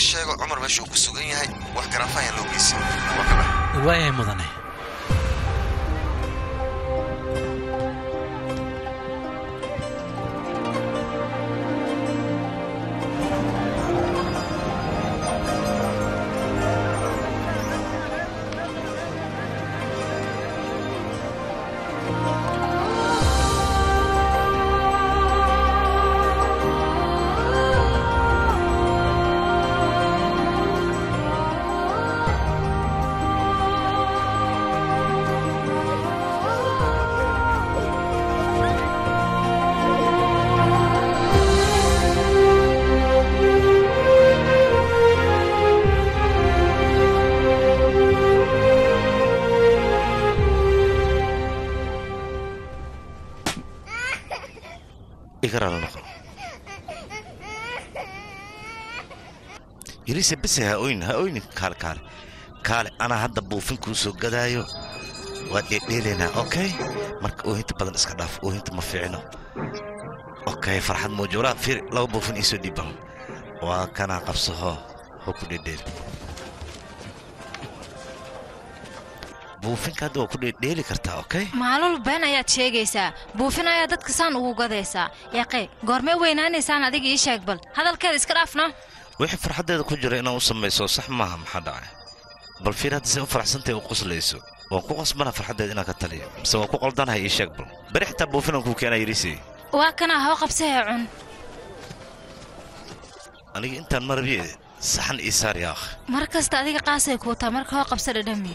sheego cumar meesha uu ku sugan yahay wax garaafa ayaan loo geysan waa ka bax waayahay mudane igaraala noqo yariise bese ha oynin ha oynin kaale kaale kaale anaa hadda buufin kuu soo gadaayo waad dheedheelaynaa okay marka oohinta badan iska dhaaf oohinta ma fiicino okay farxad muujuulaa fiir laba buufin iisoo dhiiban waa kanaa qabsaho hoo ku dheedheel buufinka hadda waa ku dheedheeli kartaa okay maalul been ayaad sheegaysaa buufin ayaa dadka saan ugu gadaysaa yaqee goormee weynaanaysaan adiga ii sheeg bal hadalkeeda iska dhaafno wixii farxaddeeda ku jira inaan u samayso sax maaha maxaa dhacay bal fiir hadda say u faraxsantahay u qoslayso waan ku qasbana farxaddeeda inaan ka taliyo mise waan ku qaldanahay ii sheeg bal beri xitaa buufinaan kuu keenaa yariisey waa kanaa hoo qabsahee cun aniga intaan marabiye saxan ii saar yaakh mar kasta adiga qaasay kuu taa marka hoo qabsa dhadhami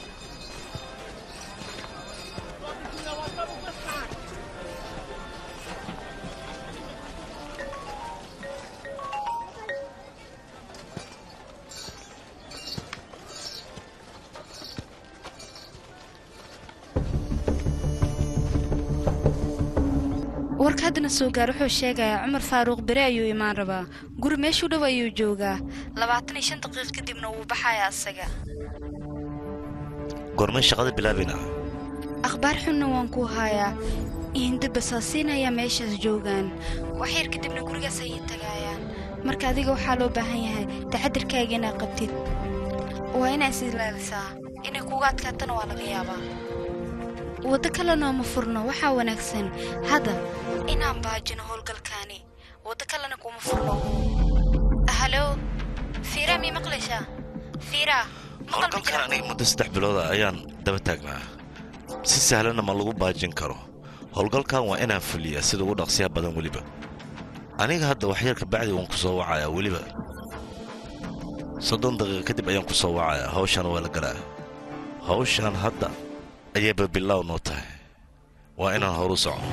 warka haddana soo gaar wuxuu sheegayaa cumar faaruuq bere ayuu imaan rabaa guri meeshuu dhow ayuu joogaa labaatan iyo shan daqiiq kadibna wuu baxayaa asaga goormay shaqada bilaabayna akhbaar xunna waan ku hayaa ihinda basaasiin ayaa meeshaas joogaan wax yar kadibna gurigaas ayay tagaayaan marka adiga waxaa loo baahan yahay taxadirkaaga inaad qabtid waa inaad is ilaalisaa inay kuga adkaatana waa laga yaabaa waddo kalena ma furno waxaa wanaagsan hadda inaan baajino howlgalkaani waddo kalena kuma furno halo fiiraa mii maqlaysaa fiiraa maqal ma howlgalkan jira aniga muddo saddex bilooda ayaan daba taagnaa si sahlanna ma lagu baajin karo howlgalkan waa inaan fuliyaa sida ugu dhaqsiyaha badan weliba aniga hadda waxyar kabacdi waan ku soo wacayaa weliba soddon daqiiqa kadib ayaan ku soo wacayaa hawshana waa la galaa hawshan hadda ayayba bilaaw noo tahay waa inaan horu socono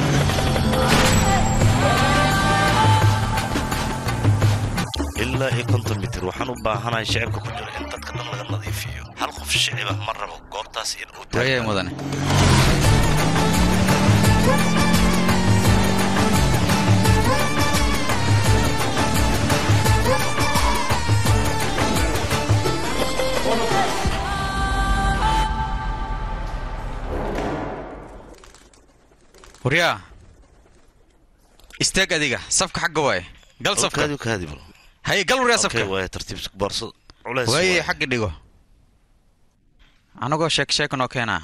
ilaa iyo konton mitir waxaan u baahanahay shicibka ku jira in dadka dhan laga nadiifiyo hal qof shicibah ma rabo goobtaas in uu waayay taagan mudane waryaa istaag adiga safka xagga waaye gal safka kaadi kaadi bal haye gal waryaa okay safka waaya tartiib boorso culays waaye waaye. xagga dhigo anagoo sheek sheek noo keenaa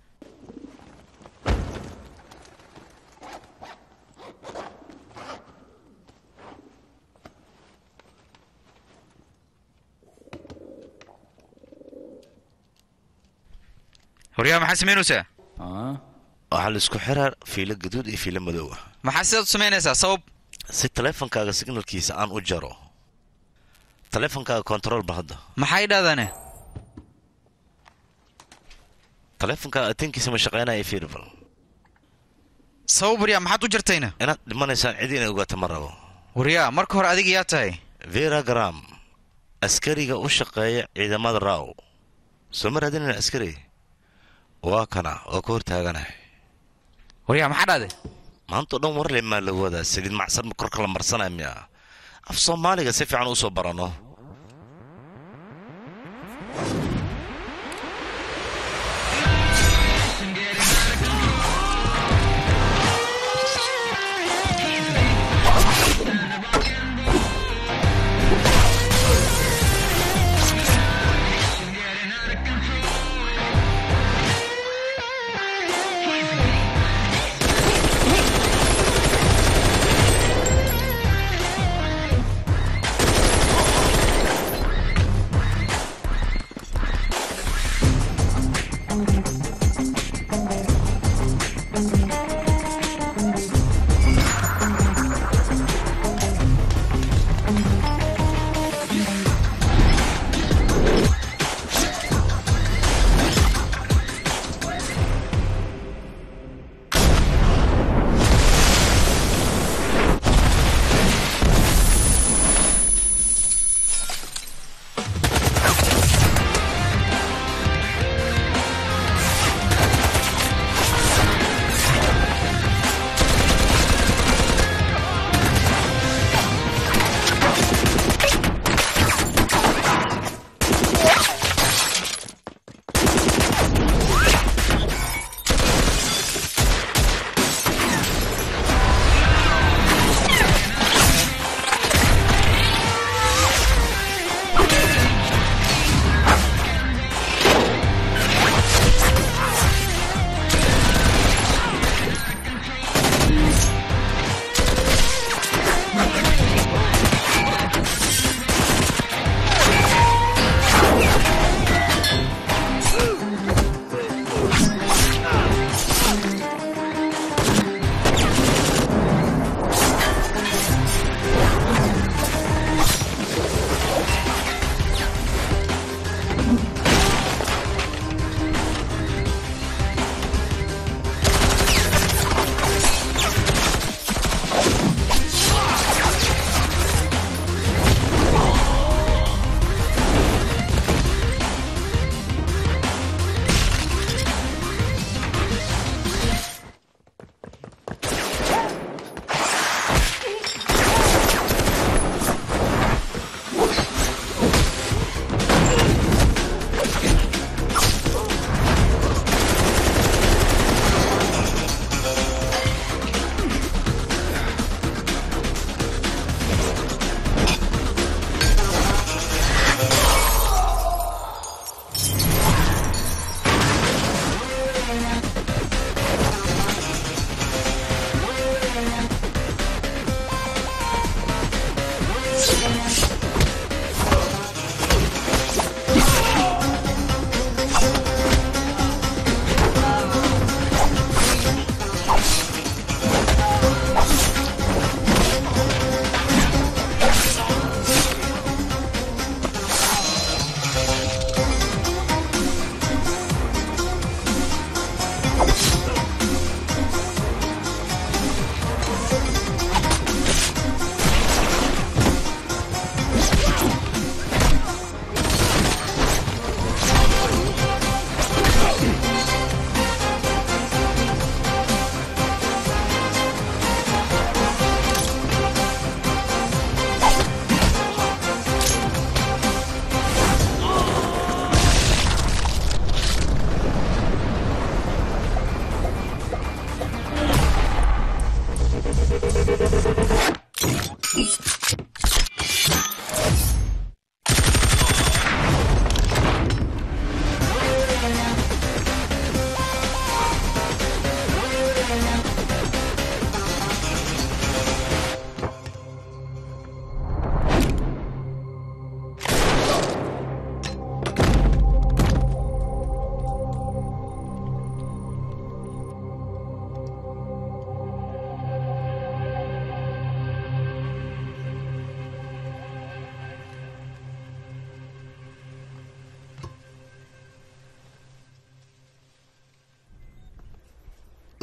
waryaa maxaa samaynaysaa waxaa la isku xiraa fiilo gaduud iyo fiilo madow ah maxaa sidaad u samaynaysaa sabab si taleefankaaga signalkiisa aan u jaro taleefankaaga control ba hadda maxay dhahdaane taleefankaaga atinkiisa ma shaqaynaya fiirbal sabab waryaa maxaad u jartayna inaad dhimanaysaan cid inay ogaato ma rabo waryaa marka hore adiga yaa tahay vera gram askariga u shaqeeya ciidamada raaw soo ma raadinayna askari waa kana oo ka hortaaganahay waryaa maxaa dhahde maanta oo dhan warle maa la wadaa saliid macsan ma korka la marsanaya miya af soomaaliga si fiican usoo barano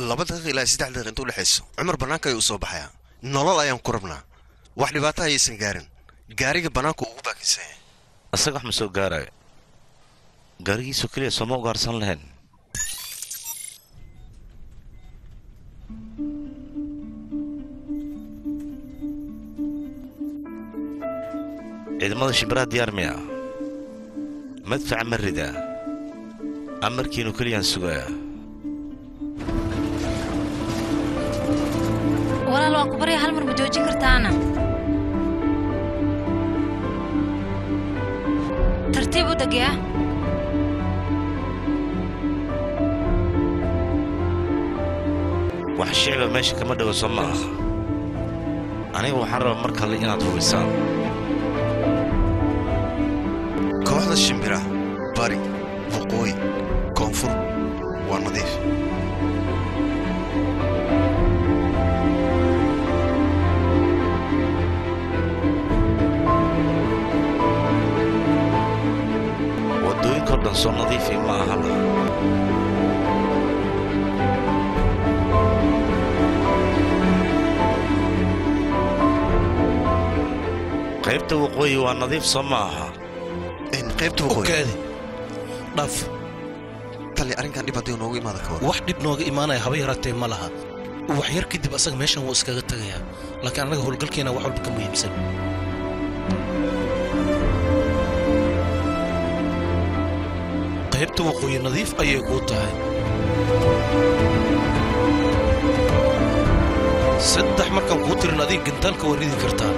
laba daqiiqa ilaa saddex daqiiqa inta udhexayso cumar bannaanka ayuu u soo baxayaa nolol ayaan ku rabnaa wax dhibaato ayaysan gaarin gaariga bannaanku ugu baakinsan yahay isaga wax ma soo gaarayo gaarigiisu keliya sooma ugaarsan lahayn ciidamada shimbiraha diyaar miya madfaca ma rida amarkiinu keliyaan sugayaa walaal waan ku barya hal mar ma joojin kartaana tartiib u degyaa wax shicba meesha kama dhowo soo ma aha aniga waxaan rabaa mar kale inaad hubisaan kooxda shimbiraha bari waqooyi koonfur waa nadiif waddooyinkao dhan soo nadiifi ma ahana qaybta waqooyi waa nadiif soo ma aha in qaybta waqooyi ogaadi dhaaf tali arrinkan dhib haddii noogu imaada ka war wax dhib nooga imaanaya haba yaraatee ma laha wax yar kadib asaga meeshan wuu iskaga tagayaa laakiin annaga howlgalkeena wax walba ka muhiimsan qaybta waqooyi nadiif ayay kuu tahay saddex markaan kuu tirin adiga gantaalka waa ridi kartaa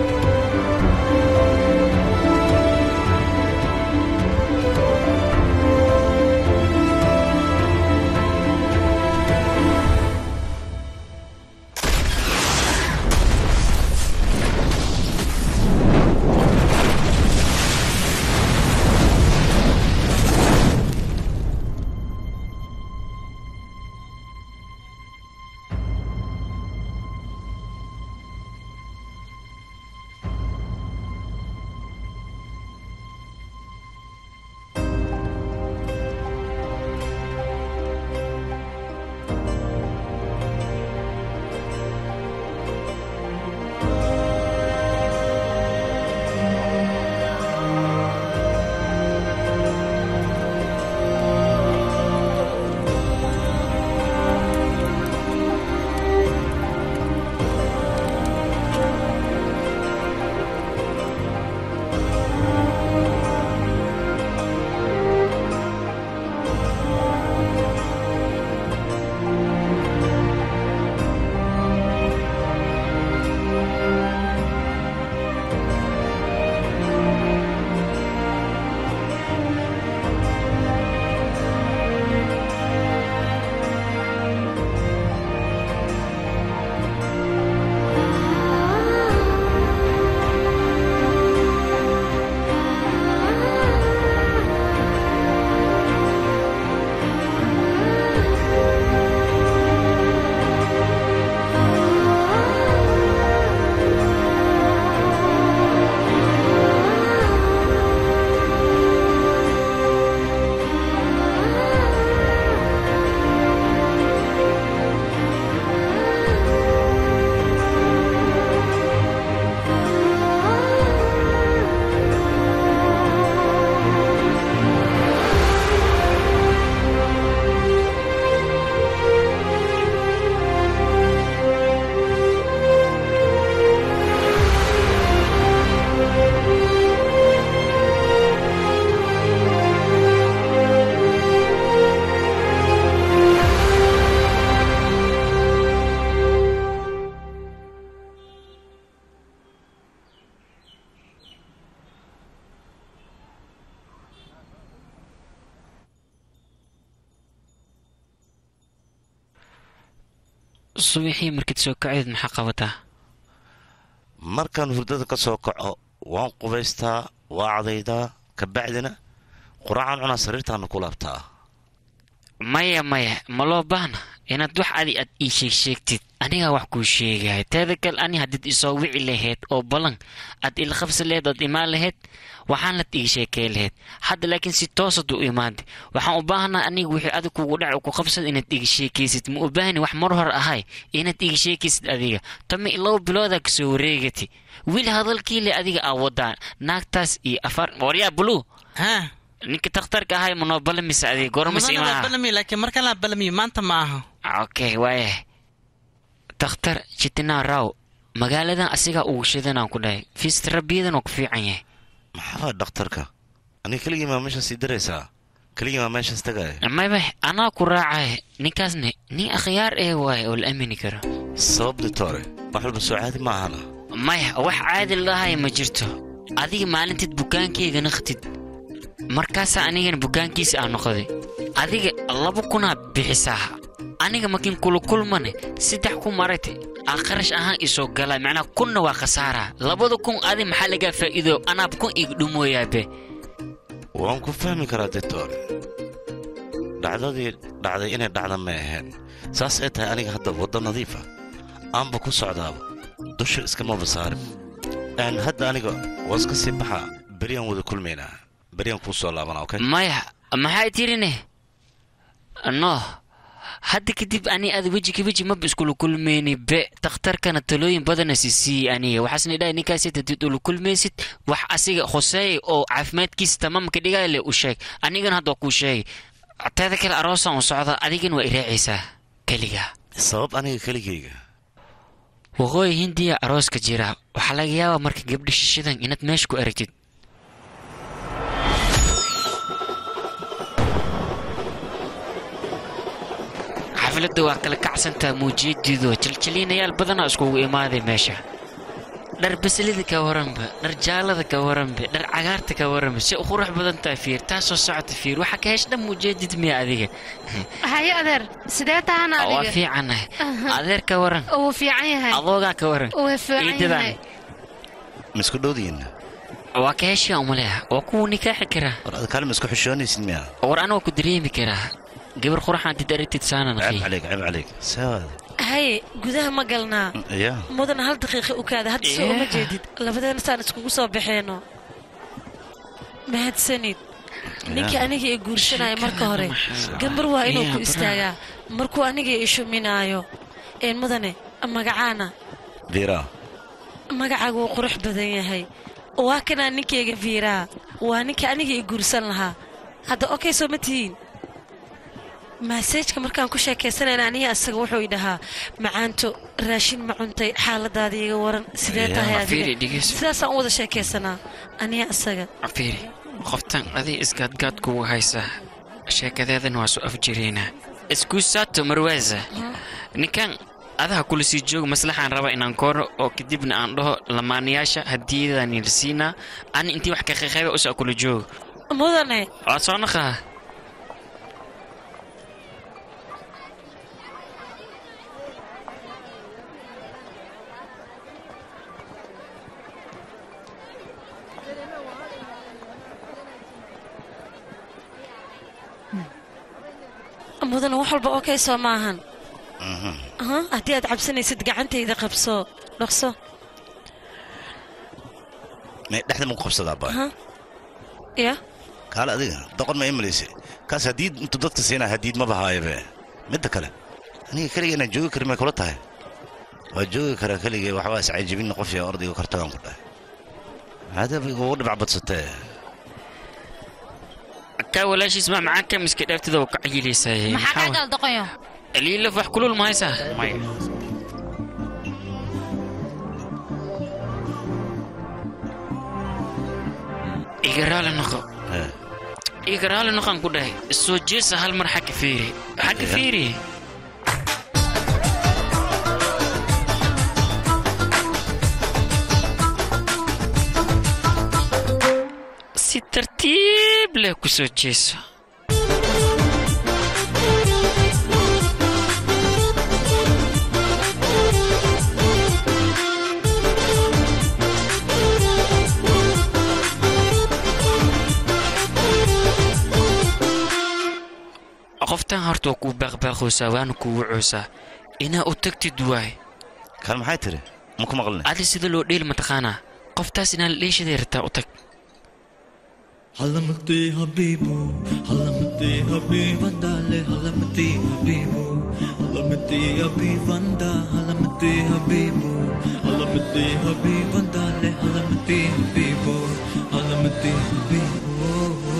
subaxii markaad soo kaceed maxaa qabataa markaan hurdada ka soo kaco waan qubaystaa waa cadaydaa ka bacdina quraacaan cunaa sariirtaana ku laabtaa maya maya ma loo baahna inaad wax adi aad ii sheeg sheegtid anigaa wax kuu sheegaya teeda kale ani haddiid isoo wici lahayd oo ballan aad ila qabsi lahayd ood imaan lahayd waxaan lad ii sheekay lahayd hadda laakiin si toosad u imaada waxaan u baahanaa aniga wixii adig kugu dhac ku qabsad inaad iga sheekaysid ma u baahani wax mar hore ahay inaad iga sheekaysid adiga tama laba biloodaa kasoo wareegati wiil hadalkiile adiga aa wadaan naagtaas iyo afar waryaa buluu haa ninka takhtarka ahay manoo balamise adiga gormas mudana waa imaa balami laakiin marka la balamiyo maanta ma aha okay waaya takhtar jitinaa raw magaaladan asigaa ugu shidanaan ku dhahay fiistarabiyadan oo ku fiican yahay maxaa dhakhtarka aniga keligii maa meeshaas sii daraysaa keligii maa meeshaas tagaaya mayba anaa ku raacay ninkaasne nin akhyaar ee waaye oo la aamini karo sabab ditore wax walba soo caadi ma ahana maya wax caadi lahay ma jirto adiga maalinteed bukaankeyga naqtid markaasaa anigana bukaankiisa aa noqday adiga laba kunaa bixisaa aniga makin kulukulmane saddex kun maragta aa qarash ahaan isoo galaa macnaa kunna waa khasaara labada kun adi maxaa lagaa faa'iido anaab kun iga dhumooyaabe waan ku fahmi karaa ditore dhacdadii dhacday inay dhacda ma ahayn saas ay tahay aniga hadda waddo nadiifa aanba ku socdaaba dusha iskamaba saarin aan hadda aniga waa iska sii baxaa beryaan wada kulmaynaa beryaan kuu soo laabanaa okay maya maxay tirine no hadda kadib ani ada weji ka weji maba iskula kulmayni be takhtarkana talooyin badana sisiiyey aniga waxaasna idhahay ninkaas hadid ula kulmaysid wax asiga khuseey oo caafimaadkiisa tamaamka dhigale u sheeg anigana hadda waa kuu sheegay teeda kale aroosaan u socda adigana waa iraacaysaa keliga sabab aniga keligayga waqooyi hindiya arooska jira waxaa laga yaabaa marka gabdha shishidan inaad meesha ku aragtid xafladda waa kala kacsantaa muujiyadeedu jaljaliinayaal badanaa iskugu imaaday meesha dhar baslida ka waranba dhar jaalada ka waranba dhar cagaarta ka waranba si u qurux badan tahay fiir taasoo socota fiir waxaa ka hesha dhan muujeedid miya adiga haye adeer sidee tahana waa adiga fiicanahay adeer ka waran wuu fiican yahay adoogaa ka waran wuu fiican iidadaan yahay ma isku dhowdihiin waa ka heshiya umaleha waa kuwa nikaaxi karaa war ada kaale ma isku xishoonaysid miya war anaa ku dareemi karaa gabar quraxaan did aragtid saanan ceeb akhi calayk ceeb calayk sawaada haye gudaha ma galnaa ya mudan hal daqiiqa u kaada hadda soo uma Yeah. jeedid labadeena saan iskugu soo baxeeno mahadsanid ninkii aniga i guursanaya marka hore gambar waa inuu ku istaagaa markuu aniga i shuminaayo een mudane magacaana diira magacaagu wuu qurux badan yahay waa kanaa ninkayga fiiraa waa ninka aniga i guursan lahaa hadda okay soo ma tihiin maaseejka markaan ku sheekaysanayna aniga asaga wuxuu i dhahaa macaanto raashin ma cuntay xaaladaada iga waran sidee Yeah, tahay fiiri, adiga dhegeyso. sidaasaan u wada sheekaysanaa aniga asaga fiiri qoftan adig isgaadgaad kugu haysa sheekadeedan waa soo afjireynaa iskuusaato marwaasa ninkan adaha kula sii jooga maslaxaan raba inaan koro oo kadibna aan dhaho lamaanayaasha hadiyadaan siinaa ani intii wax ka qaqayba usaa kula jooga mudane waa soo naqaa mudane wax walba okay soo maahan Aha, haddii aad cabsanaysid gacantayda qabso dhaqso may dhexda ma ku qabsadaa baa Aha. ya kaale adiga doqon ma imalaysa kaas hadiid intuu dadka siinaa hadiid maba haayabe midda kale aniga keliga inaan joogi karin may kula tahay waa joogi karaa keligay waxbaa iscajibin qof yaa ordayga kartagaan ku dhahay hadaba igugu dhibac badsatee kaa walaashiis maa macaanka miska dhaaftida oo ka cayilaysaayay maxaa kaa gal doqoyo liilaf wax kulul ma haysaa maya iga raali noqo Eh, iga raali noqon ku dhahay soo jeesa hal mar xagga fiiri xagga Ya. fiiri si tartiib leh ku soo jeeso qoftan horta waa kuu baaqbaaqoosaa waana kuu wucoosaa inaa u tagtid waay kan maxay tiri ma ku maqlina adi sida loo dheeli mataqaanaa qoftaas inaan la dheeshaday rabtaa u tag حلمتي حبيبو حلمتي حبيب دالي حلمتي حبيبو حلمتي حبيب دا حلمتي حبيبو حلمتي حبيب دالي حلمتي حبيبو حلمتي حبيبو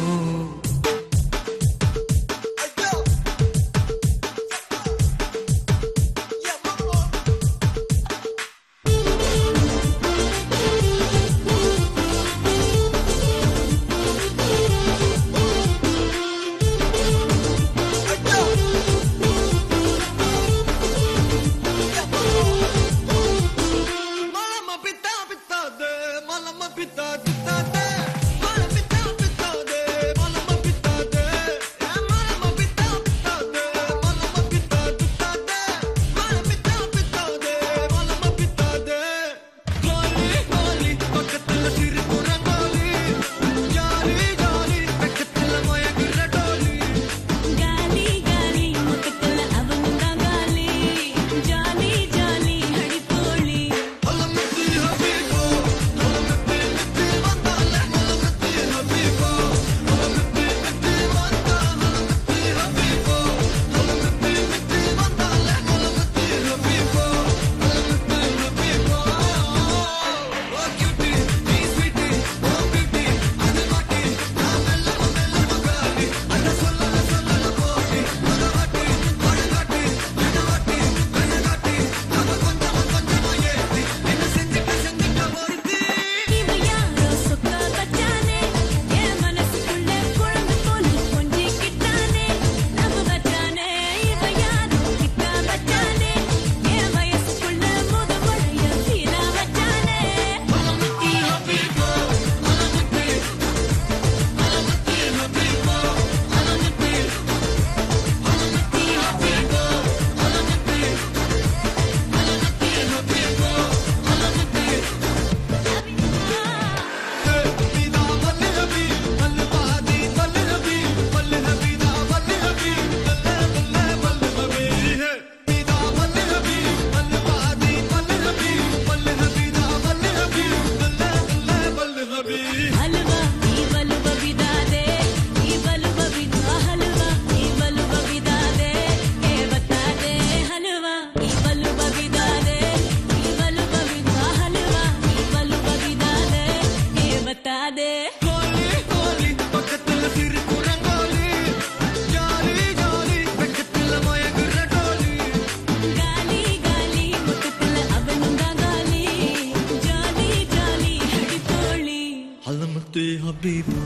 حلمتي حبيبو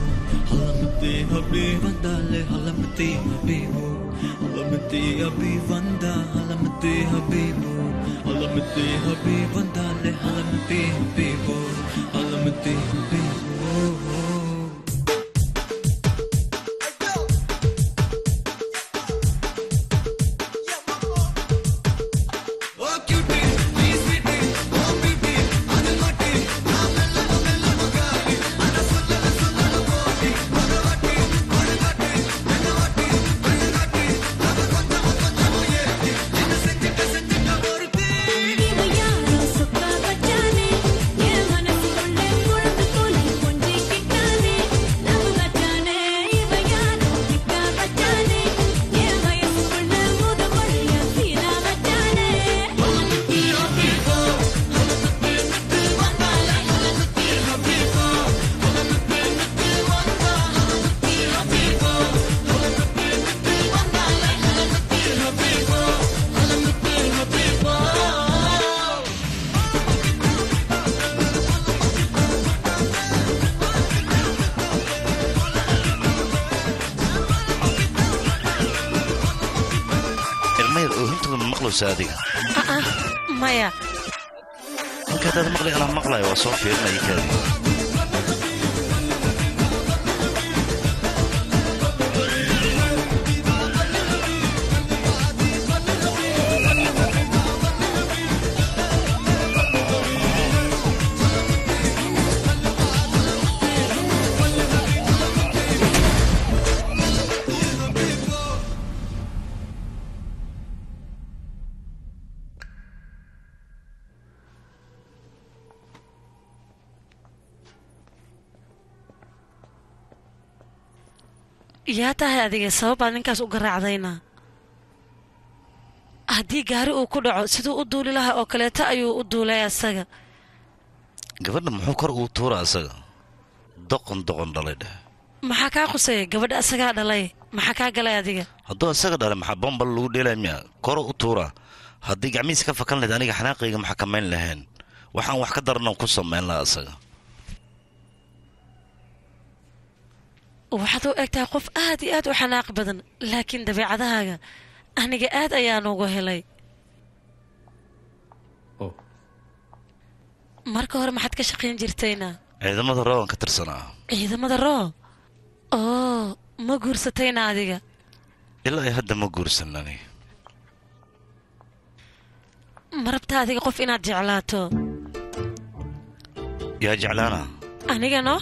حلمتي حبيب دالي حلمتي حبيبو حلمتي حبيب دا حلمتي حبيبو حلمتي حبيب دالي حلمتي حبيبو حلمتي حبيبو ilmayar oohintooda ma maqlaysa adiga aa maya halka hadaad maqlay anaa maqlayo waa soo fiirinaya kaadi yaa tahay adiga sababaad ninkaas u garaacdayna haddii gaari uu ku dhaco siduu u duuli lahaa oo kaleeto ayuu u duulay asaga gabadha muxuu kor uu tuura asaga doqon doqon dhalay dheh maxaa kaa qusaya gabadha asagaa dhalay maxaa kaa galay adiga hadduu asaga dhalay maxaa bombal lagu dheelaya miya koro u tuura haddii gacmihiisa ka fakan lahayd aniga xanaaqayga ma xakamayn lahayn waxaan wax ka daranoo ku samayn lahaa asaga waxaad u egtahay qof aad iyo aad u xanaaq badan laakiin dabeecadahaaga aniga aad ayaan ugu helay marka hore maxaad ka shaqayn jirtayna ciidamada roogan ka tirsanaa ciidamada roo oo ma guursatayna adiga ilaa ay hadda ma guursan ani ma rabtaa adiga qof inaad jeclaato yaa jeclaana aniga no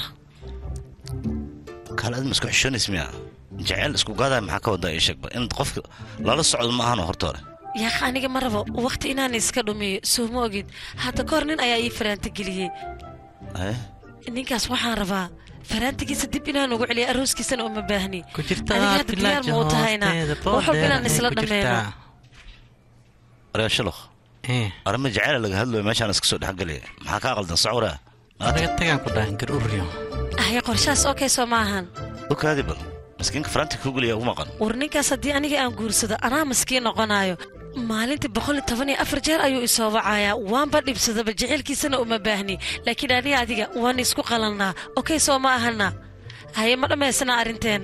kaale aad ma isku xishoonays miya jeceyl isku gaadaya maxaa ka wadaa ii sheegba in qofka lala socdo ma ahano horta hore yaaq aniga ma rabo waqti inaan iska dhumiyo soo ma ogid hadda kahor nin ayaa ii faraanta geliyey Eh? ninkaas waxaan rabaa faraantigiisa dib inaan ugu celiyo arooskiisana uma baahni ku jirta adiga hadda diyaar ma u tahayna wax walba inaan isla dhammeeno waryaa shaloq arrimo jeceyla laga hadlayo meeshaan iska soo dhexgelaya maxaa kaa qaldan socwara anaga tagaan ku dhahan gar uryo haya qorshahaas okay soo maahan okaadi bal maskiinka faraanti kuu geliya ugu maqan war ninkaas haddii aniga aan guursado anaa maskiin noqonayo maalintii boqol iyo toban iyo afar jeer ayuu isoo wacayaa waanba dhibsadaba jecelkiisana uma baahni laakiin aniga adiga waan isku qalannaa okay soo ma ahana haye ma dhammaysana arrinteena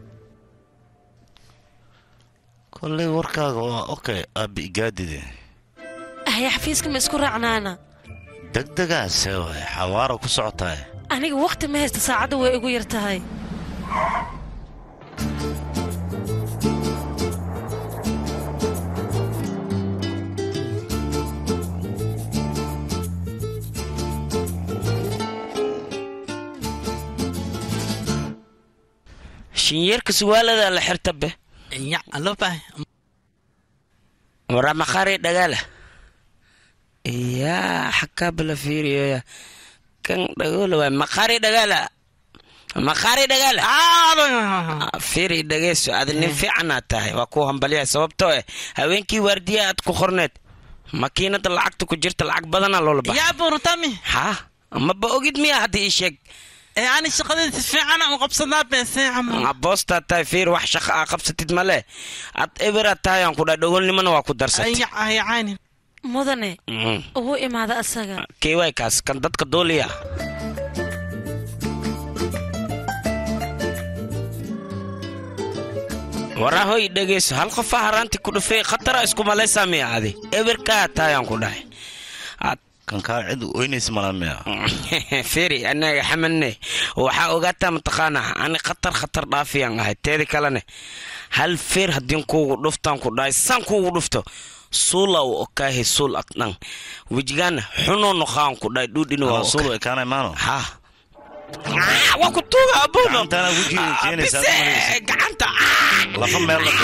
kolley warkaaga waa okay aabbi igaadide haye xafiiska ma isku raacnaana degdegaase waay xawaara ku socotaay aniga wakhti ma haysta saacadda way igu yar tahay shinyeerka suwaalada la xirta be ya aloba wara maqaari dhagaala yaa xakaabala fiiriyoya kan dhagoola waay maqaari dhagaala maqaari dhagaala fiiri dhageyso aad nin fiicanaad tahay waa ku hambalyahay sababtoo eh haweenkii waardiya aad ku qorneed makiinada lacagta ku jirta lacag badanaa loola baxa yaa burutami ha maba ogid miya hadda ii sheeg ee ani shaqadayda si fiican aan u qabsadaa beesee camal boostaa tahay fiir wax shaqa aa qabsatid male ad eberaad tahay aan ku dhahay dhogolnimona waa ku darsatay ayacayacayni mudane Mm. ugu imaada asaga keewaay kaas kan dadka dooliya warahoy dhegeyso hal qofa haraanti ku dhufay khatara isku malaysaa miya adi eberkaa taayaan ku dhahay kan kaa cid oynaysa malaa miya firi anaga xamanne waxaa ogaataa mataqaanaa ani khatar khatar dhaafiyaan ahay teeda kalene hal feer haddii kuugu dhuftaan ku dhahay san kuugu dhufto suula u okaahe suul adhan wejigaana xunoo noqaan ku dhahay dhuudhini waa suulu ekaanay maano ha waa ku tuuga abuuno gacantaana wejiga keenaysaa bise gacanta lafa meel la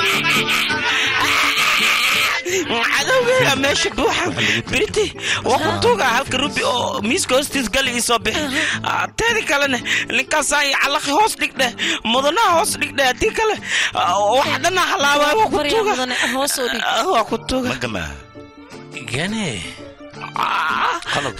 cadowgeeda meesha buuxa biriti waa ku tuuga halka rubi oo miiska hoostiis gali ii soo bixi Ah, teedi kalene ninkaasaan iyo calaqi hoos dhigdhe mudanaha hoos dhigdhe haddii kale ah, waxa dhana halaabaa waa ku Barya tuuga mudane, hoos u dhig. Ah, waa ku tuuga magamaa gane qalad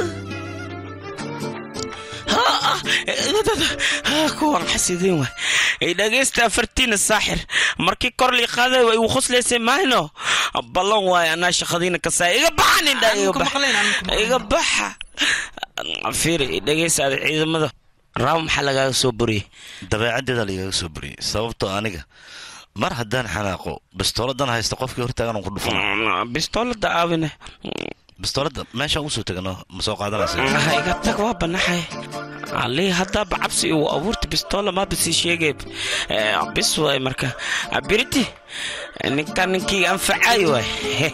kuwan xasidiin waay dhegeysta afartiina saaxir markii kor lii qaaday way igu qoslaysay mahayno ballan waay anaa shaqadiina kasaa iga baxa nindha iga baxa iga baxa fiiri dhegeysta ada ciidamada raaw maxaa lagaaga soo buriyey dabeecaddeeda laigaga soo buriyey sababtoo aniga mar haddaan xanaaqo bistooladan haysta qofkii hortaagan ku dhufan bistoolada aawine bistoolada meeshaan usoo tegano ma soo qaadanaysa ha iga tag waa banaxay alii haddaaba cabsi igu abuurta bistoola maaba sii sheegay Eh, bis waay marka Ah, biriti ninkan ninkii anfacay waay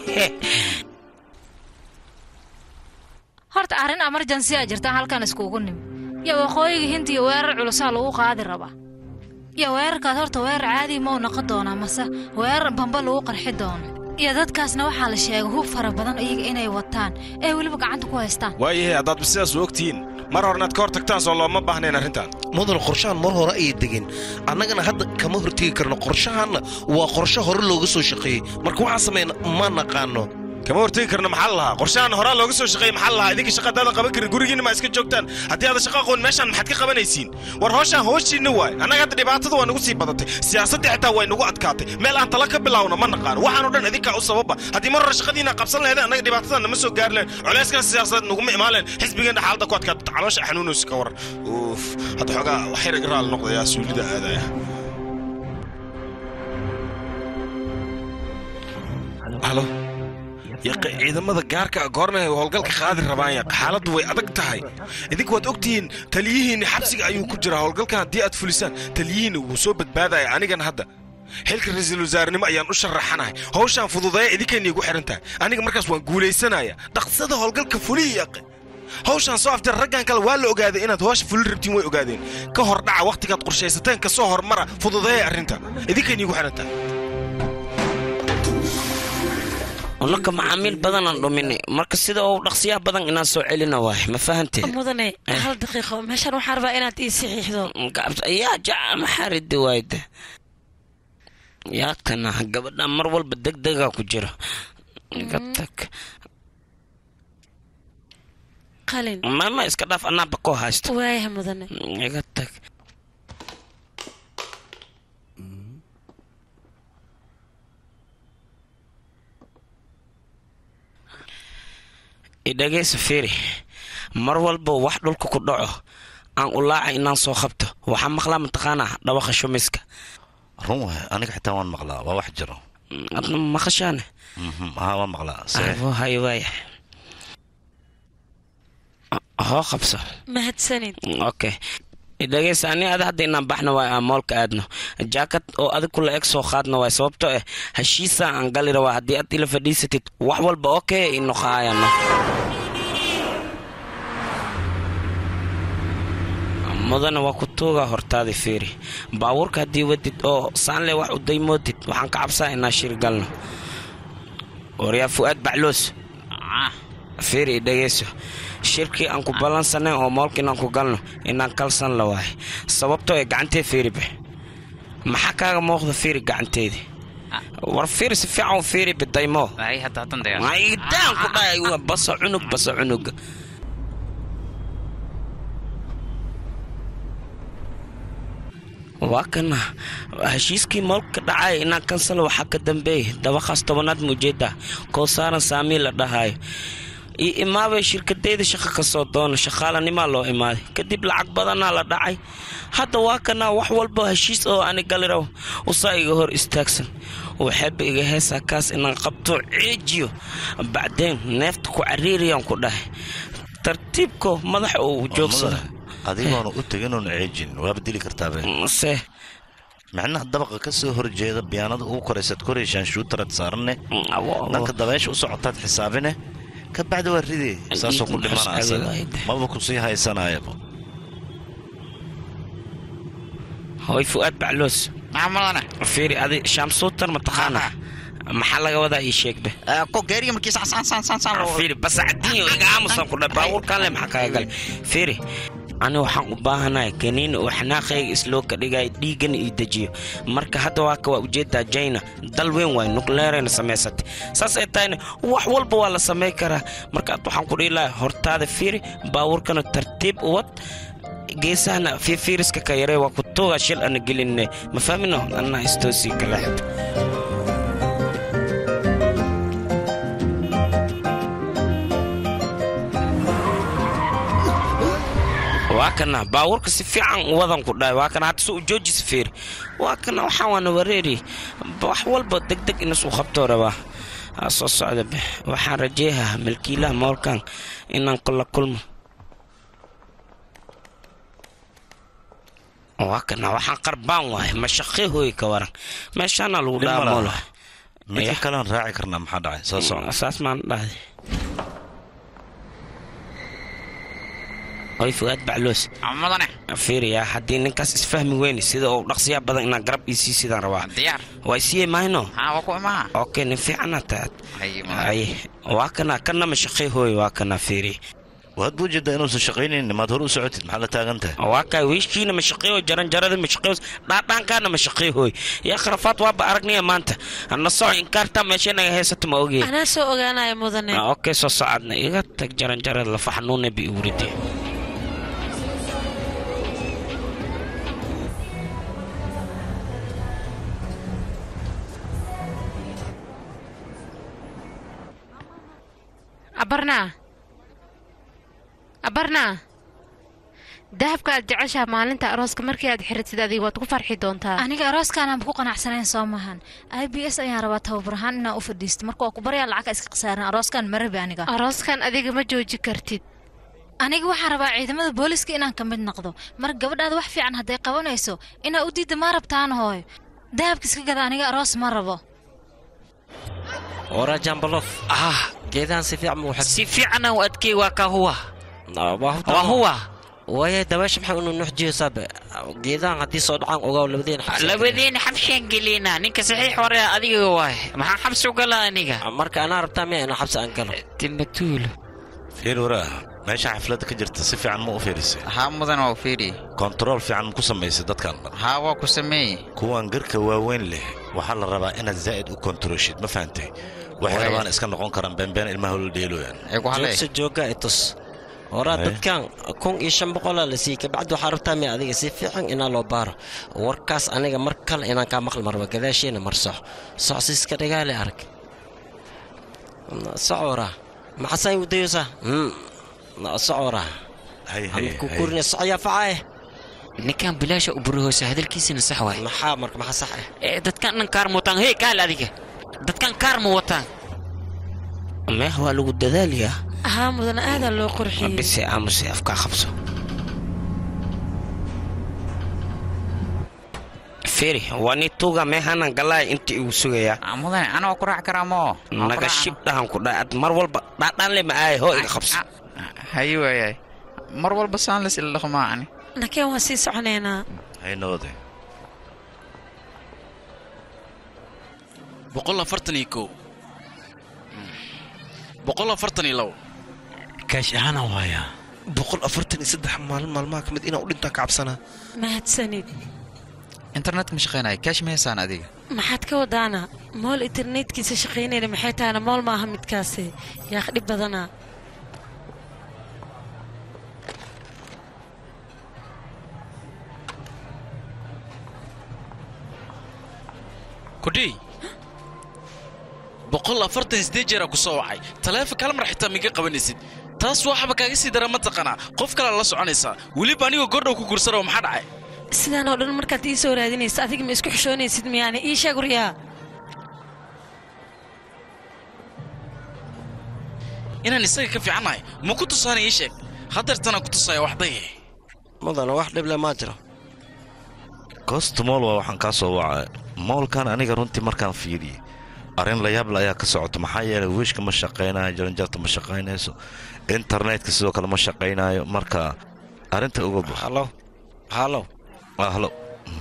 horta arrin emergency a jirtaan halkan iskugu nimi iyo waqooyiga hinta iyo weerar culusaa lagu qaadi rabaa iyo weerarkaas horta weerar caadi ma u noqon doonaa mase weerar bamba lagu qarxi doono iyo dadkaasna waxaa la sheegay hub fara badan iyaga inay wataan ee weliba gacanta ku haystaan waayahay haddaad sidaas u ogtihiin mar hore inaad ka hor tagtaan soo looma baahnayn arrintan mudan qorshahan mar hore ayay degeen annagana hadda kama hortegi karno qorshahanna waa qorshe hore looga soo shaqeeyey marka waxaan samayna ma naqaano kama hortegi karno maxaa la lahaa qorshahan horaa looga soo shaqeeyey maxaa la lahaa idinka shaqa haddaadan qaban karin gurigiinna ma iska joogtaan haddii aadan shaqa aqoon meeshaan maxaad ka qabanaysiin war hooshaan hooshiinna waay annaga hadda dhibaatada waa nagu sii badatay siyaasaddii xitaa way nagu adkaatay meel aan tala ka bilaawno ma naqaano waxaanoo dhan idinkaa u sababa haddii mar hore shaqadiina qabsan lahayd annaga dhibaatadan nama soo gaari lahayn culayskan siyaasadeed naguma imaan lahayn xisbigeenna xaaladda ku adkaata caloosha xanuunaysa ka waran uuf hadda xoogaa wax yar igraal noqdayaa suulida aadaya halo yaqa ciidamada gaarka goormay howlgalka qaadi rabaan yaqa xaaladdu way adag tahay idinka waad ogtihiin taliyihiinni xabsiga ayuu ku jiraa howlgalkan haddii aad fulisaan taliyihiinni wuu soo badbaadaya anigan hadda xilka ra-iisul wasaarenimo ayaan u sharaxanahay howshaan fududeeya idinkayna igu xihan tahay aniga markaas waan guulaysanaya dhaqsada howlgalka fuliya yaqe hawshaan soo afjar raggan kale waa la ogaaday inaad hoosha fulin rabtiin way ogaadeen ka hor dhaca wakhtigaad qorshaysateen ka soo hormara fududeeya arrinta idinkayna igu xihan tahay unaka macaamiil badanaan dhuminay marka sida uu dhaqsiyaha badan inaan soo celina waay ma fahanteen mudane hal daqiiqo meeshaan waxaan rabaa inaad ii saxiixdo yaa jaca maxaa ridi waayda yaa kana gabadha mar walba degdega ku jira iga tag qalin mama iska dhaaf anaaba koo haysto waayaha mudane iga tag idhagaysa fiiri mar walba wax dhulka ku dhaco aan u laaca inaan soo qabto waxaa maqlaa mataqaanaa dhawaqa shumiska run waay aniga xitaa waan maqlaa waa wax jiro adna maqashaane haa waan maqlaa hay waaya hoo qabso mahadsanid okay dhegeysa ani ada hadda inaan baxna waay aan moolka aadno jaakad oo adig kula eg soo qaadna waay sababtoo ah heshiisa aan gali rabaa haddii aad ila fadhiisatid wax walba okay ino qaayano mudana waa ku tuugaa hortaadi fiiri baabuurka haddii wadid oo saanle wax u daymoodid waxaan ka cabsaa inaan shir galno waryaa fu'aad bacloos fiiri dhegeyso shirkii aan ku ballansanayn oo moolka inaan ku galno inaan kalsan la waahay sababtoo ee gacantee fiiribe maxaa kaaga muuqda fiiri gacanteedii war fiiri si fiican u fiiri bidaymo maydaan ku dhahay basa cunug basa cunuga waa kana heshiiskii moolka dhacay inaan kansal waxaa ka dambeeya dabaqaas tobanaad muujeeda koo saaran saamii la dhahayo iyo imaabay shirkadeyda shaqo ka soo doona shaqaalanimaa loo imaaday kadib lacag badanaa la dhacay hadda waa kanaa wax walba heshiis oo ani galiraw usaa iga hor istaagsan waxeeba iga heesaa kaas inaan qabto ceejiyo bacdeen neefta ku cariiriyaan ku dhahay tartiibko madaxa uu joogsada adigoona u teginoon ceejin waaba dili kartaabe se micnaha dabaqa ka soo horjeeda biyaanada ugu koraysaad korayshaan shuutarad saaranne dhanka dabeesha u socotaad xisaabine ka bacdi waa ridee saasoo ku dhimanaysa maba ku sii haysanayaba hoy fu'aad bacloos fiiri adi shaamsuutar mataqaana maxaa laga wadaa ii sheegbe fiiri basacadiin iga aamusan ku dha baabuurkaan le maxaa kaga galay fiiri ani waxaan u baahanahay kaniini oo xanaaqayga isloo ka dhigaya dhiiggana ii dejiyo marka hadda waa ka waa ujeedaa jayna dal weyn waay nukleerayna samaysatay saas ay tahayna wax walba waa la samay karaa marka ad waxaan ku dhihi lahay hortaada fiiri baabuurkana tartiib u wad geesahana fiifiiriska ka yaree waa ku tuuga shil ana gelinne ma fahmino anaa istoosii kala xid waa kana baabuurka si fiican wadan ku dhahay waa kana hadda soo joojisa fiiri waa kana waxaan waana wareeri wax walba degdeg inasuu qabtoo rabaa soo socda be waxaan rajeehaa milkiilaha moolkan inaan kula kulmo waa kana waxaan qarbaan waahay mashaqee hooyi ka waran meeshaana lagu dhaha moolo midka kalean raaci karnaa maxaa dhacay soo soco saas maan dhahday oy fuaad bacloos mudane fiiriyaa haddii ninkaas isfahmi weyne sida uu dhaqsiyaa badan inaan garab ii sii sidaan rabaa diyaar way siiyey mahayno haa waa ku imaa okay nin fiicana taad ay waa kana kana mashaqey hooy waa kana fiiri waad buu jeedaa inuusan shaqaynaynin maad hore u socotid maxaa la taagan tahay waa kaa wiishkiina ma shaqeeyo jaranjarada ma shaqeeyo dhaadhaankaana ma shaqeehoy yaa kharafaad waaba aragnaya maanta na soco inkaartaa meesha inaga haysato ma ogeen anaa soo ogaanaya mudane okay soo socodna iga tag jaranjarada lafa xanuuna bi uuride abarnaa abarnaa dahabka aad jeceshaha maalinta arooska markii aad xiratid adiga waad ku farxi doontaa aniga arooskaanaan ku qanacsanayn soo maahan i b s ayaan rabaa tababar ahaan inaan u fadhiisto marka waa ku baryaa lacagka iska khasaaran arooskaan marabi aniga arooskan adiga ma jooji kartid aniga waxaan rabaa ciidamada booliska inaan ka mid noqdo mar gabadhaada wax fiican hadday qabanayso inaa u diidda maa rabtaan hooy dahabka iska gada aniga aroos ma rabo ورا جنب اللف اه جيدان سيفيع مو حد سيفيع انا وادكي واكا هو وهو ويا دواش محا انه نحجي سابع جيدان هدي صوت عن اوغا لبدين حبس لبدين حبشين قلينا نينك صحيح ورا اديga waay maxaa xabsi u galaa aniga marka anaa rabtaa miya inaa xabsi aan galo timatuulo fiir waraa meesha xafladda ka jirta si fiican ma u fiirisay haa mudan waa u fiiri kontarool fiican ma ku samaysay dadkan dhan haa waa ku sameeyey kuwan garka waaweyn leh waxaa la rabaa inaad zaa'id u kontaroshid ma fahantay waxay rabaan iska noqon karaan beenbeen ilmaha la dheelooyaan joogsa jooga itus horaa dadkan kun iyo shan boqolaa la siiyey kabacdi waxaa rabtaa miya adiga si fiican inaa loo baaro warkaas aniga mar kale inaan kaa maqli marba gadaasheena mar sox soxsi iska dhigaale arag soc waraa maxaasay u dayoosaa soc waraa kukurina soc yaa facaaye ninkan bilaasha u burihoosa hadalkiisina sax waay maxaa marka maxaa sax ah ee dadkan dhan kaar ma wataan hey kaal adiga dadkan kaar ma wataan meeh waa lagu dadaalayaa haa mudane aadaa loo qurxiyey bise amuse afkaa qabso feri waa ni tuuga meehanan galaay inta igu sugayaa mudane ana waa ku raac karaa moo naga shib dhahan ku dhaa ad mar walba dhaadhaan le ma aaye hoo iga qabso haye waayay mar walba saan las ila dhaqmaa ani nakeen waan sii soconaynaa haynoode boqol afartan iyo kow boqol afartan iyo labo kaash ahaana waayaa boqol afartan iyo saddex maalin maalmaha ka mid inaan u dhintaan ka cabsanaa mahadsanid internet ma shaqaynaya kaash ma haysaan adiga maxaad ka wadaana mool internetkiisa shaqaynayna maxay tahayna mool maaha midkaasi yaaq dhib badanaa kudhii boqol afartan siddeed jeeraa ku soo wacay taleefonka hal mar xitaa miga qabanaysid taas waxaba kaaga sii dara ma taqanaa qof kalea la soconaysaa weliba anigoo gordhow ku gursanaoo maxaa dhacay sidaan oo dhan markaad ii soo raadinaysa adiga ma isku xishoonaysid miyaane ii sheeg waryaa inaan isaga ka fiicannahay ma ku tusaana ii sheeg hadeertanaan ku tusaya waxdaye mudana wax dhible maa jiro goosta mool waa waxaan kaa soo wacay moolkan aniga runtii markaan fiiriyey arrin layaable ayaa ka socota maxaa yeelay wiishka ma shaqaynayo jaranjarta ma shaqaynayso internetka sidoo kale ma shaqaynayo marka arrinta uga bax halo halo halo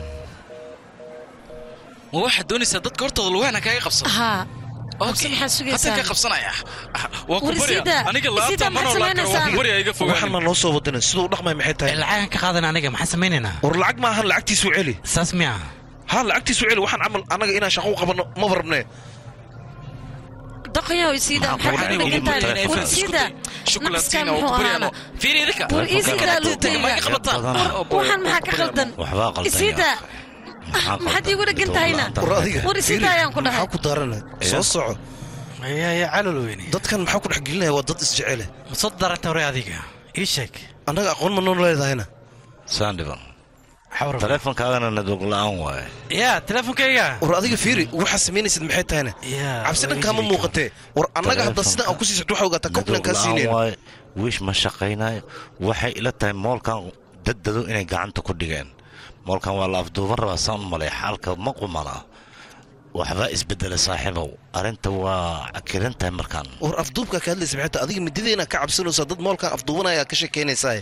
ma waxaad doonaysaa dadka hortooda lugaana kaaga qabsado haa qabsi maxaad sugaysaa haddaan ka qabsanaya waa ku War barya Isida, aniga Isida, laabta maxaad manoo laakara waa ku samaynaysaa? barya iga fogaan waxaan ma noo soo wadanin siduu u dhaqmay maxay tahay lacagan ka qaadan aniga maxaan samaynaynaa war lacag maahan lacagtiisu celi saas miya haa lacagtiisu celi waxaan camal anaga inaan shaqo u qabanno maba rabnee daqayow isiida maxaad Waxaan ku ugu dhigantahay bartay war isku isiida day. Shukulaatiin naqskan oo muxuu ku baryaano. ahaana Fiiri idinka. war isiida Tega ma iga qabataan? waxaan maxaa ka qaldan waxbaa qaldan isiida maxaad iigu dhagan tahayna war adiga war isiida ayaan ku dhahay maxaa ku daarana soo soco yaa calol weyne dadkan maxaa ku dhex gelinaya waa dad isjecele ma soo daranta hore adiga ii sheeg annaga aqoon ma noo leedahayna saandhiban taleefonkaagana nadog la'aan waaye yaa teleefonkayga war adiga fiiri waxaa samaynaysid maxay tahayna cabsi dhankaama muuqatee war annaga hadda sidan aan ku sii socdo waxaa ogaataa kobnan kaa siinayna waaye wiish ma shaqaynayo waxay ila tahay moolkan daddado inay gacanta ku dhigeen moolkan waa la afduuban rabaa saan u malay xaalka ma qumana waxbaa isbedela saaxiibow arrinta waa cakiran tahay markaan war afduubkaa ka hadlaysa maxay tahay adiga midideena ka cabsanaysaa dad moolkan afduubanaya ka sheekaynaysaa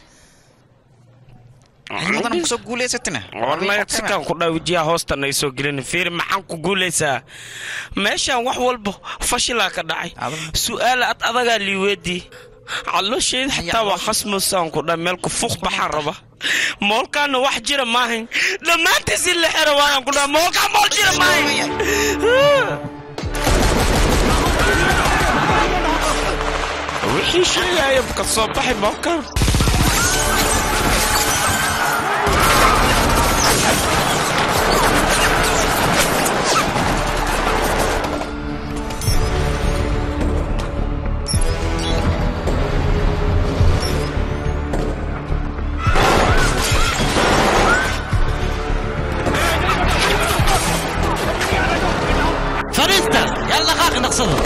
mudan kusoo guulaysatina warnaya sikaan ku dhaa wejiyaa hoostan ay soo gelin fiiri maxaan ku guulaysaa meeshaan wax walba fashilaa ka dhacay su'aala ad adagaa liiweedii calooshayda xitaa waa khasmusaan ku dha meel ku fuuq baxaan raba moolkaana wax jira maahayn dhammaantiis in la xero waayaan ku dha moolkaa mool jira maahayn wixii sheegaya ka soo baxay moolkaan fariista yalla qaaqi naqsado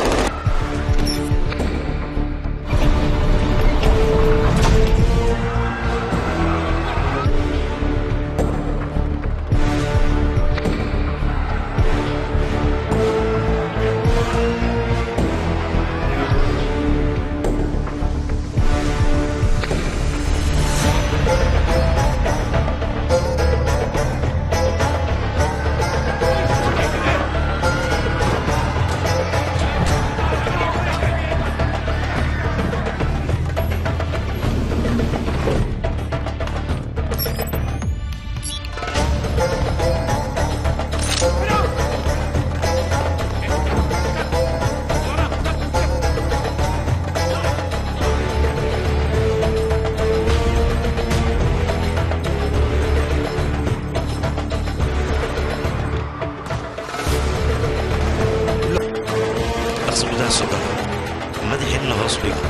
dhaqso gudaha soo gala madaxiinna hoos dhigo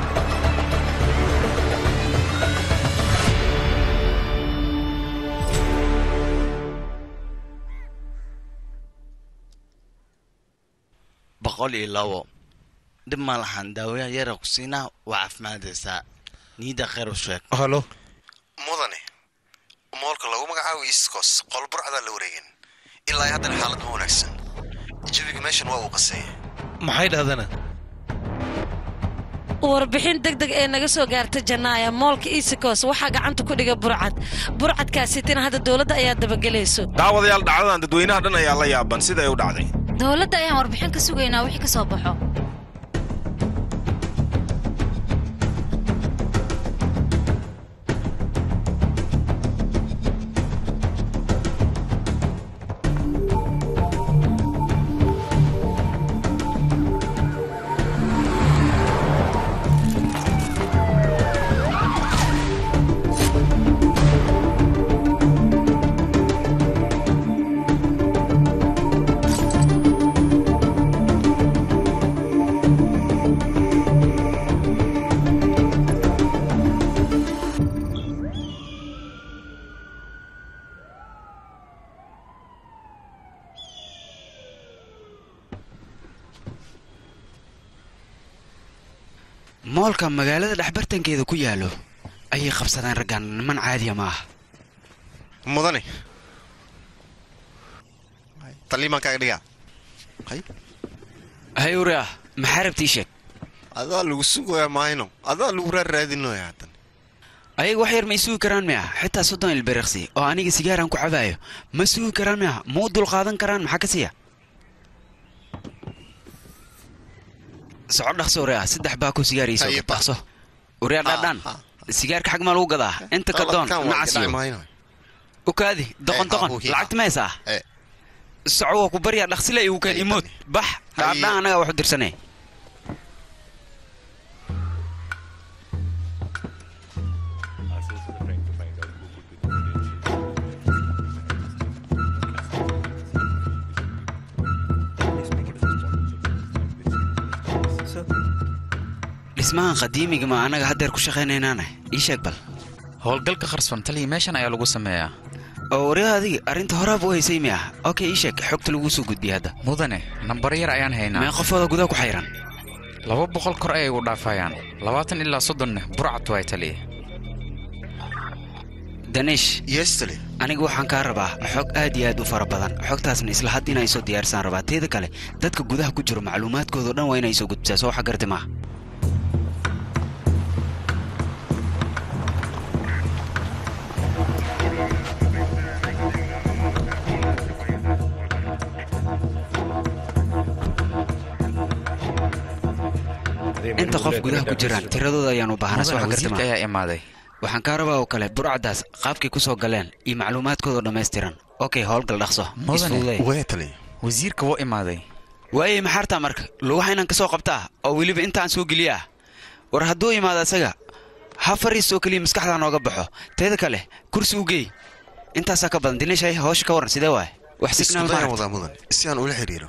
boqol iyo labo dhib ma lahan daawayaal yara ku siinaa waa caafimaadaysaa niida khayr u sheeg halo mudane moolka lagu magacaabo east coast qol burcdaa la wareegin ilaa haddana xaalad ma wanaagsan jawiga meeshan waa uu qaseeya maxay dhahdana warbixin deg deg ee naga soo gaarta jannaaya moolka easicos waxaa gacanta ku dhiga burcad burcadkaasitina hadda dowladda ayaa dabagelayso daawadayaal dhacdadan dadweynaha dhan ayaa la yaaban sida ay u dhacday dowladda ayaan warbixin ka sugaynaa wixii ka soo baxo moolka magaalada dhexbartankeeda ku yaalo ayay qabsadeen raggan niman caadiya ma aha mudane taliimaan kaaga dhigaa hay uri ah maxaa rabtii sheeg adaa lagu sugoyaa maahino adaa lagu raarraadinoya haddan ayaga wax yar may sugi karaan miah xitaa soddon ilbiriqsi oo aniga sigaaran ku cabaayo ma sugi karaan miah ma u dulqaadan karaan maxaa ka siiya soco dhaqso uri ah saddex baa ku sigaar iisoo gad dhaqso uri ah dhaadhaan sigaarka xag maa lagu gadaa inta ka doon nacasiyo ukaadi doqon doqon lacagta maysaa soco waa ku baryaa dhaqsile igu keen imood bax dhaadhaan anagaa wax u dirsanee dhismahan qadiimiga ma anaga haddeer ku shaqaynaynaane ii sheeg bal howlgalka qarsban taliya meeshan ayaa lagu sameeyaa oo wariha adigi arrinta horaaba u haysay mi ah okay ii sheeg xogta laguu soo gudbiyay hadda mudane nambar yar ayaan haynaa mee qofooda gudaha ku xayran laba boqol kor ayay u dhaafayaan labaatan ilaa soddonna burcad waay taliya daniish yestale aniga waxaan kaa rabaa xog aad iyo aad u fara badan xogtaasna isla hadd inay soo diyaarsaan rabaa teeda kale dadka gudaha ku jiro macluumaadkoodo dhan waa inay soo gudbisaa soo waxa garti maaha inta qof gudaha ku jiraan tiradooda ayaan u baahanaa soo Mudane, wasiirka xagartama ayaa imaaday waxaan kaa rabaa oo kale burcadaas qaabkay ku soo galeen iyo macluumaadkooda dhammaystiran okay howlgal dhaqso isfududay. wasiirka wuu imaaday waayey maxaartaa marka lugaha inaan kasoo qabtaa oo weliba intaan soo geliyaa war hadduu imaado isaga ha fariis oo keliya maskaxdaa nooga baxo teeda kale kursi u geey intaasaa ka badan dineshay hawsha ka waran sidee waay wax signaal iskudayan ma wadaa mudan si aan ula xiriiro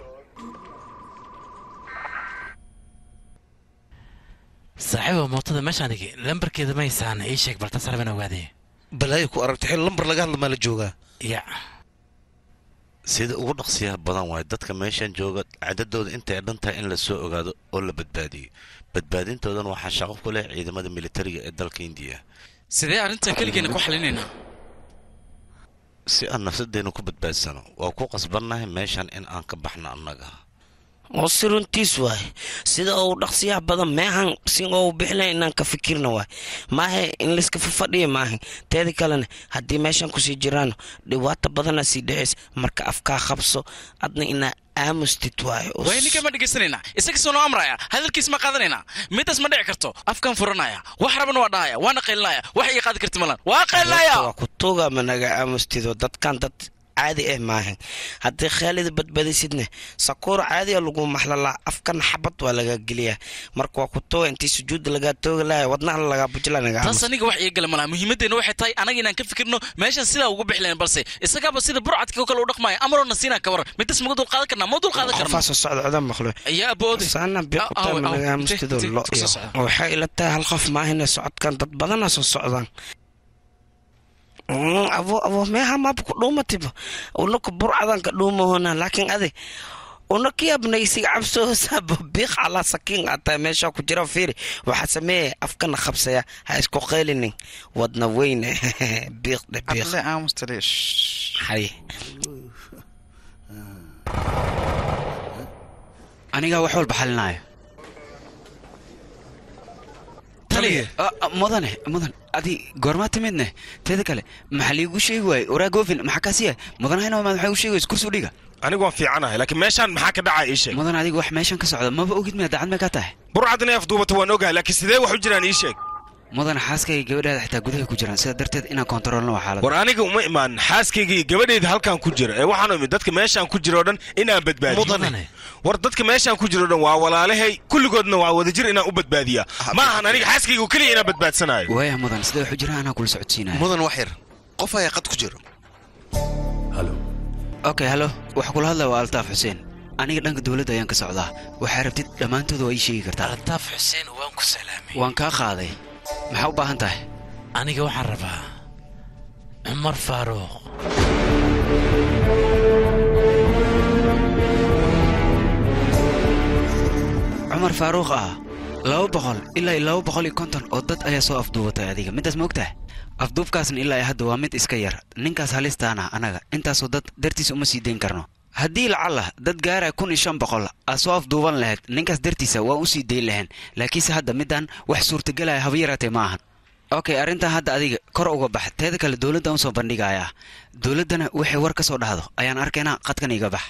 saaxiiba mootada meeshaan dhigi lambarkeeda ma haysaan ii sheeg balta sarban ogaadee balaayo ku aragtay xil lambar laga hadla maa la joogaa ya sida ugu dhaqsiyaha badan waaye dadka meeshan jooga cadadooda intay dhan tahay in la soo ogaado oo la badbaadiyo badbaadintoodana waxaa shaqo ku leh ciidamada militariga ee dalka indiya sidee arrintan keligeena ku xalinaynaa si aan nafsadeena ku badbaadsano waa ku qasbannahay meeshan in aan ka baxno annaga oo si runtiis waay sida uu dhaqsiyaha badan meehan si uu bixilay inaan ka fikirna waay maahe in layska fafadhiya maahe teeda kalena haddii meeshan kusii jiraan dhibaato badana sii dhaceys marka afkaa qabso adna inaa aamustid waay way ninkan ma dhegaysanaynaa isaga soo noo amraya hadalkiis ma qaadanaynaa midaas ma dhici karto afkaan furanaya wax rabana waa dhahaya waana qaylinaya wax iga qaadi karti malan waa qaylinaya waa ku tuuga ma naga aamustido dadkan dad caadi ah maahan haddii khaalida badbadisidne sakuur caadiya lagu maxlalaa afkan xabad waa laga geliyaa marka waa ku tuuga intii sujuudda lagaa toogi laaya wadnaha lagaa bujila naga taas aniga wax iga gala malaha muhiimaddeena waxay tahay anaga inaan ka fikirno meeshan sidaa ugu bixi lahayn balse isagaaba sida burcadka oo kale u dhaqmaya amarona siinaa ka waran midas maga dul qaadan karnaa ma dul qaadan karna qofaasoo socda coda maqlo ayaa aboode saana biqutaa ma naga aamustido lo iyo waxay ila tahay hal qof maahine socodkan dad badana soo socdaan Mm, abo abo meha maba ku dhuumatiba unaka burcadan ka dhuumahona laakiin ade unaka yabnaysiga cabsoosaaba biiq calaa sakiin ataa meesha ku jira fiiri waxaa sameeya afkana qabsaya ha isku qaylinin wadna weyne biiq dhe biiq hay anigaa wax walba xalinaayo taliya ah, ah, mudane mudan adi goormaa timidne teeda kale maxaa liigu sheegi waaye waraa goofin maxaa kaasiya mudanahayna maad maxaa igu sheegi wayse kursi u dhiga anigu waan fiicanahay laakiin meeshaan maxaa ka dhacaa ii sheeg mudan adiga wax meeshan ka socda maba ogid miya dacad may ka tahay burcad inay afduubata waan ogahay laakiin sidee wax u jiraan ii sheeg mudan xaaskayga gabadhaada xitaa gudaha ku jiraan sidaa darteed inaan kontaroolno waa xaalad war aniga uma imaan xaaskayga iyo gabadhayda halkan ku jira ee waxaan imid dadka meeshaan ku jira oo dhan inaan badbaadiyo Mudane. war dadka meeshaan ku jira oo dhan waa walaalahay kulligoodna waa wadajir inaan u badbaadiyaa ma ahan aniga xaaskayga oo keliya inaan badbaadsanayo waaya mudan sida wax u jiraan anaa kula socodsiinaya mudan wax yar qof ayaa qad ku jiro okay halo waxa kula hadlaya waa altaaf xuseen aniga dhanka dowladda ayaan ka socdaa waxaa rabtid dhammaantooda waa ii sheegi kartaa altaaf xuseen waan ku salaamay waan kaa qaaday maxaa u baahan tahay aniga waxaan rabaa cumar faaruuq cumar faaruuq ah laba boqol ilaa iyo laba boqol iyo konton oo dad ayaa soo afduubatay adiga midaas ma ogtahay afduubkaasna ilaa iyo hadda waa mid iska yar ninkaas halistaana anaga intaasoo dad dartiisa uma sii dayn karno haddii lacalla dad gaaraya kun iyo shan boqol aad soo afduuban lahayd ninkaas dartiisa waa u sii dayn lahayn laakiinse hadda midaan wax suurtagelaya haba yaraatee ma ahan okay arrintan hadda adiga kor uga bax teeda kale dowladda usoo bandhigayaa dowladdana waxay war ka soo dhahdo ayaan arkaynaa qadkan iga bax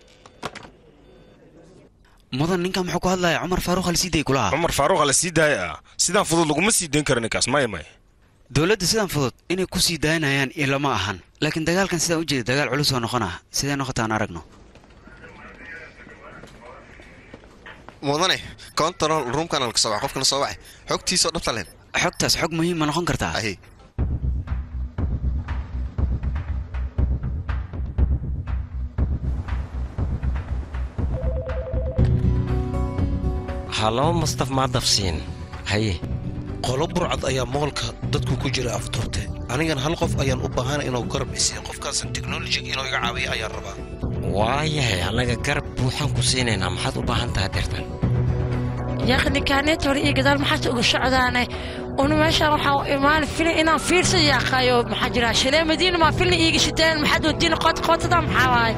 mudan ninkan muxuu ku hadlaya cumar faaruuq halsiiday kulaha cumar faaruuqa la sii daaya ah sidaan fudud laguma sii dayn karo ninkaas maya maya dowladda sidan fudud inay ku sii daynayaan ilama ahan laakiin dagaalkan sidaan u jeeda dagaal culus oo noqona sidee noqotaan aragno mudane control roomkana laga soo waca qofkana soo wacay xogtiisoo dhabta leen xogtaas xog muhiim ma noqon kartaa halo mustaf maadafsiin haye qolo burcad ayaa moolka dadku ku jira afduubte anigan hal qof ayaan u baahana inuu garab isiiyo qofkaasan teknolojiga inuu iga caawiyo ayaan rabaa waayahay annaga garab buuxaan ku siinaynaa maxaad u baahan tahay deertan yaaqnikaaneet hore iyo gadaal maxaad uga socdaane unu meeshaan waxaa u imaan filin inaan fiirsa yaaqayo maxaa jira shalee madiina maa filin iiga shiteen maxaad wadiina qootqootada maxaa waaye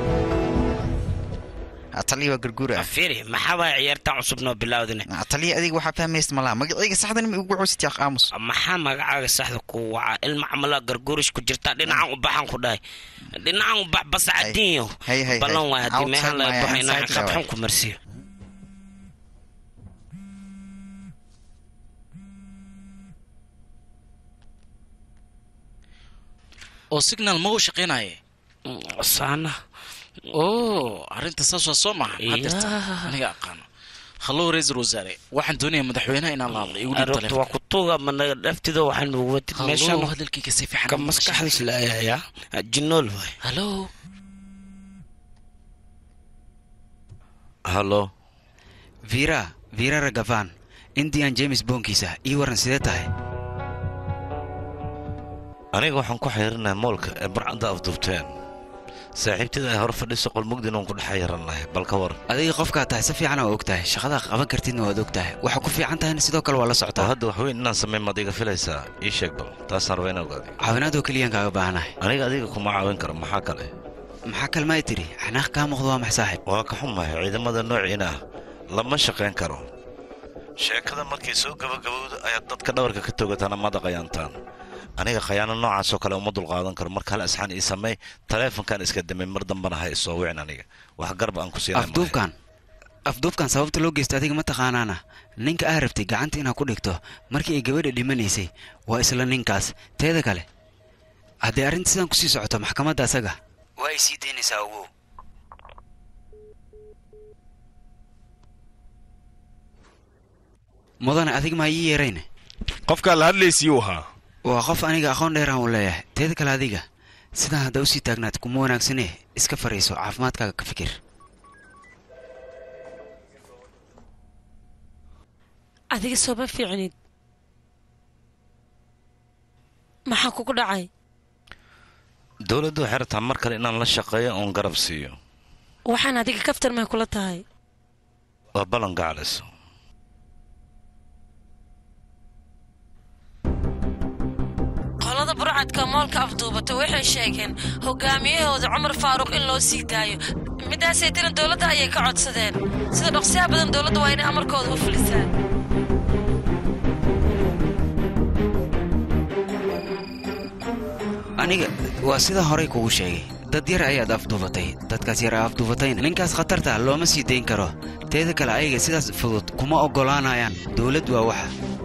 ataliya waa garguura fiiri maxaa waaya ciyaartan cusub noo bilaawdine ataliya adiga waxaa fahmaysa malaha magacayga saxdan ma ugu cusiti aq aamus maxaa magacaaga saxda ku waca ilma camalaa garguurish ku jirta dhinacan u baxan ku dhahay dhinacan u bax basacadiinyo Hay, hay, hay. ballan waay haddii meehan Outside laga my baxayna inside qad waay. xun ku marsiyo oo signal ma u shaqaynaye saana oo arrinta saas waa soo maha hadirta Yaa. aniga aqaano hallow ra-iisul wasaare waxaan doonayaa madaxweynaha inaan la hadlo igu dhiib arabta waa ku tuuga managa dhaftida waxaan ugu wadid meeshan hallow hadalkayga si fiican ka maskaxdiis la ayayaa jinool waay hallow hallo vira vira ragavan indian james boonkiisa ii waran sidee tahay aniga waxaan ku xiriirinahay moolka ee barcadda afduubteen saaxiibtida ay hor fadhiso qolmugdin oon ku dhex yarannahay bal ka waran adiga qofkaa tahay si fiican waa og tahay shaqadaa qaban kartidna waad og tahay waxa ku fiican tahayna sidoo kale waa la oo socotaa hadda wax weyn inaan samayn maad iga filaysaa ii sheeg bal taasaan raba inaan ogaado caawinaadoo keliyaan kaaga baahanahay aniga adiga kuma caawin karo maxaa kale maxaa kalmaay tiri xanaaq kaa muuqdo waa max saaxib waa ka xumahay ciidamada noociina ah lama shaqayn karo sheekada markay soo gabagabowdo ayaad dadka dhabarka ka togataan ama daqayaantaan aniga khayaano noocaasoo kale uma dulqaadan karo marka hal isxaan ii samey taleefonkan iska damay mar dambana ha isoo wicin aniga wax garba aan ku siinay afduubkan afduubkan sababta loo geysta adiga ma taqaanaana ninka aa rabtay gacanta inaad ku dhigto markii ay gabadha dhimanaysay waa isla ninkaas teeda kale haddii arrinta sidan kusii socoto maxkamadda asaga waa ay sii daynaysaa ogow mudane adig maa ii yeerayne qofkaa la hadlaysiyuu ahaa waa qof aniga aqoon dheeraan uu leeyahay teeda kale adiga sidaan hadda usii taagnaad kuma wanaagsane iska fariiso caafimaadkaaga ka fikir adiga sooma fiicnid maxaa kugu dhacay dowladdu waxay rabtaa mar kale inaan la shaqeeyo oon garab siiyo waxaan adiga kaftar may kula tahay waa ballan gaclayso qolada burcadka moolka afduubata waxay sheegeen hogaamiyahooda cumar faaruq in loo sii daayo midaasay tiran dowladda ayay ka codsadeen sida dhaqsiyaha badan dowladda waa inay amarkooda u fulisaan aniga waa sida horey kugu sheegay dad yar ayaad afduubatay dadkaas yar aa afduubatayna ninkaas khatarta looma sii dayn karo teeda kale ayaga sidaas fudud kuma oggolaanayaan dowlad waa waxa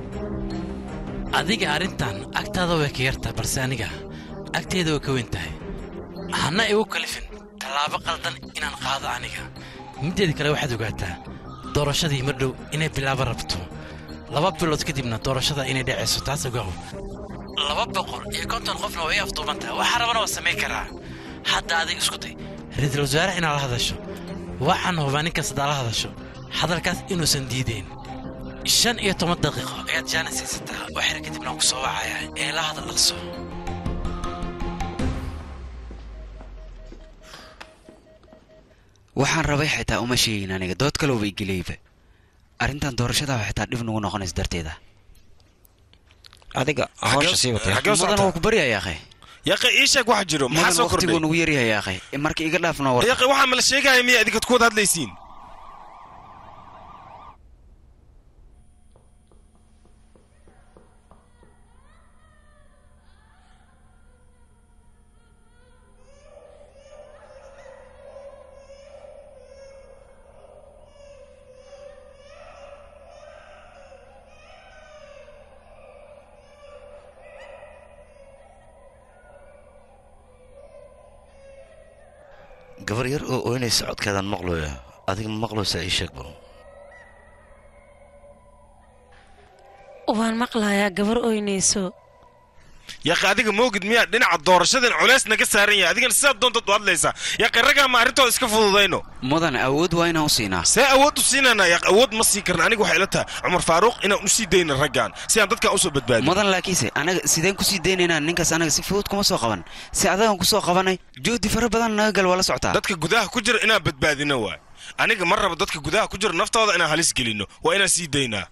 adiga arrintan agtaada way ka yartahay balse aniga agteeda way ka weyn tahay hana igu kalifin tallaabo qaldan inaan qaado aniga mideeda kale waxaad ogaataa doorashadii mar dhow inay bilaabo rabto laba bilood kadibna doorashada inay dhacayso taas ogaw laba boqol iyo konton qofna way afduuban tahay waxaa rabana waa samayn karaa hadda adiga isku day ra-iisul wasaare inaad la hadasho waxaan hubaa ninkaas haddaa la hadasho hadalkaas inuusan diideyn shan iyo toban daqiiqo ayaad jaanis haysataa waxyar kadibna waan ku soo wacayaa ee la hadal dhaqso waxaan rabay xitaa uma sheegin aniga dood kaloo bay geliyba arrintan doorashada xitaa dhib nugu noqonaysa darteeda adiga hawsha sii watay mudan waa ku baryayaa akhay yaqe ii sheeg waxa jiro maxaa mudan soo waqtiguu kordhay nugu yaryahay akhay marka iga dhaafna war yaqe waxaa mala sheegaya miya idinkaad ku wada hadlaysiin gabar yar oo oynaysa codkeedaan maqlooya adiga ma maqloosaa ii sheeg bal waan maqlayaa gabar oynayso yaqe adiga moogid miyaa dhinaca doorashadan culays naga saaran yahay adigana sidaad doontaad u hadlaysaa yaqe raggaa ma arrintooda iska fududayno mudan awood waa inaan u siinaa see awood u siinanaa yaq awood ma sii karna aniga waxay ila tahay cumar faaruuq inaan u sii dayna raggan si aan dadkan usoo badbaadin mudan laakiinse anaga sideen kusii daynaynaa ninkaas anaga si fudud kuma soo qaban si adagan kusoo qabanay juhdi fara badan naga gal waa la socotaa dadka gudaha ku jira inaan badbaadino waay aniga ma raba dadka gudaha ku jira naftooda inaan halis gelino waa inaan sii daynaa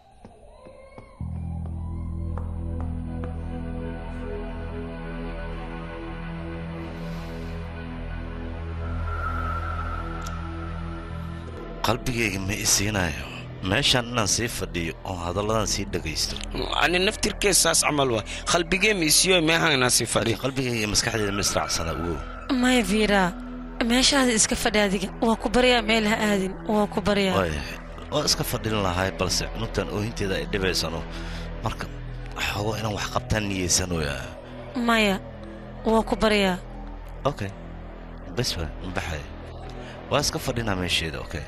qalbigayga ma i siinayo meeshaan inaan sii fadhiyo oo hadalladan sii dhegaysto ani naftirkeed saas camal waay qalbigee miisiyo meehanaa sii fadhi qalbigayga iyo maskaxdeeda ma israacsana wow maya viira meeshaada iska fadhi adiga waa ku baryaa meel ha aadin waa ku baryaa waayahay waa iska fadhin lahay balse cunugtan oohinteeda ay dhibaysano marka xogo inaan wax qabtaan niyeysanoya maya waa ku baryaa okay bes waa mbaxay waa iska fadhinaa meesheeda okay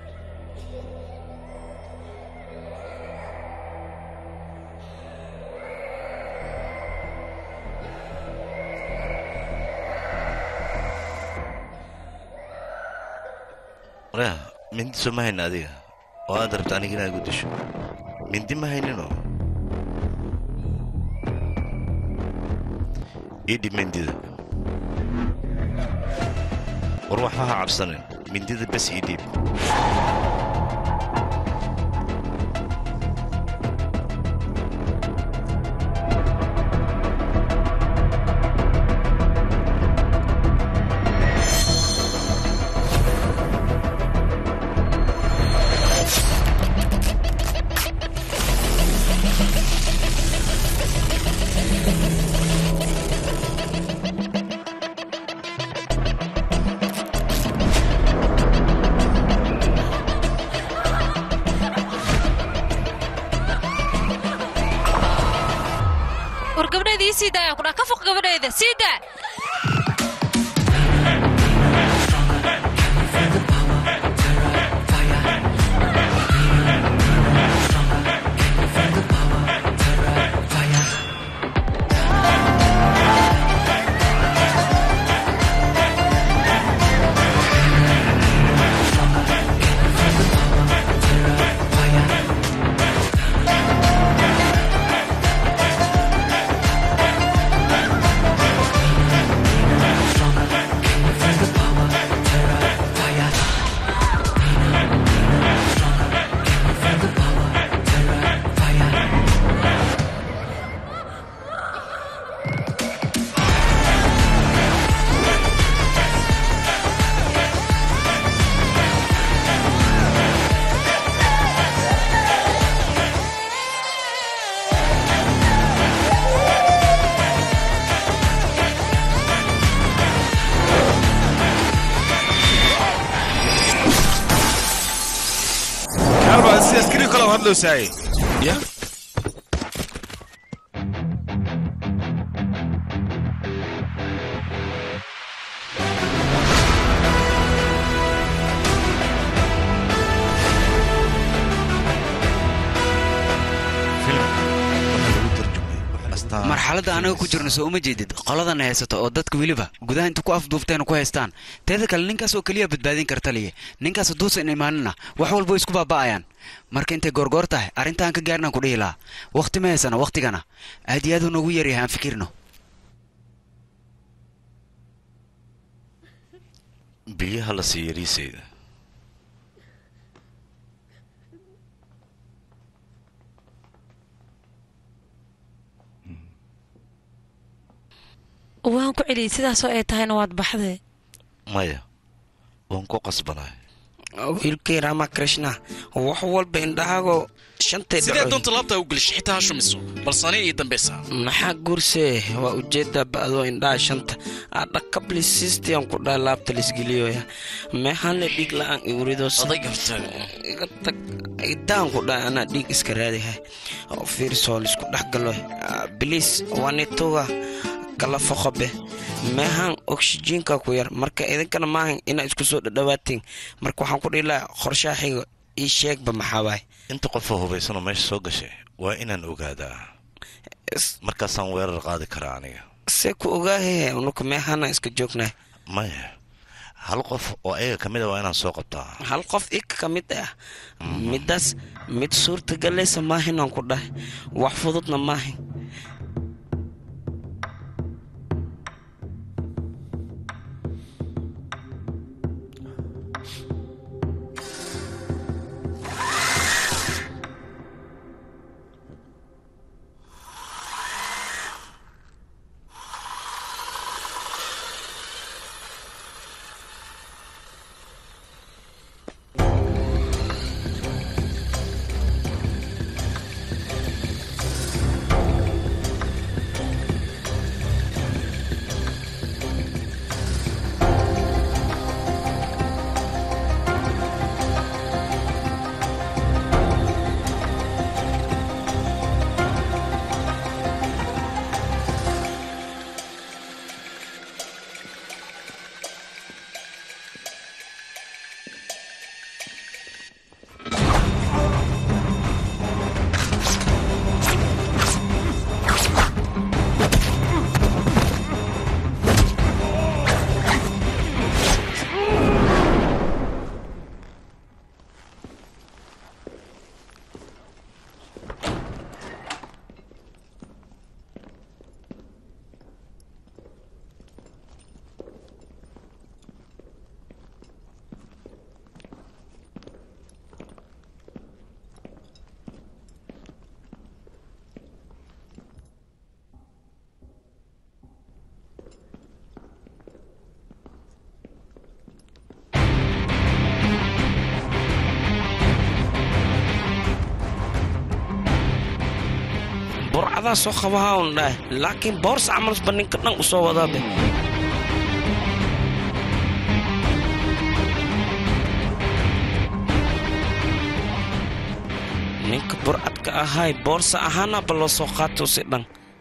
waryaa mindi soo ma hayna adiga oo aad rabta aniga inaad igu disho mindi ma hayninoo ii dhib mindida war waxba ha cabsanin mindida bes ii dhiib war gabdheeda ii sii daaya kudhaa ka foq gabadheeda sii daa kaalba si askari kale hadlowsaaye ya marxaladda anaga ku jirno soo uma jeedid qoladana haysato oo dadka weliba gudaha inta ku afduufteen ku haystaan teeda kale ninkaas oo keliya badbaadin karta liye ninkaas hadduusan imaanina wax walba way isku baaba'ayaan marka intay goorgoor tahay arrintaan ka gaarnaan ku dhihi lahaa wakhti ma haysana wakhtigana aad iyo aad uu noogu yaryahay aan fikirno biyaha la siiyo yariisayda waan ku celiyey sidaasoo ay tahayna waad baxdee maya waan ku qasbanahay wiilkay rama krishna wax walba indhahaago shantay sidee dhacoy doonta laabtaa u gelish xitaa ha shumiso balsani ii dambaysaa maxaa guurse waa ujeedaa ba'doo indhaha shanta adhakablisistiyan ku dhaa laabta lisgeliyoya meehane dhiig la'aan iwridos iga tag idaan ku dhaa anaa dhiig iska raadihay oo fiirsoo lisku dhex galo biliis wanituga kala foqobe meehan oksijiinka ku yar marka idinkana maahan inaa isku soo dhadhawaatiin marka waxaan ku dhihi lahaa qorshaha xiga ii sheegba maxaa waay inta qofoo hubaysanoo meesha soo gashay waa inaan ogaadaa markaasaan weerar qaadi karaa aniga see ku ogaahe unuka meehana iska joognaa maya hal qof oo ayaga ka mid a waa inaan soo qabtaa hal qof ika ka mid ah midaas mid suurtagalaysa maahinaan ku dhahay wax fududna maahin adaa soo qabahaa un dhahay laakiin boorsa camalsba ninka dhan u soo wadaabe ninka burcadka ahay boorsa ahaanaba loo soo qaato si dhan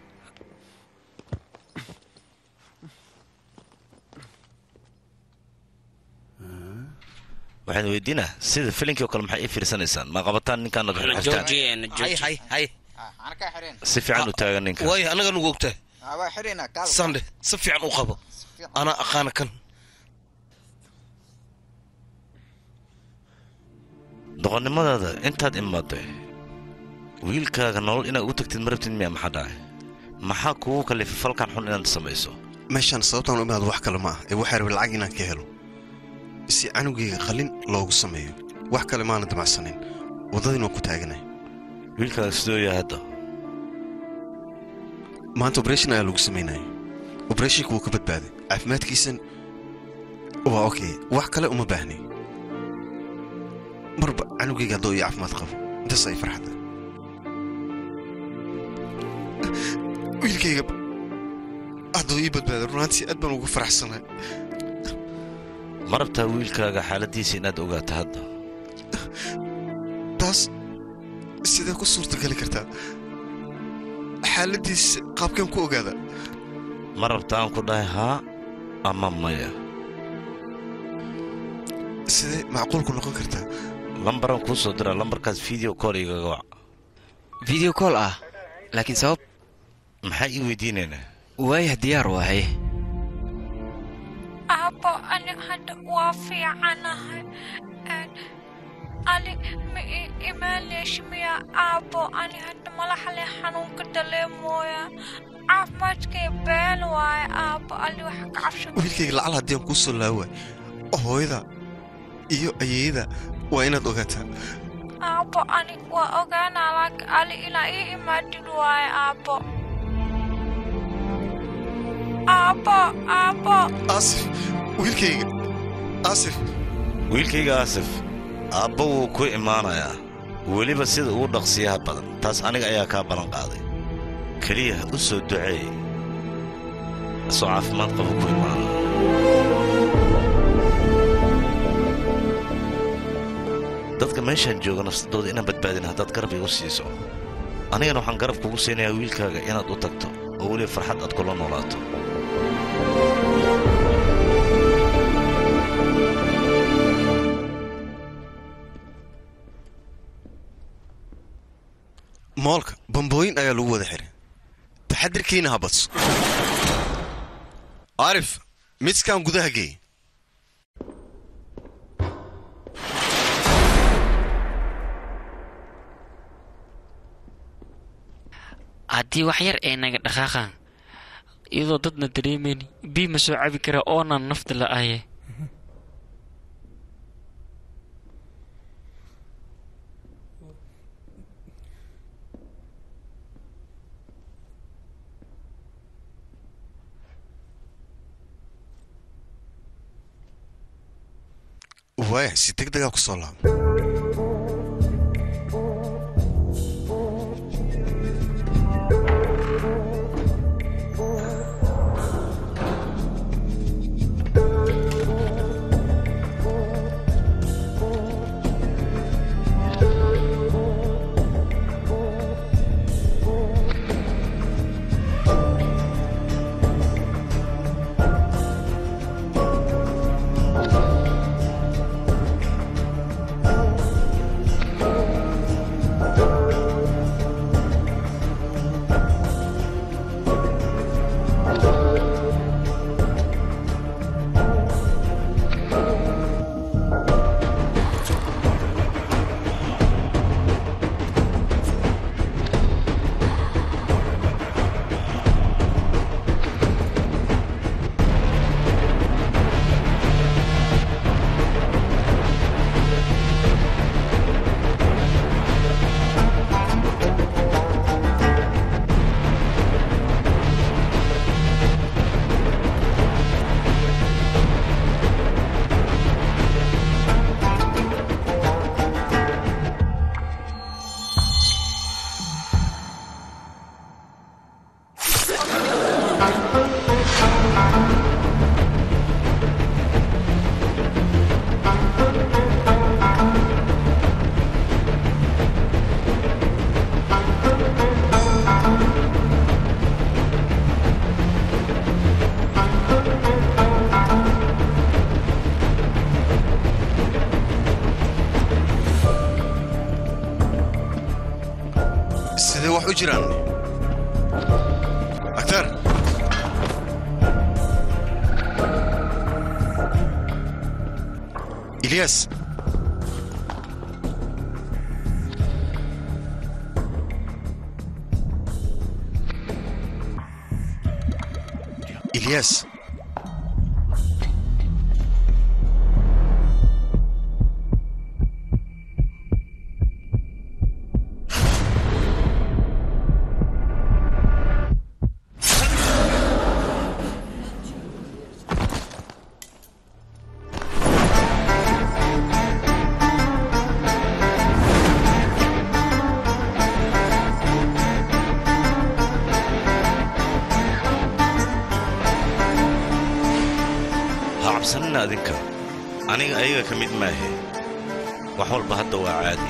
waxaan weydiinaa sida filinkii oo kale maxay ii fiirsanaysaan ma qabataan ninkaan ad xirtaan hay hay hay si fiican u taagan ninka waayo annaga nugu ogtahay sande si fiican u qabo anaa aqaana kan doqonnimadaada intaad imaaday wiilkaaga nolol inaad ugu tagtid ma rabtid miya maxaa dhacay maxaa kugu kalifay falkan xun inaad samayso meeshaan sababtaan u imaado wax kale ma ah ee waxaa rabay lacag inaan ka helo si canugayga qalin loogu sameeyo wax kale maana damacsanin waddadiin waan ku taaganay wiilkaaga sidoo yahay hadda maanta obreshon ayaa lagu samaynaya obreshonka wuu ka badbaaday caafimaadkiisan waa okay wax kale uma baahnay marba canugayga haddoo iyo caafimaad qabo intaas ay farxadda wiilkayga hadduu ii badbaaday runaantii aad baan ugu faraxsanahay ma rabtaa wiilkaaga xaaladiisa inaad ogaato hadda taas sidee ku suurtagali kartaa xaaladiisa qaabkeen ku ogaada ma rabta aan ku dhahay haa ama maya sidee macquulku noqon kartaa lambaran kuu soo diraa lambarkaas video call igaga wac video call ah laakiin sabab maxaa ii weydiinaynaa waayah diyaar waahay aabbo ani hadda waa fiicanahay ali ma ii imaanaysh miya aabbo ani hadda malaxle xanuunka daleemooya caafimaadkay been waaye aabbo ali waxa ka cabsha wiilkayga lacal haddii aan kuu soo laawaay hooyada iyo ayeeyada waa inaad ogaataa aabbo ani waa ogaanaa laakiin ali ilaa ii imaadid waaye aabbo aabbo aabbo aasif wiilkayga aasif wiilkayga aasif aabba wuu ku imaanayaa weliba sida ugu dhaqsiyaha badan taas aniga ayaa kaa ballan qaaday keliya u soo duceey asoo caafimaad qaba ku imaana dadka meeshaan jooga nafsadooda inaan badbaadin haddaad garab igu siiso anigana waxaan garab kugu siinayaa wiilkaaga inaad u tagto oo weliba farxad aad kula noolaato moolka bambooyin ayaa lagu wada xiray taxadirkiina ha badso arif midskan gudaha geey haddii wax yar ay naga dhaqaaqaan iyadoo dadna dareemayni bii ma soo cabi karaa oonan nafta la'aye waaya si deg degaa ku soo laabo wax u jiraan aktar ilyas ilyas ha cabsanina adinka aniga ayaga ka mid maahe wax walba hadda waa caadi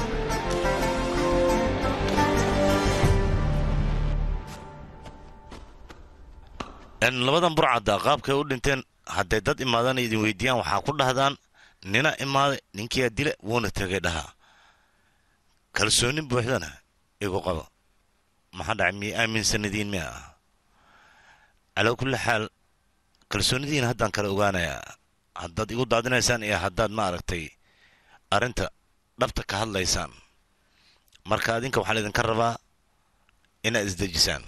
En labadan burcadda qaabkay u dhinteen hadday dad imaadaan idin weydiiyaan waxaa ku dhahdaan nina imaaday ninkiyaa dila wuuna tegay dhahaa kalsooni buuxdana igu qaba maxaa dhacay miya aaminsanadiin miya ah calaa kulli xaal kalsoonidiina haddaan kala ogaanayaa haddaad igu daadinaysaan iyo haddaad ma aragtay arrinta dhabta ka hadlaysaan marka adinka waxaa laydinka rabaa inaad isdejisaan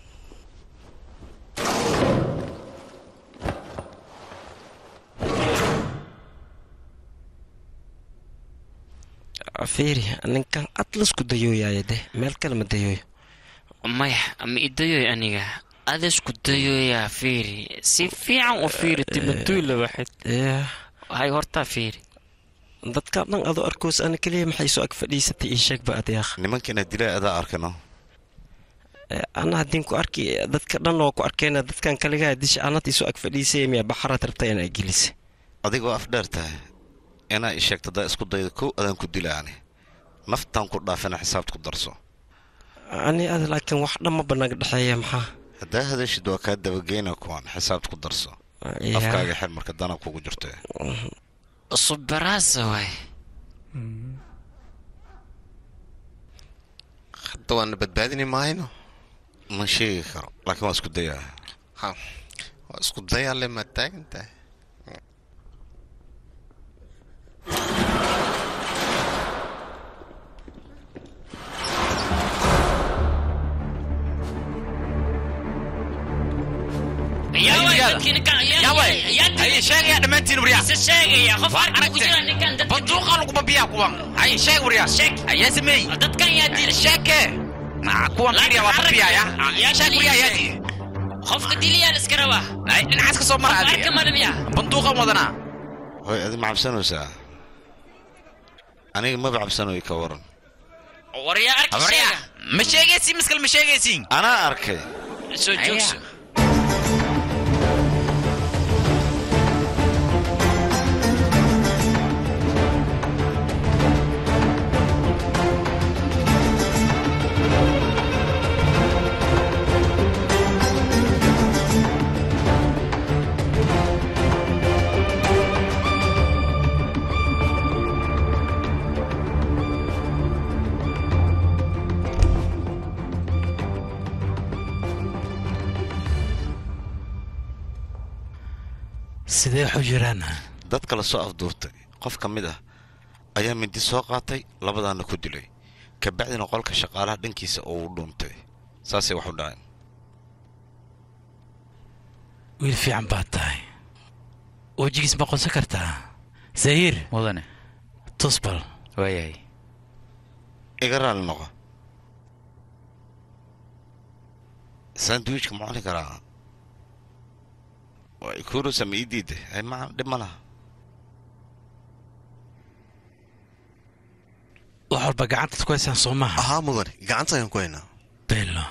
fiiri ninkan atlasku dayooyaaya de meel kale ma dayooyo maya ma idayoy aniga adasku dayoyaa fiiri si fiican u fiiri timatuula waxayd hay hortaa fiiri dadka dhan adoo arkoos ana keliya maxay soo ag fadhiisatay ii sheegba adeekh nimankiina dilaa adaa arkano ana haddin ku arki dadka dhan oo ku arkeyna dadkan kaligaa disha anad isoo ag fadhiisay miya baxaraad rabta inaa gelisa adigoo af dheer tahay inaa i sheegto haddaa isku dayda kow adaan ku dilaani naftaan ku dhaafina xisaabta ku darso ani ada laakiin wax dhan ma banaga dhexeeya maxaa haddaa hadashid waa kaa dabageyna kuwan xisaabta ku darso Ya. afkaaga xir marka dana kugu jirto subaraasa waay hadda waana badbaadini maayno ma sheegi karo laakiin waa isku dayaa ha waa isku dayaale ma taagan tahay sheegaya dhammaantiin waryaa banduuqa laguma biyaa kuwan hay sheeg waryaa sheeg ayaa sameey dadkan yaa dil sheeke kuwan kiriya waa babiyaya sheeg waryaa yaa dil qofka diliyaan iska rabaa ay dhinacaas ka soo mara arka madamiya banduuqan wadanaa hoy adi ma cabsanaysaa aniga maba cabsanoy ka waran waryaa arki waryaa sheega ma sheegaysiin miskal ma sheegaysiin anaa arkay soo joogso sidee waxu jiraan dad kala soo afduurtay qof ka mid ah ayaa mindi soo qaatay labadaana ku dilay kabacdina qolka shaqaalaha dhankiisa oo u dhuuntay saasay wax u dhaceen wiil fiican baad tahay wejigiis ma qonsan kartaa zahiir mudane tusbal waayahay iga raali noqo sandwichka ma cuni karaa waa ikurusa ma ii diida hay ma dhib ma laha wax walba gacantaad ku haysaan soo maaha ahaa mudane gacanta ayaan ku haynaa bello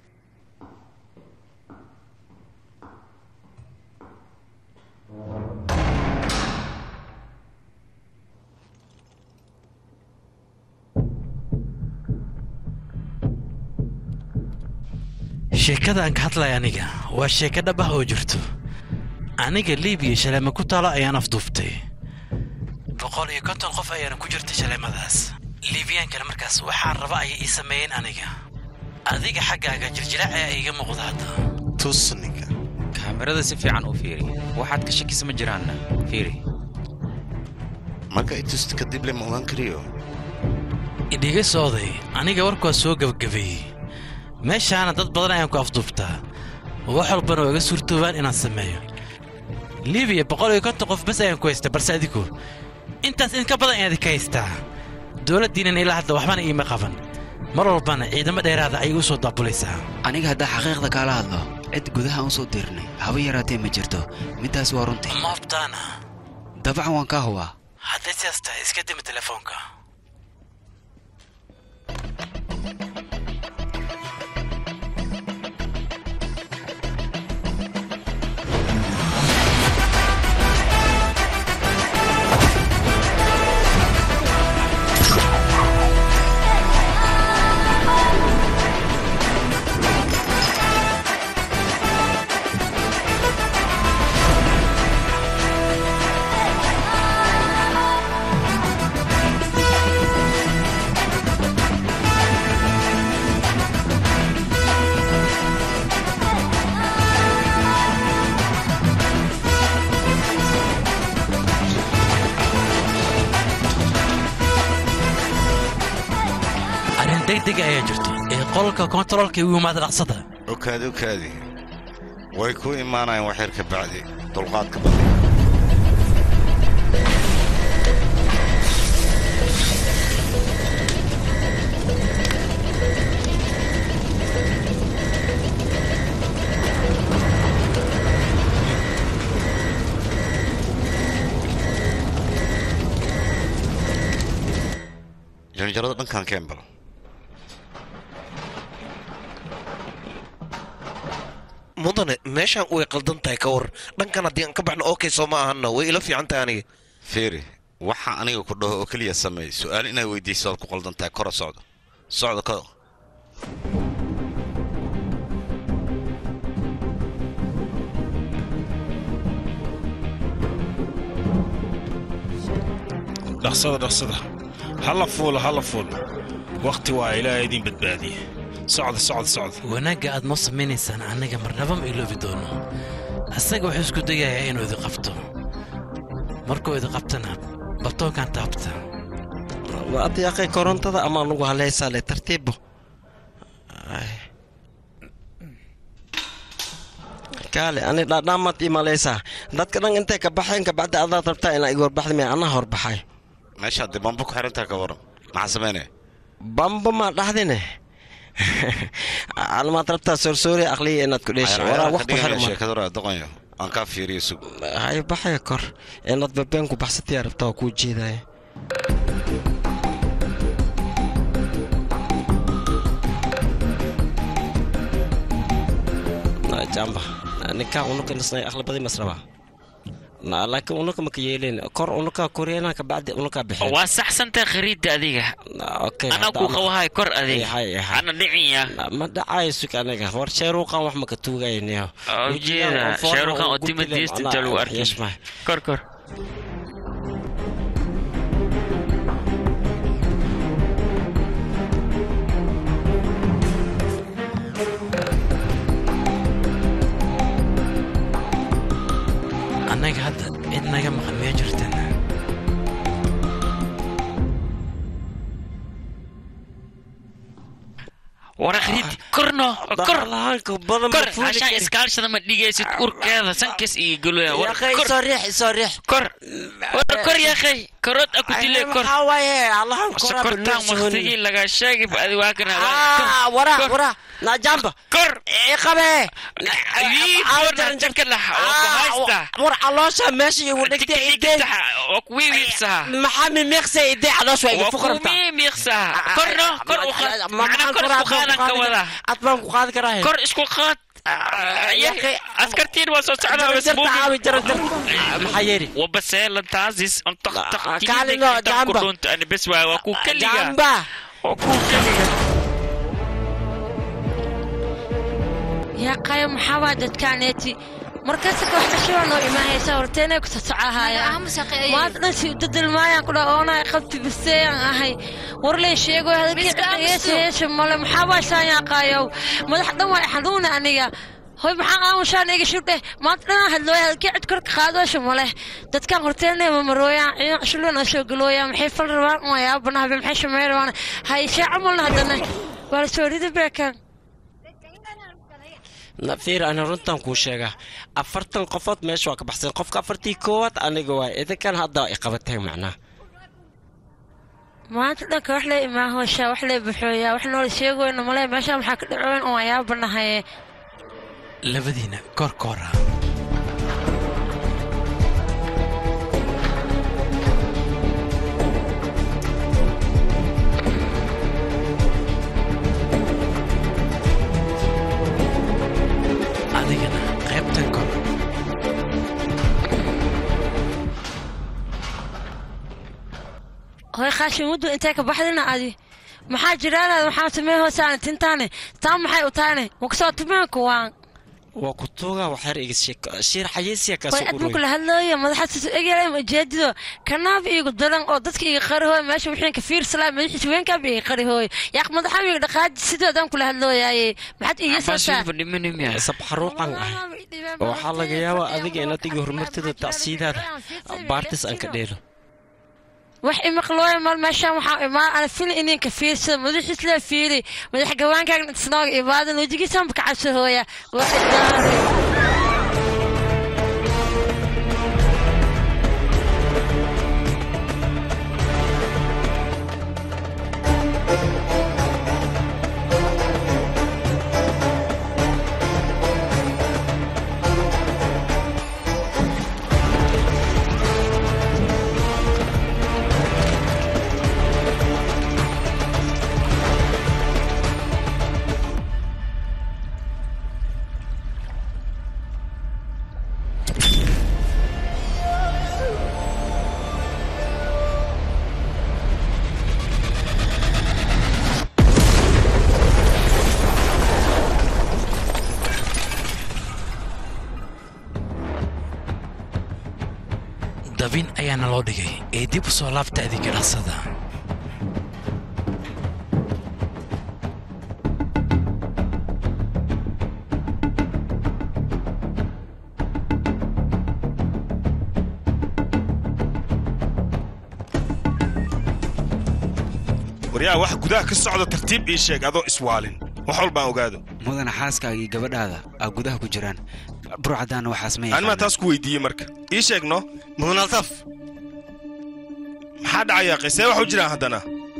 sheekada aan ka hadlaya aniga waa sheeko dhab ah oo jirto aniga liibiya shaleema ku taalo ayaan afduuftay boqol iyo konton qof ayaana ku jirta shaleemadaas liibiyaankana markaas waxaan raba ayay ii sameeyeen aniga adiga xaggaaga jirjilaac ayaa iiga muuqda hadda tusninka kaamirada si fiican u fiiri waxaad ka shakisa ma jiraanna fiiri marka itusta kadib le ma ogaan kariyo idhiga sooday aniga warkuwaa soo gebagabeeyey meeshaana dad badan ayaan ku afduubtaa wax walbana waa iga suurtoobaan inaan sameeyo libiya boqol iyo konton qof bas ayaan ku haystaa balse adigu intaas idinka badan ayaad ka haystaa dowladdiinan ilaa hadda waxbana iima qaban mar walbana ciidamo dheeraada ayay u soo daabulaysaa aniga haddaa xaqiiqda kaala hadlo cid gudaha aan soo dirnay haba yaraatee ma jirto middaas waa runtii maabtaana dabcan waan kaa hubaa hadday sidaas tahay iska dimi telefoonka arrin degdega ayaa jirto ee qolka kontaroolka igu yimaada dhaqsada okaadi okaadi way ku imaanayaan wax yar ka bacdi dulqaadka badan janjarada dhankan kembal mudane meeshaan way qaldan tahay ka war dhankan haddii aan ka baxno okay soo ma ahanna way ila fiican tahay aniga fiiri waxa aniga ku dhaho oo keliya sameey su'aal inaad weydiiso ood ku qaldan tahay kora socdo socdo ka dhaqsada dhaqsada hala fuulo hala fuulo wakhti waa ilaahay idin badbaadiye socda socda socda wanaagga aad noo samaynaysaan annaga marnaba ma iloobi doono asaga wuxuu isku dayayaa inuu idi qabto markuu idi qabtana batoonkan taabta waad yaaqay korontada ama anugu haleysaa le tartiibo kaale ani dhaadhaamaad ii malaysaa dadka dhan intay ka baxeen kabacdi adaad rabtaa inaa iga horbaxda miya anaa horbaxay meeshaad dee bambo ku xirantaa ka waran maxaa samaynaya bamba maa dhahdine almaad rabtaa soorsoori aqliya inaad ku dheesha waraa wax ku xirma sheekadora doqonyo aan kaa fiiriyo sug hay baxaya kor inaad babeen ku baxsataya rabtaa waa kuu jeedaya jamba ninkaa unuka nisnay aqli badi masraba laakiin unuka maka yeelin kor unuka koryeena kabacdi unuka bixeen waa saxsantaa khariidda adiga anaa kuu qabahay kor adiga ana dhicinya ma dhacayo sug aniga war sheeruuqan wax maka tuugayniyo ujeeda sheerukan oo timadiista inta lagu arkay kor kor annaga hadda cid naga maqan miya jirtan wara khariiddi korno kor kor hashaan iskaalshada ma dhigaysid urkeeda sankas iyo galoya soo riix soo riix kor wara kor yaakhay karood aku dile kor sokortaan waqtigii laga sheegay adi waa kana wara wara najamba kor qabe war caloosha meesha igu dhigtay idee kuwiwiibsaha maxaa mimiiqsa idee caloosha igu fuqrata kumiimiiqsaha korno kor u qaad macna kor isku qaadan ka wada ad baan ku qaadi karaa kor isku qaad askartiin waa soo socdaa maxaa yeeri wabaseelantaasis Kaalino, jamba. ani bes waay waa kuu keliga jamba waa kuu keliga yaa qayo maxaa waa dadkaaneeti markaasa wax dhashaa noo imaahaysa horteenay ku sasocahaya maanta dhan si udadilmaayaan ku dhaa oonay qabti biseeyaan ahay warley sheego hadalkeeyeesha male maxaa baashaan yaaqaayow madax dhan waa xanuuna aniga hoy maxaa aamushaan iga shudhe maanta dhanaa hadlooya hadalkii cid korka qaadoosha male dadkan horteenay mamarooyaan ciidan cushuloon oo soo galooyaan maxay fal rabaan wayaabanaha maxay shamey rabaan hayshee camalna haddana waa la soo ridi beekan nafiir ana runtan kuu sheegaa afartan qofood meesha waa ka baxsan qofka afartii koowaad aniga waay idinkan hadda ay qabateen macnaa maanta dhanka wax lee imaahooshaa wax lee baxooyaa wax noola sheegoyna male meeshaa maxaa ka dhacoyn oo ayaabanahaye labadiina koorkoora adigana qaybtan kor hoy khaashin muddu intee ka baxdina adi maxaa jiraanaad maxaa tumee hoosaana tintaane taa maxay u taane wakasoo tumeenku waan waa ku tuugaa waxyar iga shiir xayeysiya way kaasoo admuku la hadlooya madaxaasiisu egyaray ujeedido kanaab iigu daran oo dadka iga qarihooy meesha wixiinka fiirsalaa madaxiisa weenkaaba iga qarihooy yaaq madaxam iga dhaqaaji sidoodaan kula hadlooyaaye maxaad iiga sootaa sabxaruuqan ah waxaa laga yaabaa adiga inaad iga horumartida tacsiidaada baartis aan ka dheelo wax imaqlooya mal meeshaan waxaa imaa ana fili ininka fiirsada madaxiis lee fiiri madax gawaankaaga isnooga ibaadan wejigiisaanba ka cabsahooya waa idaaray dabin ayaana loo dhigay ee dib u soo laabta adiga dhaqsada waryaa wax gudaha ka socda tartiib ii sheeg adoo iswaalin wax walbaan ogaado mudana xaaskaaga iyo gabadhaada aa gudaha ku jiraan burcadaana waxaas ma animaa taas ku weydiiyey marka ii sheegno mudanaltaf maxaa dhacaya qisee wax u jiraan haddana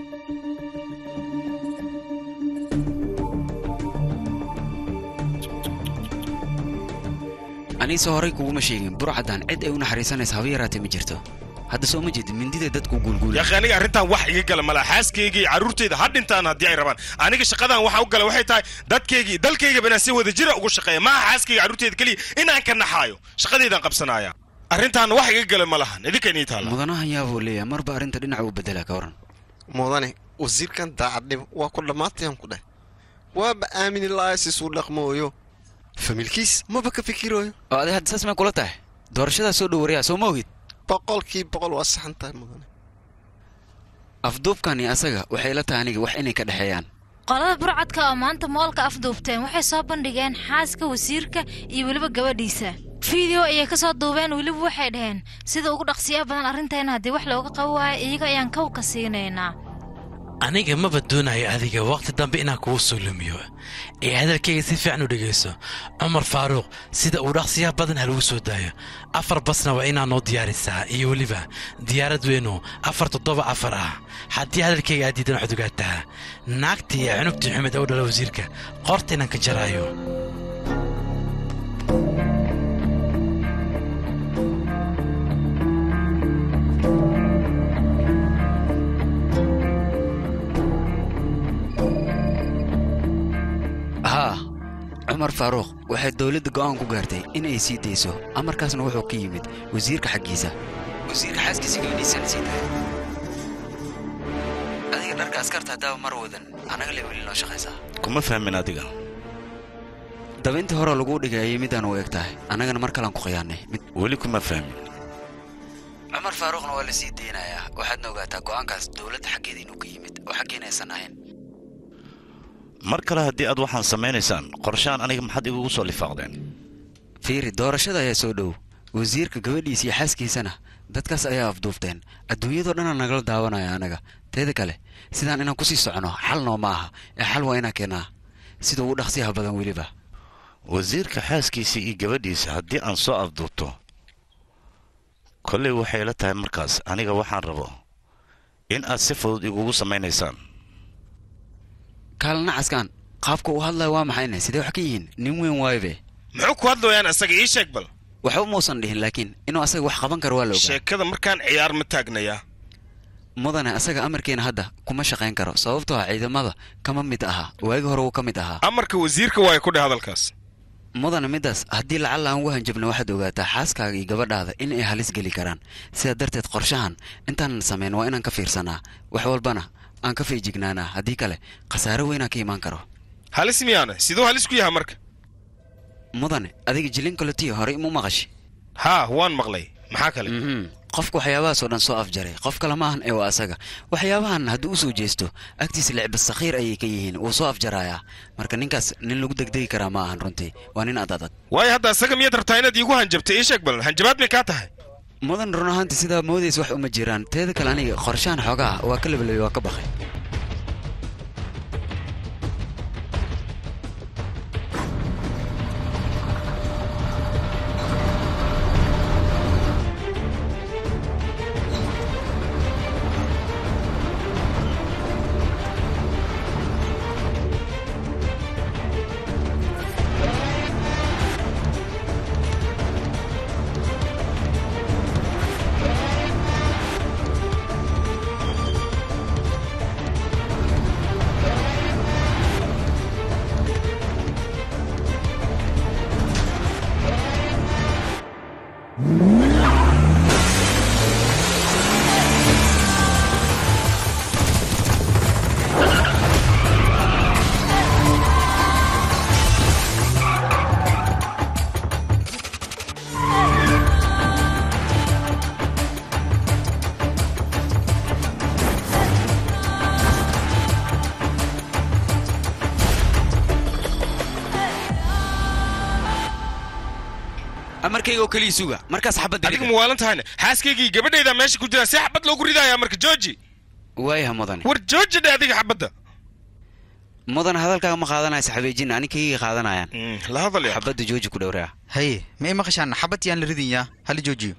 aniise horay kuguma sheegin burcadan cid ay u naxariisanaysa haba yaraatee ma jirto hadda soo ma jeedin mindida dadku guulguula yaakhi aniga arrintan wax iga gala malaa xaaskayga iyo carruurtayda ha dhintaan haddii ay rabaan aniga shaqadan waxa u gala waxay tahay dadkaygii dalkaygaba inaan si wada jira ugu shaqeeya maaha xaaskayga carruurtayda keliya inaan ka naxaayo shaqadeydaan qabsanaya arrintan wax iga gala ma lahan idinka inii taalla mudanahan yaabuu leeyahay marba arrinta dhinaca u bedelaa ka waran mudane wasiirkan daacadnimo waa ku dhammaatayaan ku dheh waaba aamini laaya sisuu dhaqmooyo familkiis maba ka fikirooyo oo adi hadda saas may kula tahay doorashadaa soo dhowariyaa soo ma ogid boqolkii boqol waa saxan tahay mudane afduubkani asaga waxay la tahay aniga wax inay ka dhexeeyaan qolada burcadka oo maanta moolka afduubteen waxay soo bandhigeen xaaska wasiirka iyo weliba gabadhiisa fiideo ayay ka soo duubeen weliba waxay dhaheen sida ugu dhaqsiyaha badan arrinteena haddii wax looga qabo waayo iyaga ayaan kawka siinaynaa aniga maba doonayo adiga wakhti dambe inaan kugu soo lumiyo ee hadalkayga si fiican u dhegayso cumar faaruuq sida uu dhaqsiyaha badan ha lagu soo daayo afar basna waa inaa noo diyaarisaa iyo weliba diyaarad weynu afar toddoba afar ah haddii hadalkayga aad diidan waxaad ogaataa naagtii iyo cunugtii xumed oo dhala wasiirka qorta inaan ka jaraayo haa cumar faaruuq waxay dowladda go'aan ku gaartay in ay sii dayso amarkaasna wuxuu ka yimid wasiirka xaggiisa wasiirka xaaskiisa gabadhiisana sii tahay adiga dharka askarta haddaaba mar wadan annaga le weli noo shaqaysaa kuma fahmin adiga dabayntii hore laguu dhigay ayay midaan u eg tahay annagana mar kalean ku khiyaannay mid weli kuma fahmin cumar faaruuqna waa la sii deynayaa waxaadna ogaataa go'aankaas dowladda xaggeeda inuu ka yimid oo xaggeena aysan ahayn mar kale haddii aad waxaan samaynaysaan qorshahan aniga maxaad igugu soo lifaaqdeen fiiri doorashada ayaa soo dhow wasiirka gabadhiisa iyo xaaskiisana dadkaas ayaa afduufteen adduunyadoo dhanaa nagala daawanaya anaga teeda kale sidaan inaan kusii socono xal noo ma aha ee xal waa inaan keenaa sida ugu dhaqsiyaha badan weliba wasiirka xaaskiisa iyo gabadhiisa haddii aan soo afduubto kollay waxay la tahay markaas aniga waxaan rabo in aad si fudud igugu samaynaysaan kaalana caskaan qaabka uu hadlaya waa maxayne sidee wax ka yihiin nin weyn waayobe muxuu ku hadlayaan asaga ii sheeg bal waxba muusan dhihin laakiin inuu asaga wax qaban karo waa la ogaa sheekada markaan ciyaar ma taagnayaa mudane asaga amarkeena hadda kuma shaqayn karo sababtoo ah ciidamada kama mid aha waagi hore wuu ka mid ahaa amarka wasiirka waaya ku dheh hadalkaas mudane middaas haddii lacalla aan ugu hanjabna waxaad ogaataa xaaskaaga iyo gabadhaada in ay halis geli karaan sidaa darteed qorshahan intaanan samayn waa inaan ka fiirsanaa wax walbana aan ka feejignaanaa haddii kale khasaare weynaa ka imaan karo halis miyaana siduu halis ku yahay marka mudane adiga jilin kalotiya horey mu maqashi haa waan maqlay maxaa kale qofka waxyaabahaasoo dhan soo afjaray qof kale maahan ee waa asaga waxyaabahan haddii u soo jeesto agtiisa licba sakhiir ayay ka yihiin wuu soo afjarayaa marka ninkaas nin lagu degdegi karaa ma ahan runtii waa nin ad adag waayo hadda asaga miyaad rabtaa inaad iigu hanjabtay ii sheeg bal hanjabaad may kaa tahay mudan run ahaantii sidaa moodays wax uma jiraan teeda kale aniga qorshahan xoogaa waa ka labalabay waa ka bakay amarkayga oo keliya suga markaas xabadda adiga muwaalan tahayna xaaskaygii gabadhaydaa meesha ku jira see xabad loogu ridayaa marka jooji waayaha mudane war jooji dhe adiga xabadda mudan hadalkaaga ma qaadanaysa xabeejin aninkayga qaadanayaan la hadal yaa xabadda jooji ku dhowraa haye ma i maqashaan xabad yaan la ridinyaa hala joojiyo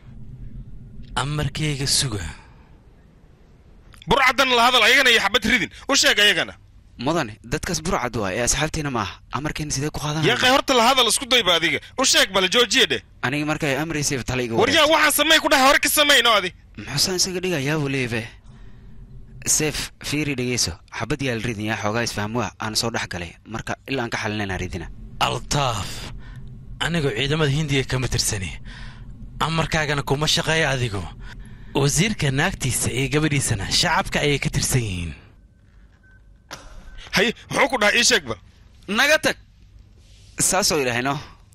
amarkayga suga burcaddana la hadal ayagana iyo xabad ridin u sheeg ayagana mudane dadkaas burcad waa ee asxaabtiina ma aha amarkeena sidee ku qaadanaya yaqay horta la hadal isku dayba adiga u sheeg bale joojiye dheh aniga markay amraysayba tala iga war yaa waxaan samey ku dhahay hore ka samayno adi muxuusaan isaga dhigayaabuu leebe seef fiiri dhegeyso xabad yaa la ridin yaa xoogaa isfahmuwa aan soo dhex galay marka ilaa aan ka xalinayna ridina altaaf anigoo ciidamada hindiga kama tirsani amarkaagana kuma shaqeeya adigu wasiirka naagtiisa iyo gabadhiisana shacabka ayay ka tirsan yihiin haye muxuu ku dhahay ii sheeg bal naga tag saasoo idhaahayno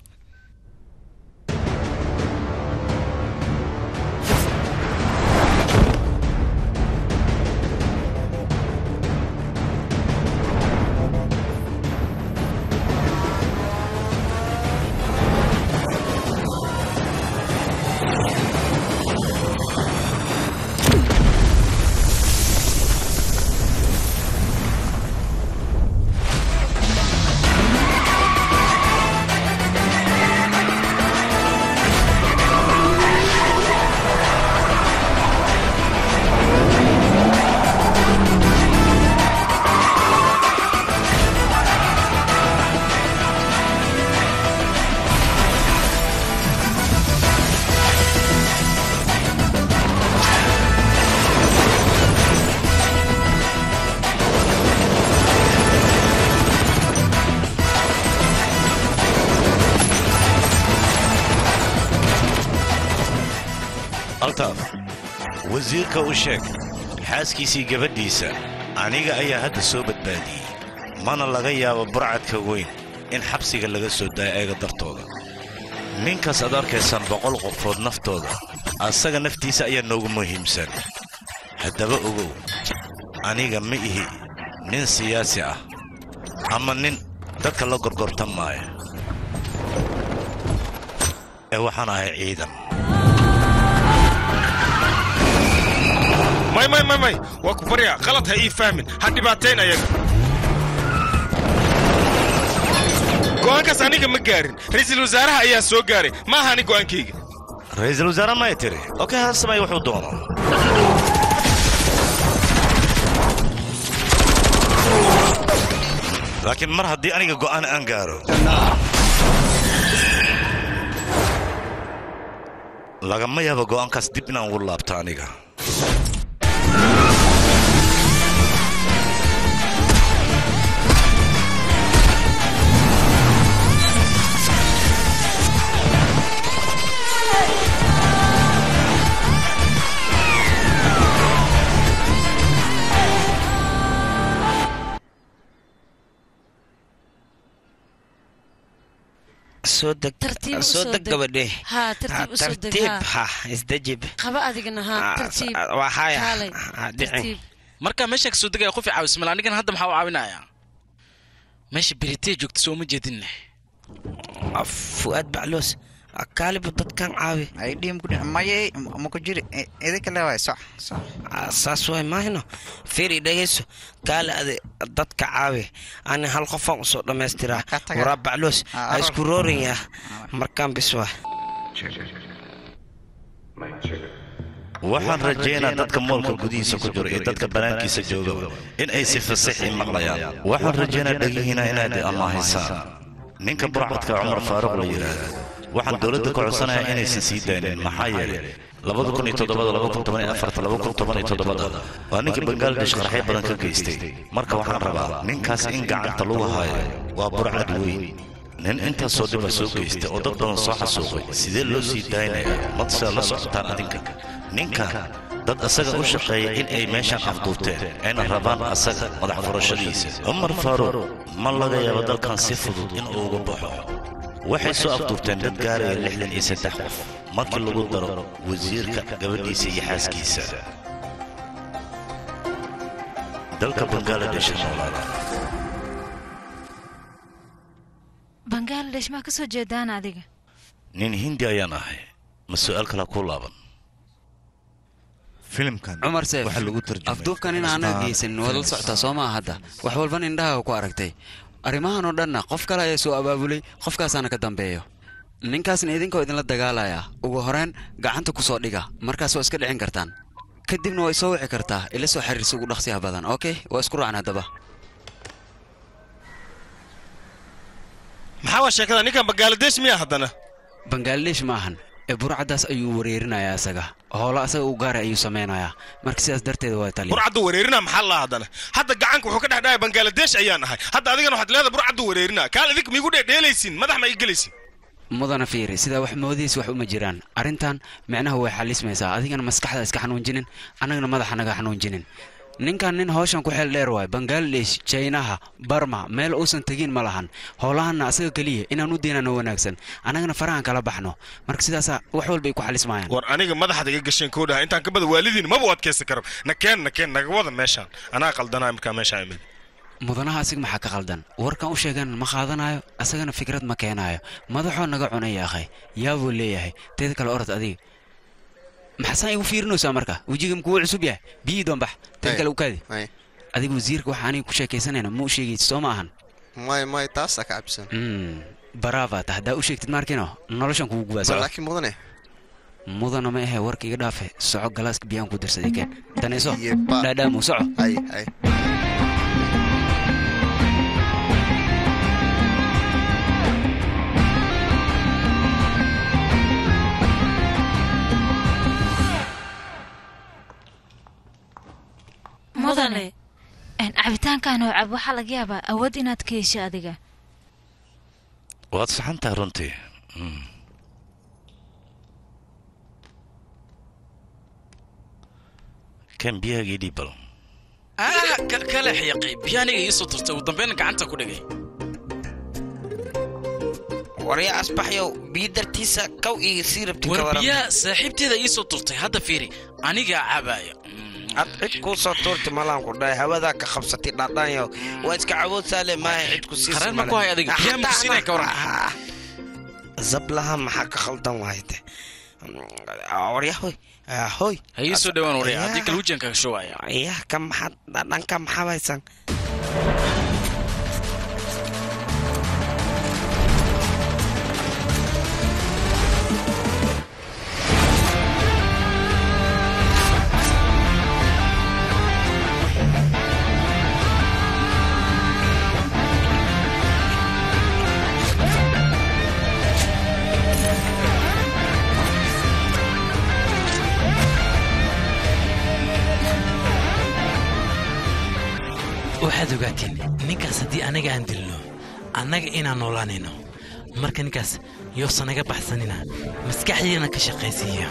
altaaf wasiirka u sheeg xaaskiisii gabadhiisa aniga ayaa hadda soo badbaadiyey mana laga yaabo burcadka weyn in xabsiga laga soo daayo ayaga dartooda ninkaas aad arkaysaan boqol qofood naftooda asaga naftiisa ayaa noogu muhiimsan haddaba ogow aniga ma ihi nin siyaasi ah ama nin dadka la gorgortan maayo ee waxaan ahay ciidan may may may may waa ku baryaa qalad ha ii fahmin ha dhibaatayn ayaga go'aankaas aniga ma gaarin ra'iisul wasaaraha ayaa soo gaaray ma aha ani go'aankayga ra'iisul wasaare maya tiri okey ha samay wuxuu doono laakiin mar haddii aniga go'aan aan gaaro lagama yaabo go'aankaas dib inaan ugu laabto aniga soo deg Tartiib u soo soo deg deg. gabadhe Haa, tartiib u soo deg, tartiib haa. ha isdejib qaba adigana haa Ah, tartiib sa- waa haya. kaalay Ah, dhicin. tartiib marka meeshaan kasoo degaya qof i caawis mal anigana hadda maxaa u caawinayaa meesha beritee joogta soo ma jeedinne fu'aad bacloos kaalibu dadkan caawi maye maku jiri idinka leewaay soc soc saas waay maahino fiiri dhegayso kaale ade dadka caawi ani hal qofaan usoo dhammaystiraa taga. waraa bacloos Ah, ha aroor. isku roorinyaa markaan bis waa waxaan rajaynaa dadka moolka gudihiisa ku jiro iyo dadka bannaankiisa joogaba in ay si fasixii maqlayaan waxaan rajaynaa dhegihiina inaad amaahaysaan ninka burcadka cumar faaruq la yidhaahdo waxaan dowladda ka codsanayaa inaysan sii daynin maxaa yeelay waa ninkii bangaladesh qarxyo badan ka geystay marka waxaan rabaa ninkaas in gacanta lagu haayo waa burcad weyn nin intaasoo dhiba soo geystay oo dad badan soo xasuuqay sidee loo sii daaynayaa madse la socotaan adinka ninka dad asaga u shaqeeya in ay meeshaan afduubteen ayna rabaan asaga madax furashadiisa cumar faaruuq ma laga yaabo dalkan si fudud in uu uga baxo waxay soo afduubteen dad gaaraya lixdan iyo saddex qof markii lagu daro wasiirka gabadhiisa iyo xaaskiisa dalka bangaladesh noolaada bangaladesh maa ka soo jeedaan adiga nin hindi ayaan ahay ma su'aal kale ku laaban filimkan cumar seef waxaa lagu tarjumay afduubkan in aanaa geysan waad la socotaa soo maa hadda wax walban indhaha ku aragtay arrimahan oo dhanna qof kale ayaa soo abaabulay qofkaasaana ka dambeeyo ninkaasna idinkoo idinla dagaalaya ugu horeen gacanta ku soo dhiga markaas waa iska dhicin kartaan kadibna waa isoo wici kartaa ila soo xiriirsa ugu dhaqsiyaha badan okay waa isku raacna haddaba maxaa waa sheekada ninkan bangaladesh miya haddana bangaladesh maahan ee burcaddaas ayuu wareerinayaa isaga howlo asaga u gaaray ayuu samaynayaa marka sidaas darteeda waa taliya burcaddu wareerina maxaa laa haddana hadda gacanka wuxuu ka dhex dhahaya bangaladesh ayaan ahay hadda adigana waxaad leedahay burcaddu wareerina kaal idink miigu dheedheelaysin madax ma ii gelaysin mudana fiiri sidaa wax moodihiis wax uma jiraan arrintan micnaha way xalismaysaa adigana maskaxda iska xanuunjinin annagana madaxa naga xanuunjinin ninkan nin hawshan ku xeel dheer waay bangaladesh jaynaha barma meel uusan tegin ma lahan howlahanna asaga keliya inaan u deynano wanaagsan annagana farahan kala baxno marka sidaasaa wax walba ay ku xalismayaan war aniga madaxda iga gasheen koo dhaha intaan ka bada waalidiin maba u adkaysan karo nakeen nakeen naga wada meeshaan anaa qaldanaa markaa meeshaan imid mudanaha asiga maxaa ka qaldan warkan u sheegan ma qaadanayo asagana fikrad ma keenaayo madaxoo naga cunaya akhay yaabuu leeyahay teeda kale orod adiga maxaasaan igu fiirinaysaa marka wejiga makuu cusub yahay biyii doonbax teeda kale ukaadi adiga wasiirka waxa aniga ku sheekaysanayna ma u sheegaysid soo ma ahan may may taasaa ka cabsan baraava ta haddaa u sheegtid maarkino noloshan kugu gubaa soco laakiin mudane mudana ma ahe warka iga dhaafe soco galaaska biyaan ku darsaday keen danayso dhaadhaamu soco ay ay mudane cabitaankan oo cab waxaa laga yaabaa awood inaad ka hesho adiga waad saxantahay runtii Mm. kan biyahagii dhiibbal ah ka- kale xiyaqay biyo aniga ii soo turtay ugu dambeyn gacanta ku dhigay warya asbaxyow biyo dartiisa kow iyo sii rabti ka war waran biyaha saaxiibteeda ii soo turtay hadda fiiri anigaa cabaaya ad cid kuu soo tuurti malaan ku dhahay hawadaa ka qabsatay dhaadhaanyo waa iska cawood saale maaha cid ku siisa Qareen ma ku hay adiga? Biyaha ma ku siinay ka waran? zablaha maxaa ka khaldan waayde warya hoy Ah, hoy ha ii soo dhawaan warya haddii kale wejigan kaga showaya yah ka maxaad dhanka maxaa haysan waxaad ogaatiin ninkaas haddii anaga aan dilno annaga inaan noolaanayno marka ninkaas yoosan naga baxsanina maskaxdiina ka shaqaysiiya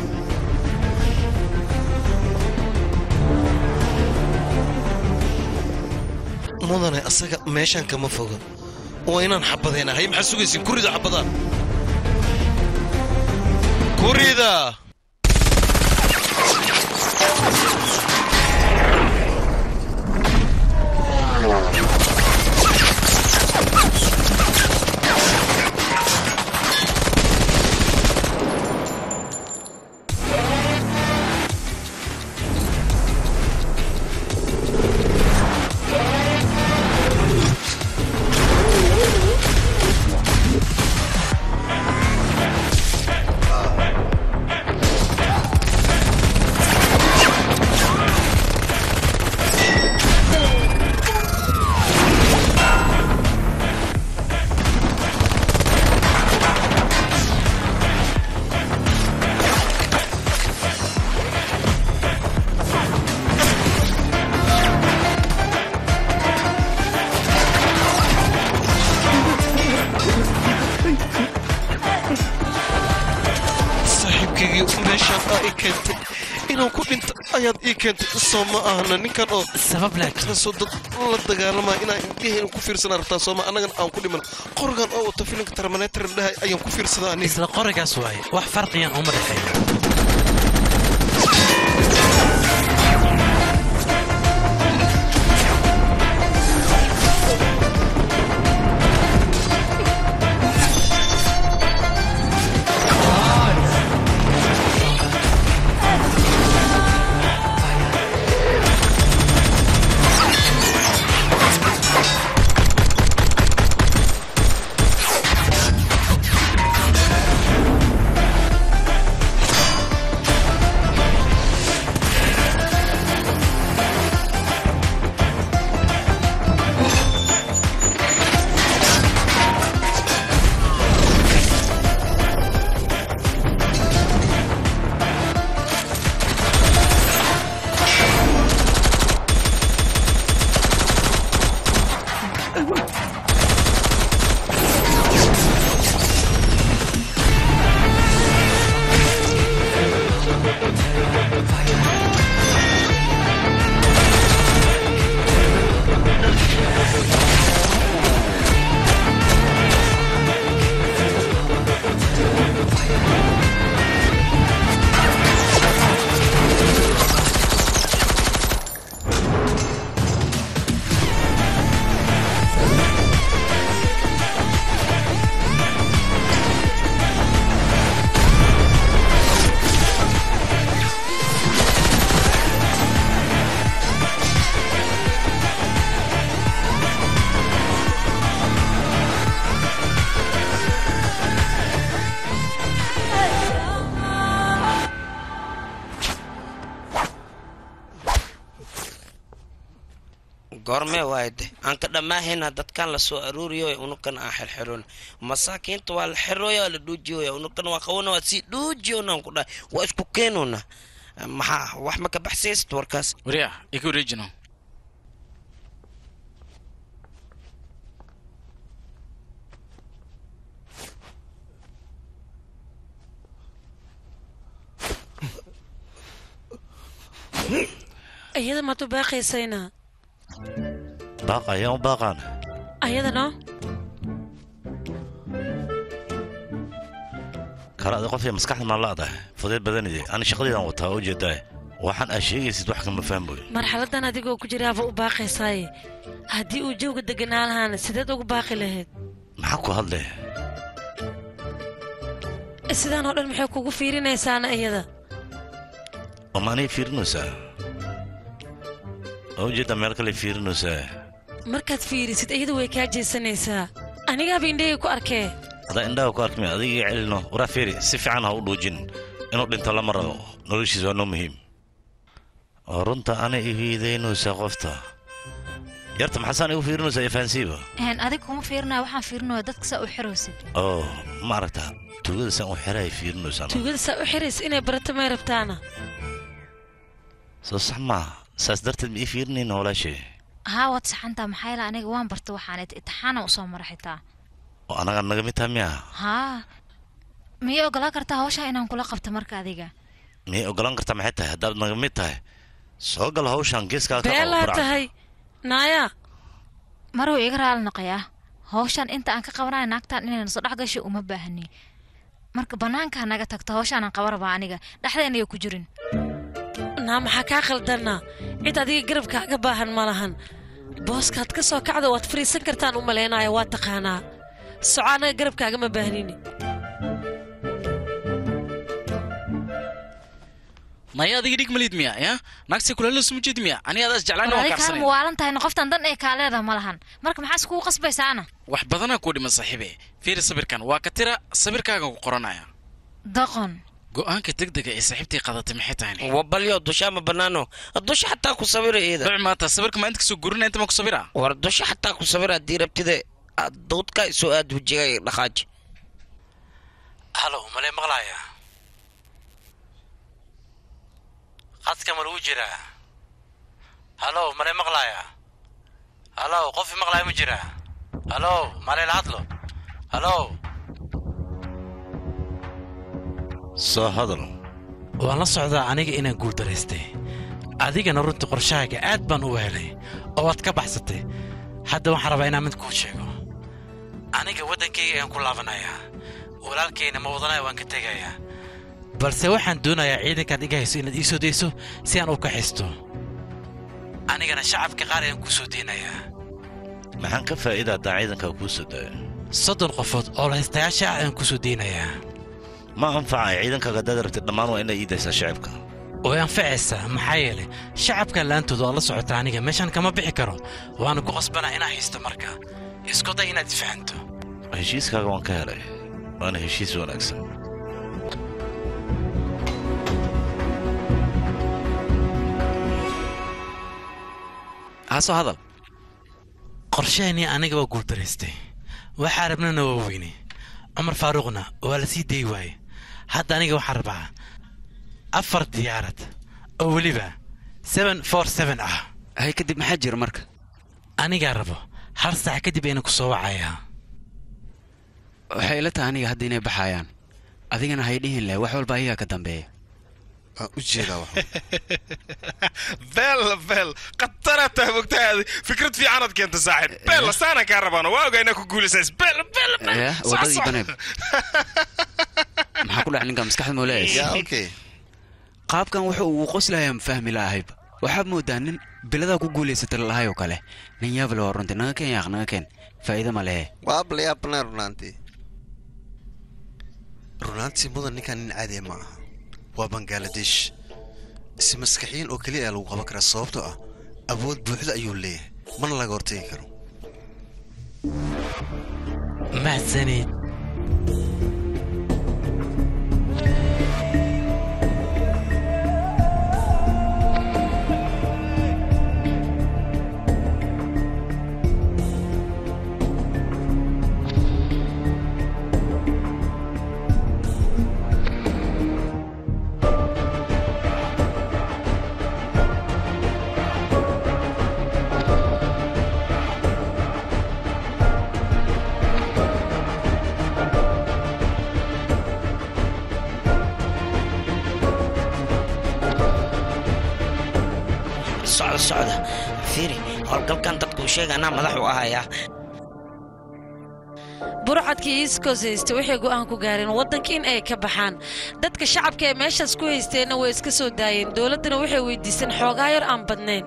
mudane asaga meeshaan kama foga waa inaan xabadayna hay maxaa sugaysin kurida xabadaan kurida saaxiibkaygii meeshaan aa ii keentay inaan ku dhinta ayaad ii keentay soo ma ahna ninkan oo sabab kaasoo dad la dagaalamaya inaan indhahayna ku fiirsana rabtaa sooma annagana aan ku dhiman qorigan oo wata filimka terminator dhahay ayaan ku fiirsadaa aniga isla qorigaas waaye wax farqiyaan uma dhexeeyo goormee waayde aan ka dhammaahayna dadkan la soo aruuriyo unukan aan xirxiroon masaakiinta waa la xirooya waa la dhuujiyoya unukan waa qawana waa sii dhuujiyoonaan ku dhahay waa isku keenona maxaa wax ma ka baxsaysid warkaas warya iga wareejino iyada maad u baaqaysayna baaq ayaan u baaqaana ayadana kale adi qof maskaxda maa laadahay fudeed badanide ani shaqadeedan wataa oo ujeedaa waxaan aa sheegaysid wax kama fahmoy marxaladan adigoo ku jiraaba u baaqaysaaye haddii uu jawga deganaa lahaana sideed ugu baaqi lahayd maxaa ku hadle sidaan oo dhan maxay kugu fiirinaysaana iyada oo maanay fiirinaysaa oo ujeeddaa meel kale fiirinaysaa markaad fiirisid iyadu way kaa jeesanaysaa anigaaba indhahii ku arkee adaa indhaha ku arkmay adiga iga celino waraa feeri si fiican ha u dhuujin inuu dhinto lama rabo noloshiis waa noo muhiim oo runta ana ihiidaynaysaa qofta yarta maxaasaan igu fiirinaysaa ifahansiiba Een, adiga kuma fiirinaya waxaan fiirinaya dadka saa u xirowsid oo ma aragtaa tuugada saan u xerahay fiirinaysaa tuugada saa u xiraysa inay barato may rabtaana soo sax maaha saas darteed ma ii fiirinayna walaashay haa waad saxantaa maxaa yeele aniga waan barta waxaan itixaana usoo mara xitaa oo anaga naga mid taha miyaa haa miyay ogolaan kartaa hawshaa inaan kula qabto marka adiga miyay ogolaan kartaa maxay tahay haddaad naga mid tahay soo gal hawshaan geeskaa ka beelaa qabo tahay naaya maruu iga raali noqoyaa hawshaan inta aan ka qabanayo naagtaan inayna soo dhex gasho uma baahni marka bannaankaa naga tagto hawshaanaan qaba rabaa aniga dhexdeena iyo ku jirin naa maxaa kaa khaldana cid adiga garabkaaga baahan ma lahan booskaad ka soo kacda waad fariisan kartaan u malaynaya waa taqaanaa soco anaga garabkaaga ma baahnini naya adiga dhig malid miya ya naagsi kulala suma jeed miya ani adaas jeclaan waan adiga kaan kaarsanay muwaalan tahay qoftan dan ee kaaleeda ma lahan marka maxaa iskugu qasbaysaana wax badanaa kuu dhiman saaxiibe fiiri sawirkan waa ka tira sawirkaaga ku qoranaya doqon go'aanka degdega ee saaxiibtii qadatay maxay tahay wabalyo dusha ma banaano dusha xataa ku sawira iyada dhuc maata sawirka ma inta kasoo gurinaya inta ma ku sawira war dusha xataa ku sawira haddii rabtide dawdka isoo aad wejigay dhaqaaji halow malee maqlaaya qadka ma lagu jiraa halow malee maqlaaya halow qofi maqlaaya ma jiraa halow malee la hadlo halow soo hadal waan la socdaa aniga inaan guuldaraystay adigana runtii qorshahaaga aad baan u helay oo waad ka baxsatay hadda waxaan rabaa inaan mid kuu sheego aniga waddankayga ayaan ku laabanayaa walaalkayna ma wadanaya waan ka tegayaa balse waxaan doonayaa ciidankaad iga hayso inaad ii soo dayso si aan u kaxisto anigana shacabka qaar ayaan kuu soo deynayaa maxaan ka faa'iida haddaan ciidankaa kuu soo daayo soddon qofood oo lahaystayaasha ah ayaan kuu soo deynayaa ma anfacay ciidankaaga haddaad rabtid dhammaan waa inay ii daysaa shacibka way anfacaysaa maxaa yeelay shacabka la'aantooda oo la socota aniga meeshan kama bixi karo waana ku qasbanaa inaa haysto marka isku day inaad isfahanto heshiiskaaga waan ka helay waana heshiis wanaagsan haasoo hadal qorshaheennii aniga waa guuldaraystay waxaa rabnana waa weyne cumar faaruuqna waa la sii dayi waaye hadda aniga waxaan rabaa afar diyaarad oo weliba seven for seven ah hay kadib maxaa jira marka anigaa rabo hal saac kadib ayna ku soo wacayaa waxay ila tahay aniga hadda inay baxayaan adigana hay dhihin leh wax walba ayagaa ka dambeeya ujeedaa beel beel khatara tahay mogtahaadi fikrad fiicanaad keenta saaxiib beel saanaan kaa rabaano waa ogaa inaa ku guulaysays beel beel Eh, wadadii baneeb maxaa ku dhac ninka maskaxda moo leeyahay qaabkan wuxuu ugu qoslayaa fahmi lahayb waxaad moodaa nin biladaa ku guulaysata lahay oo kale nin yaable waa runtii naga keen yaaq naga keen faa'iido ma lehe waabla yaabnaa runaantii runaantii mudan ninkan nin caadiya ma aha waa bangaladesh si maskaxiyin oo keliya ayaa lagu qaban karaa sababtoo ah awood buuxda ayuu leeyahay mana laga hortegi karo mahadsanid socda socda fiiri howlgalkan dadku sheega anaa madax u ahayaa burcadkii iiskoos haysta waxay go'aan ku gaareen waddanka in ay ka baxaan dadka shacabka ee meeshaas ku haysteenna way iska soo daayeen dowladdana waxay weydiiseen xoogaa yar aan badnayn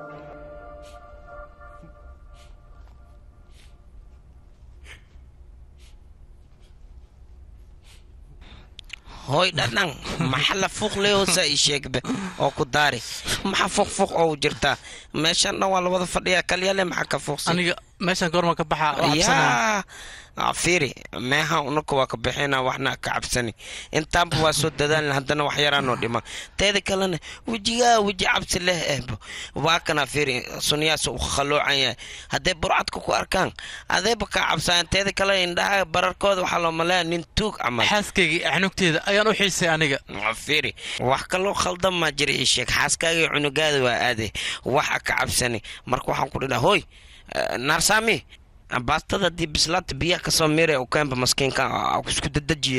hooy dhadhan maxa la fuuq leehosa ii sheegbe oo ku daari maxa fuuq fuuq oo jirtaa meeshan dhan waa la wada fadhiyaa kalyale maxaa ka fuuqsan aniga meeshan goorma ka baxaa oo cabsanaa yaa fiiri meeha unaka waa ka bixina waxna ka cabsani intaanba waa soo dadaalna haddana wax yaraanoo dhima teeda kalena wejigaa weji cabsi leh ehbo waa kana fiiri sunyaas u khaloocan yahay hadday burcadka ku arkaan adayba kaa cabsayaan teeda kale indhaha bararkooda waxaa loo maleeya nin tuug camal xaaskaygii xanugteeda ayaan u xiisay aniga fiiri wax kaloo khaldan maa jira ii sheeg xaaskaagii cunugaada waa aaday waxa ka cabsani marka waxaan ku dhidhaa hooy naarsaami baastada dii bislaata biyaha kasoo miire u keenba maskiinka isku dadajiye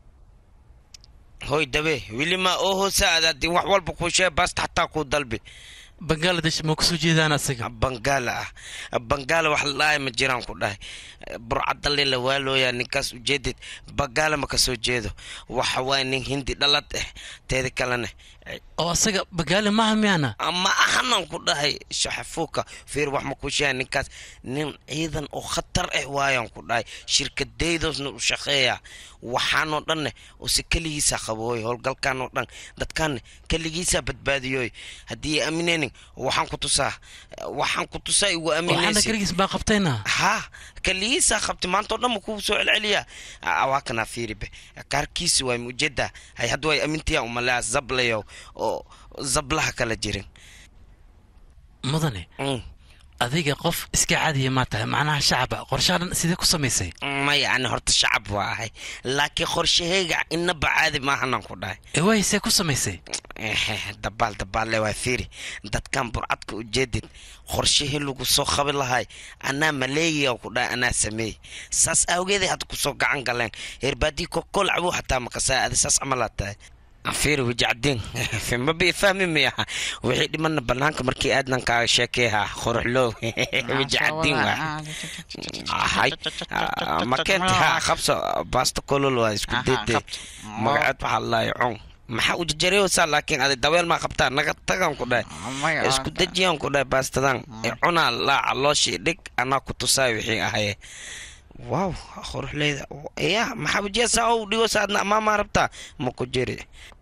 hoy dabe wili ma oo hoosa adaadii wax walba kuu sheeg baasta xataa kuu dalbi bangaladesh ma kusoo jeedaan asaga bangaala ah bangaala wax la dhahay ma jiraan ku dhahay burcadale la waalooyaa ninkaas ujeedid bangaala ma kasoo jeedo waxa waaya nin hindi dhalad ah teeda kalena oo asaga bagaali maaha miyaana ma ahanan ku dhahay shaxafuuka fiir wax ma ku sheega ninkaas nin ciidan oo khatar ah waayaan ku dhahay shirkadaydoosna u shaqeeya waxaanoo dhanne use keligiisa qabooy howlgalkaanoo dhan dadkaanne keligiisa badbaadiyooy haddii aamineynin waxaan ku tusaa waxaan ku tusaa igu waxaana aaminaysi keligiis baa qabtayna ha keligiisa qabtay maanta oo dhan ma kuu soo celceliyaa waa kanaa fiiribe kaarkiisi waay mujeda hay hadda way amintiyaa umalea zablayo oo zablaha kala jirin mudane adiga qof iska caadiya maa tahay macnaha shacaba qorshaha dhan sidee ku samaysay maya ani horta shacab waa ahay laakiin qorshahayga inaba caadi maahanan ku dhahay ewaay see ku samaysay dabaal dabaalle waa fiiri dadkan burcadka ujeedid qorshihii lagu soo qabi lahay anaa maleegiya ku dhahay anaa sameey saas awgeeday hadda kusoo gacan galeen herbaadii kokol cabuu xataa makasaa adi saas camalaa tahay fiiri wajacdiin ma bii fahmi miyaha wixii dhimana banaanka markii aadnan kaaga sheekeeha qoruxloow wajacdiin waa hay makeenta ha qabso baasta kolol waa isku dede magaceed waxaa lalahay con maxaa u jajareysaa laakiin adi daweel maa qabtaa naga tagan ku dhahay isku dejiyaan ku dhahay baastadan cunaa laaca looshii dhig anaa ku tusaay wixii ahaye waaw qoruxleyda ya maxaa wajiyasa ou dhigo saadna amaamaa rabtaa ma ku jiri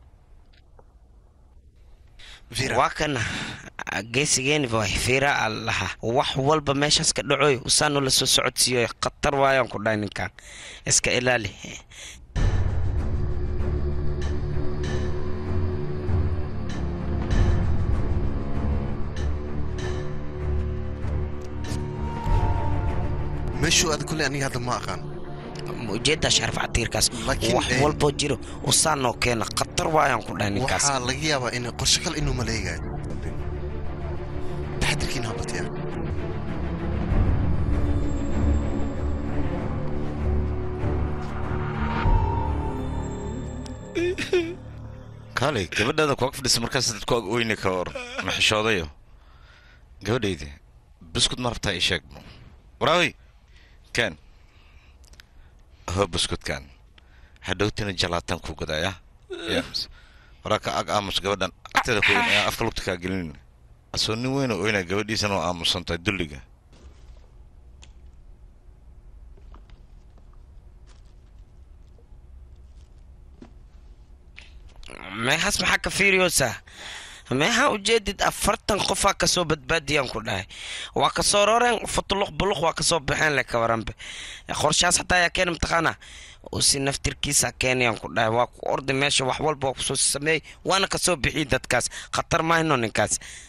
waa kana geesigeeni waay fiira a lahaa wax walba meeshaas ka dhacoy usaanu la soo socodsiiyo khatar waayaan ku dhahay ninkan iska ilaali meeshuu aad kuley aniga hadda ma aqaan ujeedda sharaf catiirkaas Laakiin, wax eh, walboo jiro usaanoo keena khatar waayaan ku dhahay ninkaas waxaa laga yaabaa in qorshe kale inuu maleegayo taxadirkiina habatiya kaalay gabadhaada kuag fadhisa markaas dad ku ag oyni ka hor maxishoodayo gabadhaydi buskud ma rabtaa ii sheeg waraawi ken ho buskudkan hadhowtina jalaataan ku gadaya yes waraa ka ag aamus gabadhan agteeda ku weyn ayaan afka lugta kaa gelin asoo nin weyn oo oynaa gabadhiisana oo aamusantahay dulliga meexaas maxaa ka fiiriyoosaa meexa ujeedid afartan qofaa kasoo badbaadiyaan ku dhahay waa kasoo roreen futuluq buluq waa kasoo baxeen le ka waranbe qorshaas xataa ayaa keena mataqaana usi naftirkiisa keenayaan ku dhahay waa ku ordi meesha wax walba waa kusoo sameeyey waana kasoo bixiy dadkaas khatar mahayno ninkaas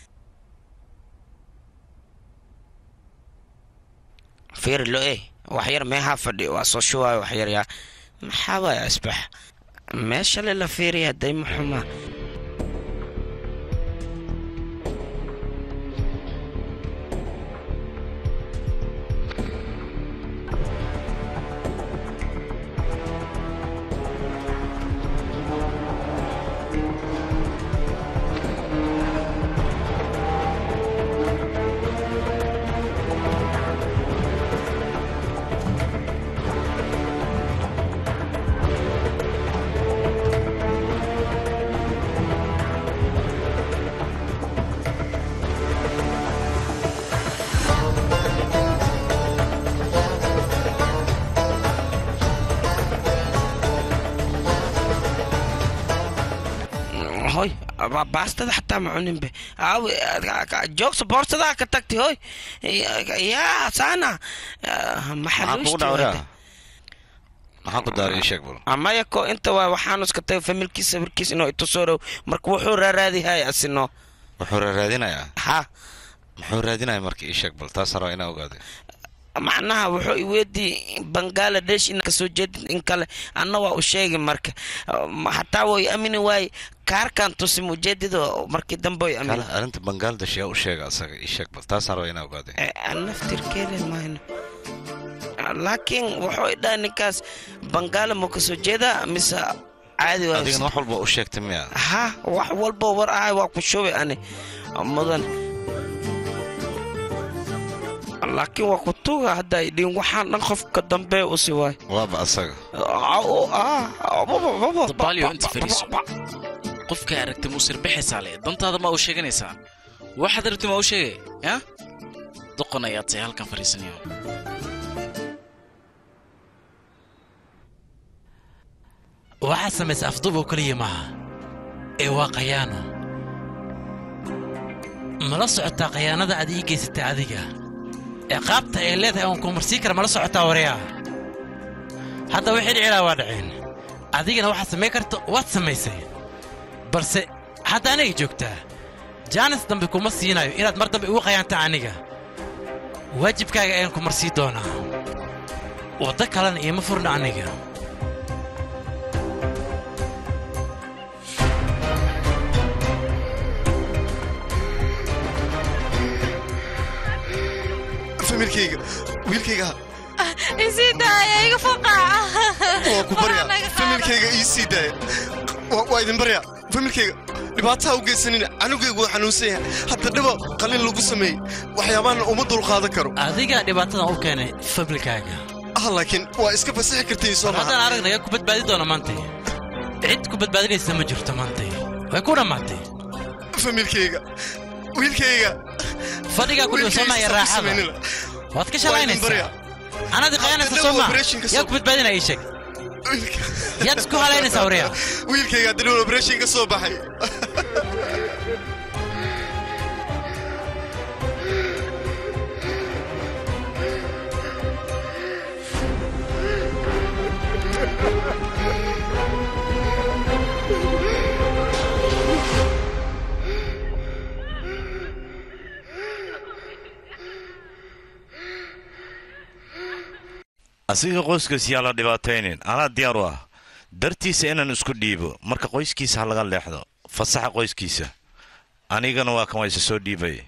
fiiri lo e waxyar meehaa fadhi waa soo shuwaayo waxyar yaa maxaa waaya asbax meesha le la fiiriya dayma xumaa Ba- baastada xataa ma cuninbe aawi joogsa boorsadaa ka tagtay hoy yaa saana maxaa kugu dhawraa maxaa ku daaray ii sheeg bal amaya ko inta waa waxaanu iska tagay familkiisa sawirkiisa inuu itusoo dhow marka wuxuu raaraadihay asino wuxuu raadinayaa ha muxuu raadinaya marka ii sheeg bal taas rabaa inaa ogaade macnaha wuxuu iweydii bangaladesh in kasoo jeedid in kale anna waa u sheegi marka Ma- hataa way amini waaye kaarkan tusi mujeedido markii dambe way amini Kala, arrinta bangladesh yaa u sheega asaga ii sheeg bal taas rabaa inaa ogaade naftirkeeda mahayno laakiin wuxuu idhaa ninkaas bangaala ma kasoo jeedaa mise caadi waa adigana wax walba u sheegtay miya ha wax walba war ahay waa ku shubay ani mudan laakiin waa ku tuga hadda ay dhihin waxaan dhan qofka dambe u si waay waaba asaga dabaalyo inta fariiso qofka aragtay muu sirbixaysaa le dantaada ma u sheeganaysaa waxaad aragtay ma u sheegay ya doqon ayaad tahay halkan fariisanayo waxaad samaysa afduub oo keliya maaha ee waa khayaano mala socotaa khayaanada aad ii geysatay adiga ee qaabta ay leedahay oon kumarsii kara mala socotaa waryaa hadda wixii dhicilaa waa dhaceen adigana waxaad samayn karta waad samaysay balse hadda aniga joogtaa jaanis dambe kuma siinayo inaad mar dambe igu khayaanta aniga waajibkaaga ayaan ku marsii doonaa waddo kalena iima furna aniga familkayga wiilkayga isii daaya iga faqaaca waa ku barya familkayga ii sii daaya Waa- waa idin barya familkayga dhibaataa u geysanina canugaygu waa xanuunsan yahay hadda dhiba qalin lagu sameeyey waxyaabaana uma dulqaadan karo adigaa dhibaatadan u keenay familkaaga ah laakiin waa iska fasixi kartiin soo haddaan aragnaga ku badbaadi doona maantay cid ku badbaadinaysa ma jirto maantay way ku dhammaatay familkayga wiilkayga fadhigaa ku dhibsamaya raaxada waad ka shalaynaysaa anadi qayanaysa soo maa yaa ku badbaadinaya ii sheeg yaad isku halaynaysaa waryaa wiilkayga hadda operation ka soo baxay asiga qoyskiis yaa la dhibaataynin anaa diyaar u ah dartiisa inaan isku dhiibo marka qoyskiisa ha laga leexdo fasaxa qoyskiisa anigana waa kan waa isa soo dhiibay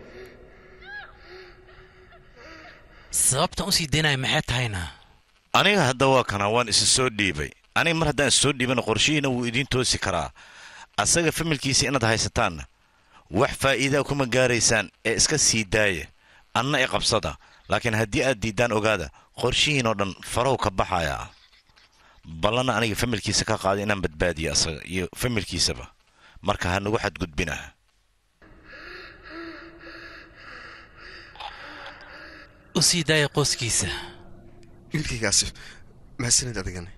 sababtan u sii daynaya maxay tahayna aniga hadda waa kana waan isa soo dhiibay aniga mar haddaan is soo dhiibana qorshihiina wuu idiin toosi karaa asaga familkiisa inaad haysataanna wax faa'iidaa kuma gaaraysaan ee iska sii daaya anna i qabsada laakiin haddii aad diiddaan ogaada qorshihiinoo dhan farow ka baxayaa ballana aniga familkiisa ka qaada inaan badbaadiyo asaga iyo familkiisaba marka ha nagu xadgudbina u sii daaya qoyskiisa wiilkaygaasi mahadsanid adigana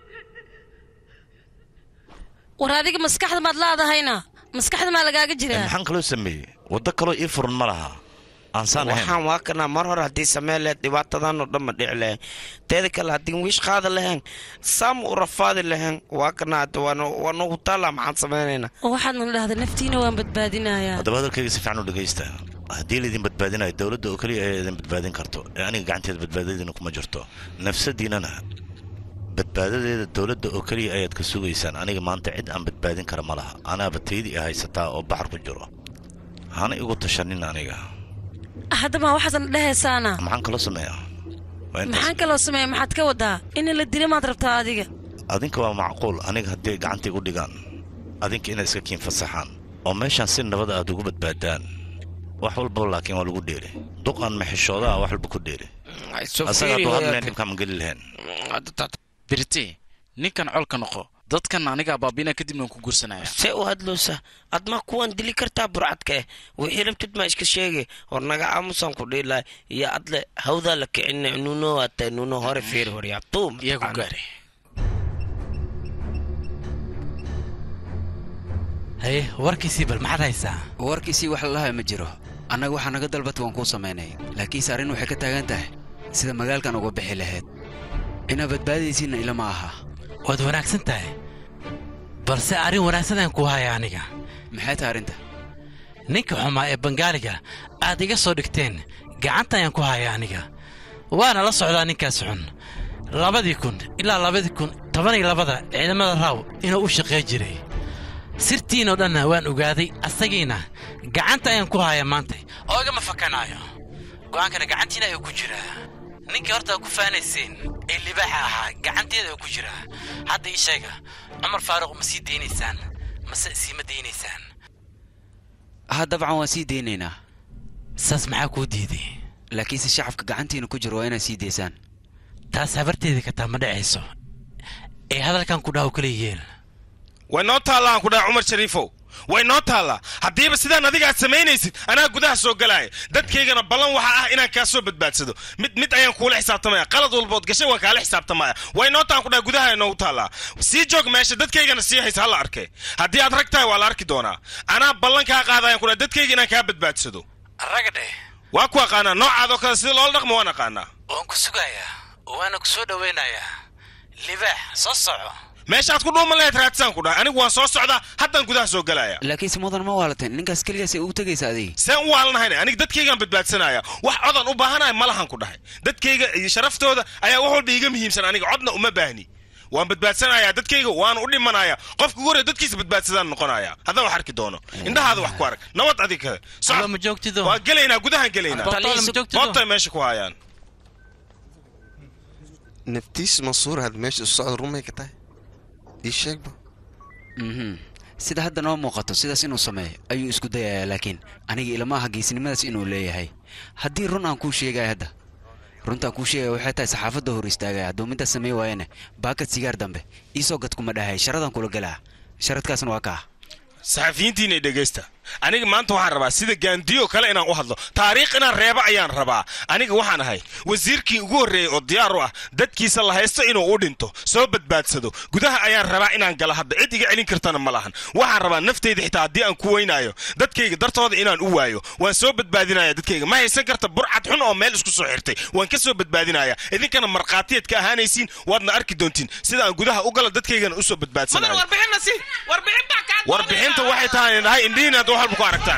war adiga maskaxda maad laadahayna maskaxda maa lagaaga jiraa maxaan kaloo sameeyey waddo kaloo ii furan ma laha aansaan ahayn waxaan waa kana mar hore haddii samee lehed dhibaatadan oo dhan ma dhici lahayn teeda kale haddii wiish qaada lahayn saam u rafaadi lahayn waa kana hadda waa nagu taallaa maxaan samaynaynaa oo waxaadna dhahda naftiina waan badbaadinayaa haddaba hadalkayga si fiican u dhegaysta haddii laydin badbaadinayo dowladda oo keliya ayaa idin badbaadin karto ee aniga gacanteeda badbaadadiina kuma jirto nafsadiinana badbaadadeeda dowladda oo keliya ayaad ka sugaysaan aniga maanta cid aan badbaadin kara ma laha anaaba taydii a haysataa oo baxar ku jiro hana igu tashanin aniga haddaba waxaadna dhehaysaana maxaan kaloo sameeyaa Waa intaas. maxaan kaloo sameeya maxaad ka wadaa in la dila maad rabtaa adiga adinka waa macquul aniga haddii ay gacanta igu dhigaan adinka inay iska kiin fasaxaan oo meeshaan si nabada aad ugu badbaadaan wax walbaba laakiin waa lagu dheeli duqan maxishoodaa wax walba ku dheeli asaga hadduu hadleen dhibkaan ma geli lahayn birite ninkan colka noqo dadkan aniga abaabina kadibna waan ku guursanaya see u hadloosa ad ma kuwan dili kartaa burcadka eh wixii rabtid ma iska sheege hor naga aamusan ku dhiilaa iyo adle hawdaa la kicina nuno waata nuno hore fiir horyaa tuum iyagu gaare haye warkiisii bal maxaad haysaa warkiisii wax lalahaa ma jiro annaga waxaa naga dalbata waan kuu samaynay laakiinse arrin waxay ka taagan tahay sida magaalkan uga bixi lahayd inaa badbaadaysiinna ilama aha waad wanaagsan tahay balse arrin wanaagsan aan ku haya aniga maxay tahay arrinta ninka xumaa ee bangaaliga aad iga soo dhigteen gacanta ayaan ku haya aniga waana la socdaa ninkaas xun labadii kun ilaa labadii kun toban iyo labada ciidamada raaw inuu u shaqey jiray sirtiinoo dhanna waan ogaaday asagiina gacanta ayaan ku haya maanta oo igama fakanaayo go'aankana gacantiina ayuu ku jiraa ninkii horta ku faanayseen ee libaaxa ahaa gacanteeda ayuu ku jiraa hadda ii sheega cumar faaruq ma sii daynaysaan mase siima daynaysaan ha dabcan waan sii daynaynaa saas maxaa kuu diiday laakiinse shacabka gacantiina ku jiro waa inaad sii daysaan taas habarteedii kataa ma dhacayso ee hadalkan ku dhaw kala yeel way noo taallaa aan ku dhaha cumar shariifow way noo taallaa haddiiba sidaan adiga aad samaynaysid anaa gudaha soo galaaya dadkaygana ballan waxa ah inaan kaa soo badbaadsado mid mid ayaan kuula xisaabtamaya qalad walbood gashay waan kaala xisaabtamaya way noo taan ku dhaha gudaha noogu taallaa sii joog meesha dadkaygana sii haysa hala arkee haddii aad rag tahay waa la arki doonaa anaa ballan kaa qaadayaan ku dhaha dadkayga inaan kaa badbaadsado raga dheh waa ku aqaanaa noocaadoo kale sida loola dhaqmo waan aqaanaa waan ku sugayaa waana ku soo dhowaynayaa libaax soo soco meeshaad ku dhuuman lahayd raadsaan ku dhahay anigu waan soo socdaa haddaan gudaha soo galaaya laakiinse mudan ma waalateen ninkaas keligaas ay ugu tegaysa adiga seen u waalanahayn aniga dadkaygaan badbaadsanaya wax codan u baahanahay ma lahan ku dhahay dadkayga iyo sharaftooda ayaa wax walba iiga muhiimsan aniga codna uma baahni waan badbaadsanayaa dadkayga waana u dhimanaya qofka ugu horreya dadkiisa badbaadsadaan noqonaya haddaan wax arki doono indhahaada wax ku arag nabad adiga kale ma joogtido waa gelaynaa gudahaan gelaynaa boobtay meesha ku hayaan naftiis mansuur had meesha isu socda rumay ka tahay ii sheegba mhm sida hadda noo muuqato sidaas inuu sameeyo ayuu isku dayayaa laakiin aniga ilama aha geesinimadaas inuu leeyahay haddii run aan kuu sheegaya hadda runtaan kuu sheegaya waxay tahay saxaafadda hor istaagaya hadduu midaas samey waayana baakad sigaar dambe iisoo gad kuma dhahay sharadaan kula galaa sharadkaasna waa kaa saxafiyiintiina dhegaysta aniga maanta waxaan rabaa sida gaandiyo kale inaan u hadlo taariikh inaan reebo ayaan rabaa aniga waxaan ahay wasiirkii ugu horreeyey oo diyaar u ah dadkiisa la haysto inuu u dhinto soo badbaadsado gudaha ayaan rabaa inaan galo hadda cid iga celin kartana ma lahan waxaan rabaa naftayda xitaa haddii aan ku weynaayo dadkayga dartooda inaan u waayo waan soo badbaadinaya dadkayga ma haysan karta burcad xun oo meel isku soo xirtay waan ka soo badbaadinaya idinkana markhaatiyaad ka ahaanaysiin waadna arki doontiin sida aan gudaha u galo dadkaygana usoo badbaadsanayo warbixinta waxay tahay dhahay indhihiin aad wax walba ku aragtaan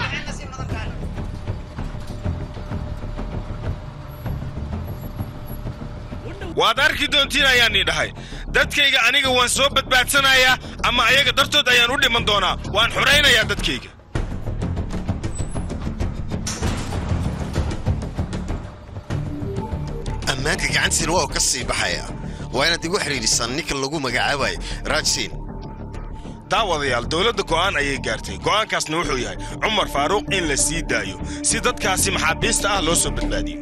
waad arki doontiin ayaan ii dhahay dadkayga aniga waan soo badbaadsanayaa ama ayaga dartood ayaan u dhiman doonaa waan xoraynayaa dadkayga ammaanka gacantiina waa uu ka sii baxaya waa inaad igu xidhiidhisaan ninka lagu magacaabayo raajsiin daawadayaal dowladda go'aan ayay gaartay go'aankaasna wuxuu yahay cumar faaruuq in la sii daayo si dadkaasi maxaabiista ah loo soo badbaadiyo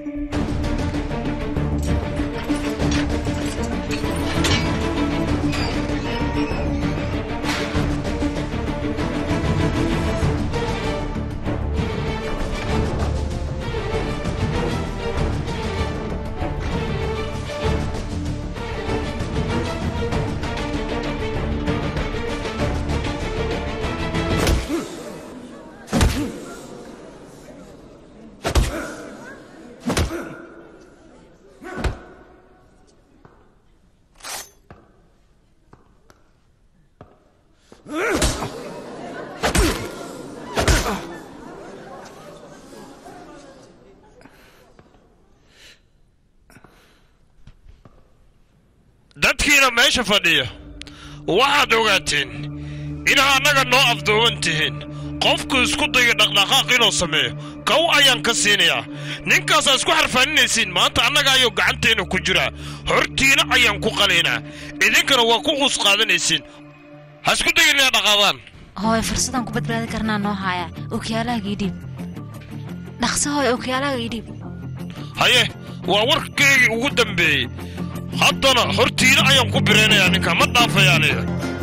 dadkiina meesha fadhiya waxaad ogaateen inaa annaga noo afduuban tihiin qofku isku daya dhaqdhaqaaq inuu sameeyo kow ayaan ka siinayaa ninkaasaa isku xarfaaninaysiin maanta annaga ayuu gacanteenna ku jiraa hortiina ayaan ku qalaynaa idinkana waa ku quus qaadanaysiin ha isku dayin inaa dhaqaadaan hooy fursadaan ku badbaadi karnaa noo haaya okyaalahaaga idhiib dhaqso hooy okyaalahaaga idhiib haye waa warkaygii ugu dambeeyey haddana hortiina ayaan ku biraynayaa ninka ma dhaafaya aniga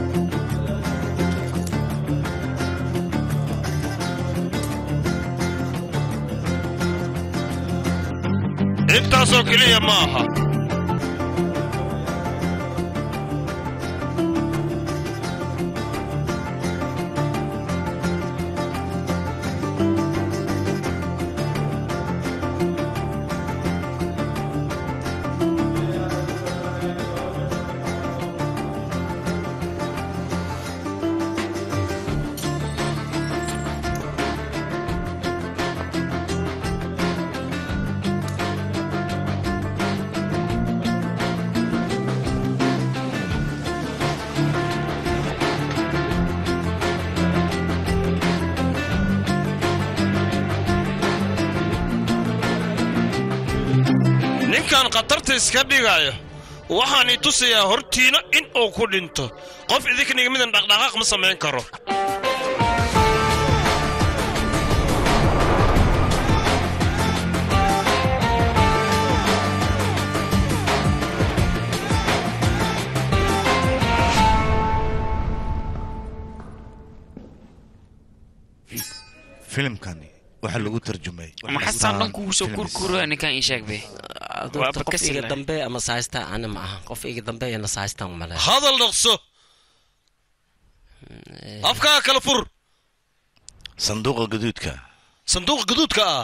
intaasoo keliya ma aha ninkan khatarta iska dhigaayo waxaan i tusayaa hortiina in uu ku dhinto qof idinkaniga midan dhaqdhaqaaq ma samayn karo filimkani waxaa lagu tarjumay maxasaan dhan kugu soo kurkuro ninkan ii sheeg be Adoorta qof iga dambe ama saaysta ana ma aha qof iga dambe ina saaysta male hadal dhaqso afkaa kala fur sanduuqa gaduudka sanduuqa gaduudka ah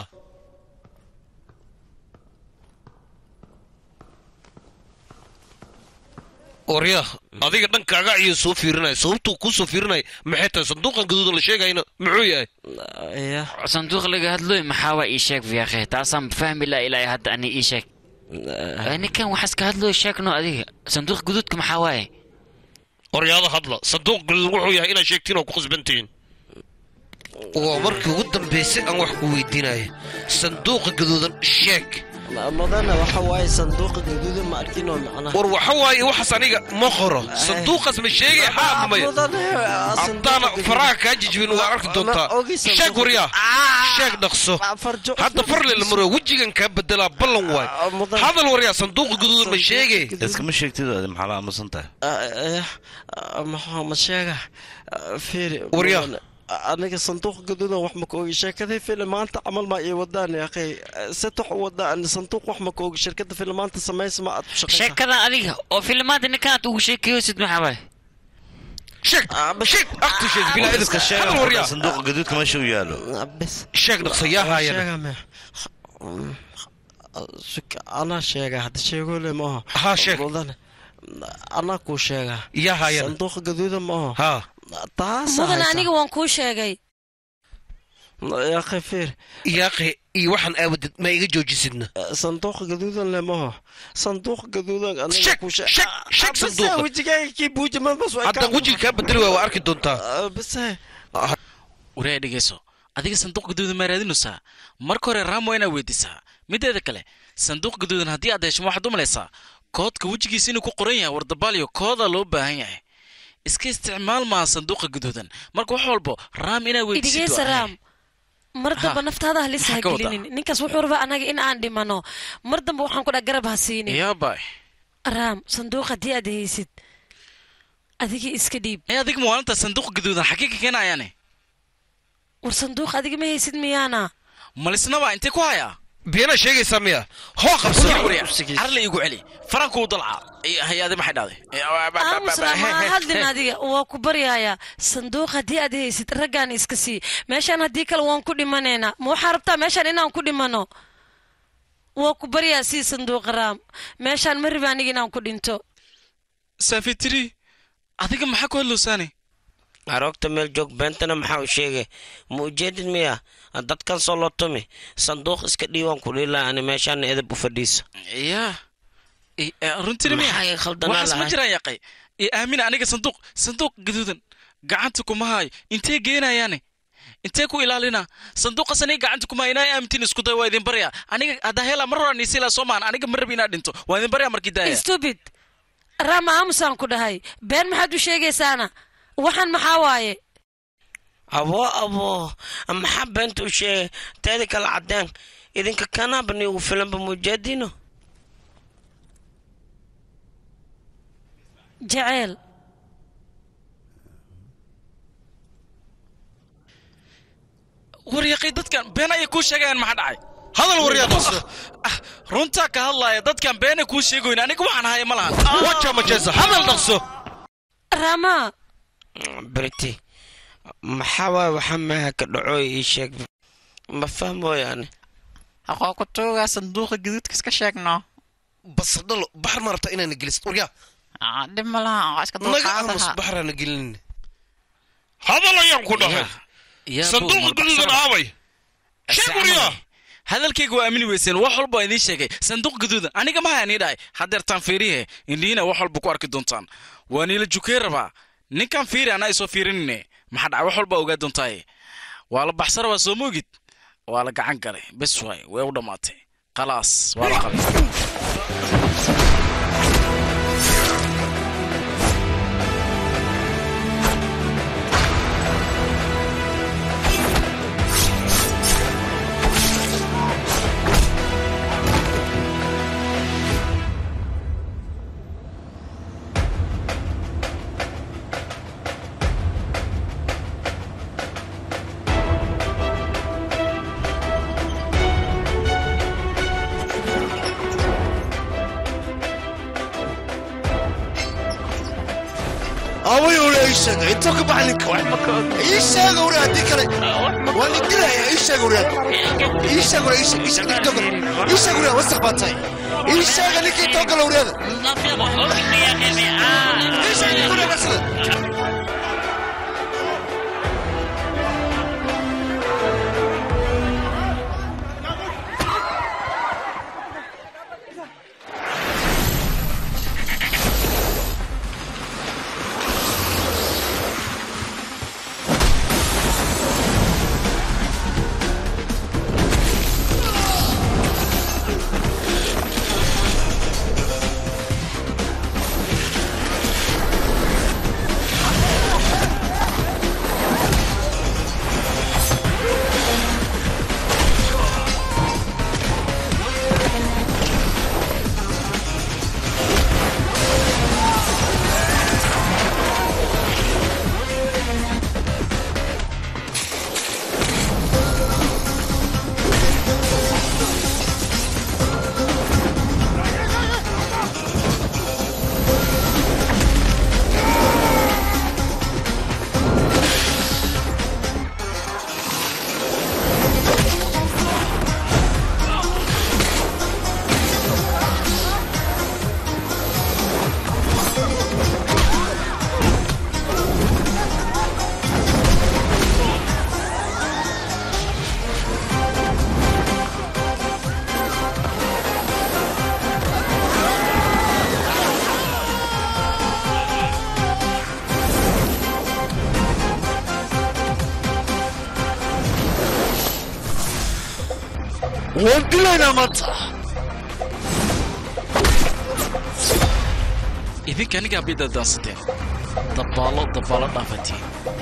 orya adiga dhankaaga ayuu soo fiirinaya sababtuu kuu soo fiirinaya maxay tahay sanduuqan gaduudan la sheegayna muxuu yahay sanduuq laga hadlooy maxaa waa ii sheeg fiyaakhe taasaan fahmi laa ilaa hadda ani ii sheeg ninkan waxaas ka hadlooy sheegno adiga sanduuq guduudka maxaa waaye oryaada hadla sanduuq gaduudan wuxuu yahay inaad sheegtiin oo ku qasbantihiin waa markii ugu dambaysay aan wax ku weydiinaya sanduuqa gaduudan sheeg mudana waxa waaye sanduuqa gaduuda ma arkin oo macnaha war waxa waaye waxaas aniga ma qoro sanduuqaas ma sheegay xaamamaya haddaana faraha kaa jijibin waa arki doontaa sheeg waryaa sheeg dhaqso hadda farle la maro wejigan kaa bedelaa ballan waay hadal waryaa sanduuqa gaduudan ma sheegay iskama sheegtid adi maxaa la aamusan tahay maxaa ma sheega fiiri Waryaa. mudane, aniga sanduuq gaduudan wax ma ka ogi sheekadii filimaanta camal ma ii wadaan akhay setox wadaan sanduuq wax ma ka ogi shirkada filimaanta samaysa ma aad ku shaqaysaa sheekadan adiga oo filmaanta ninkaad ugu sheekeyosid maxaa waaye sheeg sheeg aktu sheeg bilaa idinka sheeg hadal waryaa sanduuqa gaduudka meesha u yaalo sheeg dhaqso yaa haayana anaa sheega hadda sheegoole maaha haa sheeg mudane anaa kuu sheega yaa haayana sanduuqa gaduudan maaha haa taas mudan aniga waan kuu sheegay yaaqay fiir yaaqe iyo waxaan aawadid ma iga joojisidna sanduuqa gaduudan le maaha sanduuq gaduudan aniga sheeg kuu sheeg sheeg sanduuqa wejigaaga kii buujima bas way haddaan wejiga kaa bedeli waay waa arki doontaa base waryaa dhegeyso adiga sanduuq gaduudan maa raadinaysaa marka hore raamo inaad weydiisaa mideeda kale sanduuq gaduudan haddii aad hesho ma waxaad u malaysaa koodka wejigiisa inuu ku qoran yahay wardabaaliyo kooda loo baahan yahay iska isticmaal maaha sanduuqa gaduudan marka wax walbo raam inaad weydiisid idhigeysa waa raam mar damba naftaada halis ha Maxaa ka wadaa? gelinin ninkaas wuxuu rabaa anaga in aan dhimano mar damba waxaan ku dha garab ha siinin yaabay raam sanduuq haddii aad haysid adiga iska dhiib ee adiga maalinta sanduuq gaduudan xagee ka keenayaane war sanduuq adiga ma haysid miyaana malisnaba intee ku hayaa beenaa sheegaysaa miya hoo qabso carle igu celi faranku u dalca hay-ade maxay dhahday aamusra ma hadlin adiga waa ku baryayaa sanduuq haddii aad haysid raggaan iska sii meeshaan haddii kale waan ku dhimanaynaa ma waxaa rabtaa meeshaan inaan ku dhimano waa ku baryaa sii sanduuqa raam meeshaan ma riba aniga inaan ku dhinto saafitiri adiga maxaa ku hadlowsaane aroogta meel joog beentana maxaa u sheegay ma ujeedid miya dadkan soo loo tumi sanduuq iska dhiiwaan ku dhiilaa ani meeshaana edab u fadhiisa yaa runtina Maxaa khaldanaa waxaas ma lahay? jiraan yaqay ee aamina aniga sanduuq sanduuq gaduudan gacanta kuma haayo intee geenayaane intee ku ilaalina sanduuqaas aniga gacanta kuma haayo inaa aamintiin isku day waa idin baryaa aniga haddaa hela mar horaan isila soo maan aniga ma rabi inaad dhinto waa idin baryaa markii daaya stupid raam aamusaan ku dhahay been maxaad u sheegaysaana waxaan maxaa waaye abo abo maxaa beenta u sheegay teeda kale cadeen idinka kanaaba niugu filanba mujeedino jaceyl war yaqay dadkan been ayay kuu sheegayaan maxaa dhacay hadal waryaa dhaqso runtaa ka hadlaaya dadkan beenay kuu sheegoyn aniga waxaan haya ma lahan waja majesa hadal dhaqso rama briti maxaa waay waxaa meeha ka dhacooy ii sheeg ma fahmooyaane haqoo ku tuugaa sanduuqa gaduudka iska sheegno basadhalo baxar ma rabtaa inaana gelisid waryaa dhib ma laha oo iska naga aamus baxraana gelinin hadal ayaan ku dhahay sanduuqa gaduudan aabay sheeg waryaa hadalkayga waa aamini weyseen wax walba waa idiin sheegay sanduuq gaduudan aniga ma hayaan ii dhahay haddeertaan fiirihe indhihiina wax walba ku arki doontaan waa niila jukey rabaa ninkan fiiri anaa isoo fiirinine maxaa dhacay wax walba ogaa doontaaye waa la baxsa rabaa soo moogid waa la gacan galay bes waay way u dhammaatay khalaas waa la qabay away ore ii sheeg intoo ka baxa ninka ii sheeg ore haddii kale waa la dilaya ii sheeg ore ii sheeg ore ii sheeg ii sheeg intoo kale ii sheeg ore wasaq baa tahay ii sheega ninka intoo kale oreada ii sheeg ninka ore basada waan dilaynaa maanta idinka anigaa bay dadaasateen dabbaalo dabbaalo dhaafatiin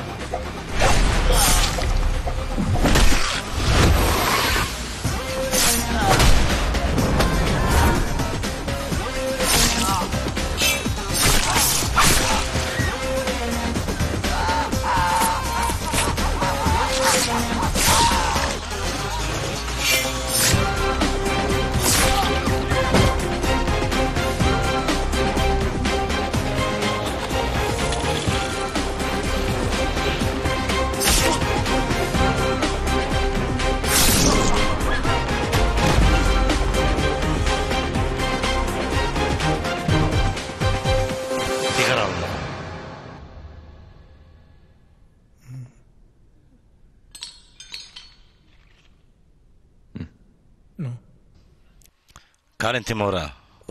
kaalintii mawraa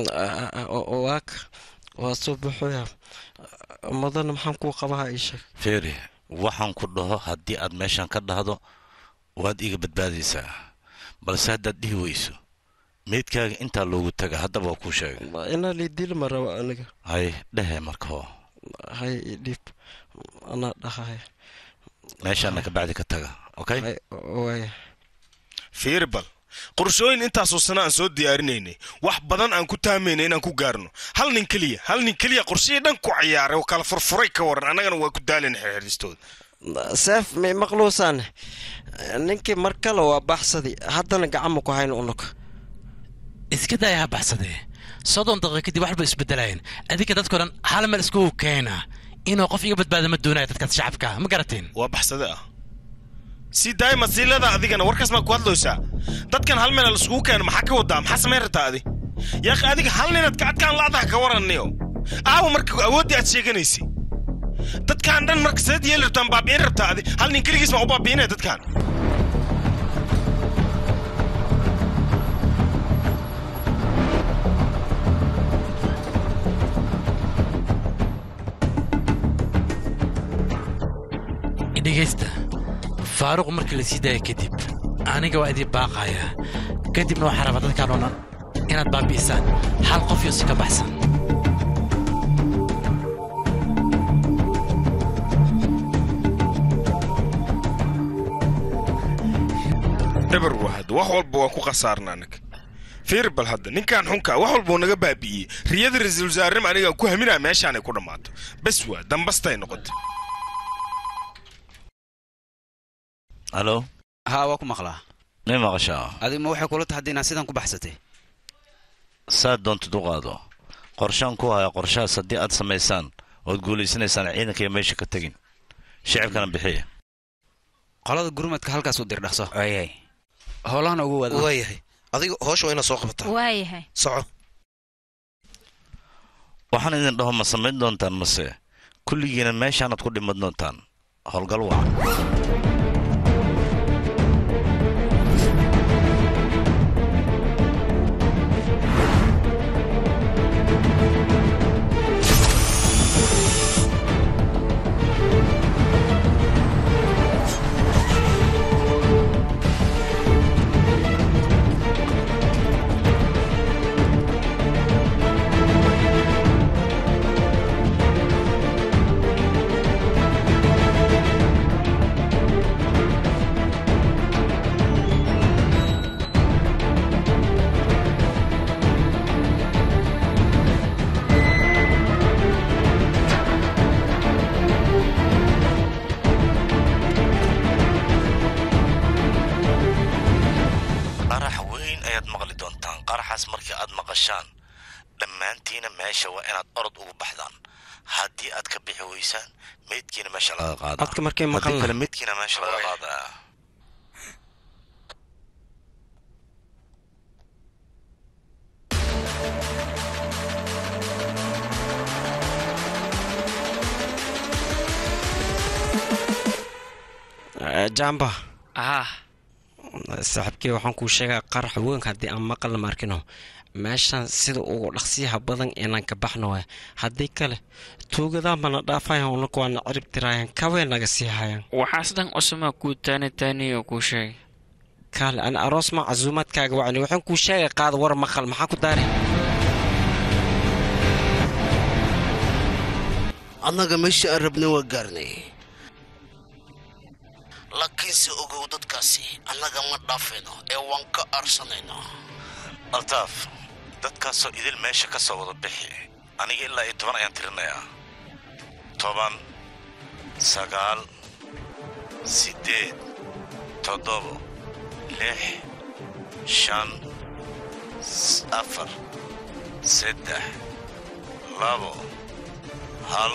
waak waa soo buxoya mudana maxaan kuu qabaha ii sheeg feeri waxaan ku dhaho haddii aad meeshan ka dhahdo waad iga badbaadaysaa balse haddaad dhihi weyso meydkaaga intaa loogu taga haddaba waa kuu sheegay inaa liidili ma rabo aniga hay dhehe marka hoo hay idhib anaa dhahay meeshaana ka bacdi ka taga okay waaya fiiri bal qorshooyin intaasoo sana aan soo diyaarinaynay wax badan aan ku taamaynay inaan ku gaarno hal nin keliya hal nin keliya qorshihii dhan ku ciyaaray oo kala furfuray ka waran annagana waa ku daalin xirxiristooda seef may maqluusaan ninkii mar kale waa baxsadi haddana gacama ku hayn unug iska daaya ha baxsadee soddon daqiiqa kadib waxba isbedelayeen adinka dadkao dhan hal meel iskugu keena inuu qof iga badbaada ma doonaya dadkaas shacabka ma garateen waa baxsade ah si daa'ima siilada adigana warkaas maa ku hadlaysaa dadkan hal meel laiskugu keeno maxaa ka wadaa maxaa samayn rabtaa adi yaaq adiga hal ninaad kacadkaan la'daha ka waraniyo aawa marka awooddii aad sheeganaysay dadkaan dhan marka seed yeeli rabtaan baabi'in rabtaa adi hal nin keligiis maa u baabi'inaya dadkaan dhegaysta faaruq markii la sii daaya kadib aniga waa idin baaqayaa kadibna waxaa rabaa dadkaan oo dhan inaad baabi'isaan hal qof iyo si ka baxsan dhabar wahad wax walba waan ku khasaarna anaga fiir bal hadda ninkan xunka wax walba uu naga baabi'iyey riyada ra-iisul wasaarnimo anigaan ku haminaa meeshaanay ku dhammaato bes waa dambastay noqotay halo haa waa ku maqlaa may maqashaa adig ma waxay kula tahay haddii inaad sidan ku baxsatay saad doontid u qaado qorshaan ku haya qorshahaas haddii aad samaysaan ood guulaysanaysaan ciidanka iyo meesha ka tegin shicibkana bixiya qolada gurmadka halkaas u dir dhaqso ayay howlahana ugu wada waayahay adiga hoosha waa inaad soo qabataa waayahay soco waxaan idin dhaho ma samayn doontaan mase kulligiina meeshaanaad ku dhiman doontaan howlgal wacan qarax weyn ayaad maqli doontaan qaraxaas markii aad maqashaan dhammaantiina meesha waa inaad orod ugu baxdaan haddii aad ka bixi weysaan meydkiina meesha laga qaadaa Codka markay haddii maqalna. kale meydkiina meesha laga qaadaa jamba ah saaxiibkey waxaan kuu sheegaa qarax weyn haddii aan maqalna markino meeshan sida ugu dhaqsiyaha badan inaan ka baxno waay haddii kale tuugadaa mana dhaafayan unaku waana cirib tiraayaan kawee naga sii hayaan waxaas dhan cusuma kuu taani taaniyo kuu sheegay kaale ani aroos ma casuumaadkaaga wacni waxaan kuu sheegay qaada war maqal maxaa ku daari annaga meesha aan rabnay waa gaarnay laakiinse ogow dadkaasi annaga ma dhaafayno ee waan ka aarsanayno altaaf dadkaasoo idil meesha ka soo wada bixi aniga ilaa iyo toban ayaan tirinayaa toban sagaal siddeed toddobo lix shan s- afar saddex labo hal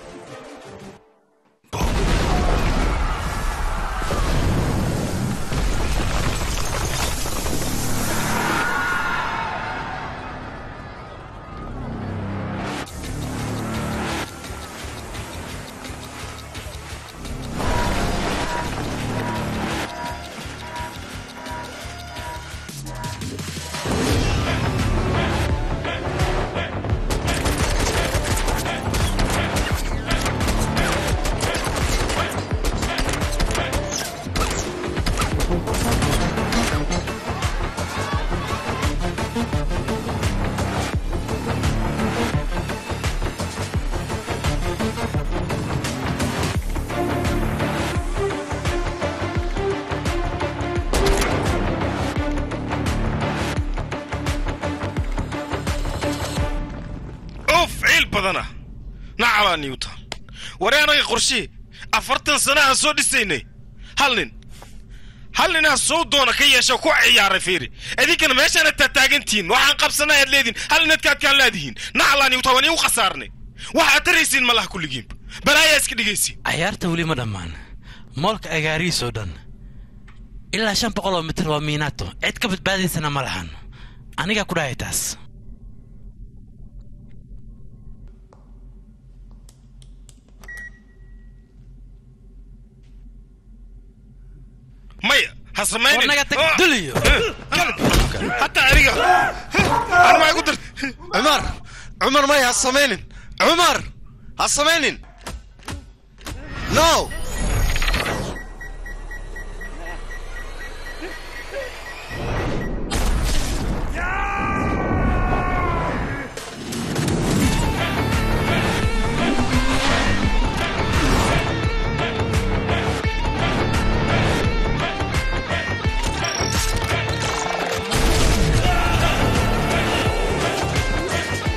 uf ciil badana nacalaa newton ware anaga qorshihii afartan sana aan soo dhisaynay hal nin hal ninaa sow doona ka yeesha ku ciyaaray fiiri idinkana meeshaana taataagantihiin waxaan qabsanay aad leedihin hal ninadkaad kaan leedihiin nacalaa newton waan iu khasaarnay waxaad taraysiin malaha kulligiinba balaayaa iska dhigaysiin cayaarta weli ma dhammaan moolka agaarihiisoo dhan ilaa shan boqol oo mitir waa miinaato cid ka badbaadaysana ma lahan anigaa ku dhahay taas maya ha samaynin War naga tag, Oh. duliyo. hataa aniga anmaa igu dar cumar cumar maya ha samaynin cumar ha samaynin no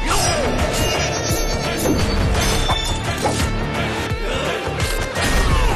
Ah!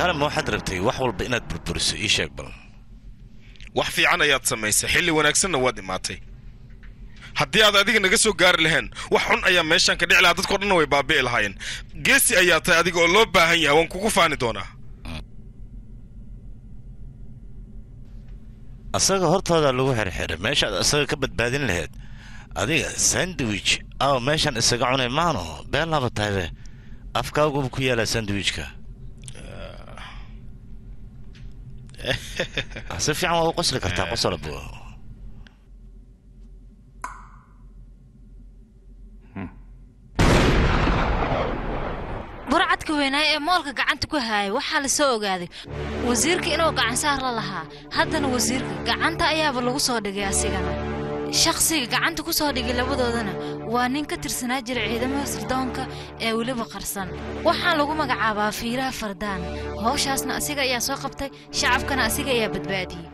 kaale ma waxaad rabtay wax walba inaad burburiso ii sheeg bal wax fiican ayaad samaysay xilli wanaagsanna waad imaatay haddii aad adiga naga soo gaari lahayn wax xun ayaa meeshaan ka dhici lahaa dadkao dhanna way baabi'i lahaayeen geesi ayaa tahay adiga oo loo baahan yahay waan kugu faani doonaa asaga hortooda lagu xirxiray meeshaad asaga ka badbaadin lahayd adiga sandwich aw meeshan isaga cunay maano been laba tahaybe afkaaguba ku yaala sandwichka si fiican waa u qosli kartaa qosolab burcadka weynaaye ee moolka gacanta ku haaya waxaa la soo ogaaday wasiirka inuu gacansaar la lahaa haddana wasiirka gacanta ayaaba lagu soo dhigay asigana shakhsiga gacanta ku soo dhigay labadoodana waa nin ka tirsanaa jira ciidamada sirdoonka ee weliba qarsan waxaa lagu magacaabaa fiiraha fardaan howshaasna asiga ayaa soo qabtay shacabkana asiga ayaa badbaadiyey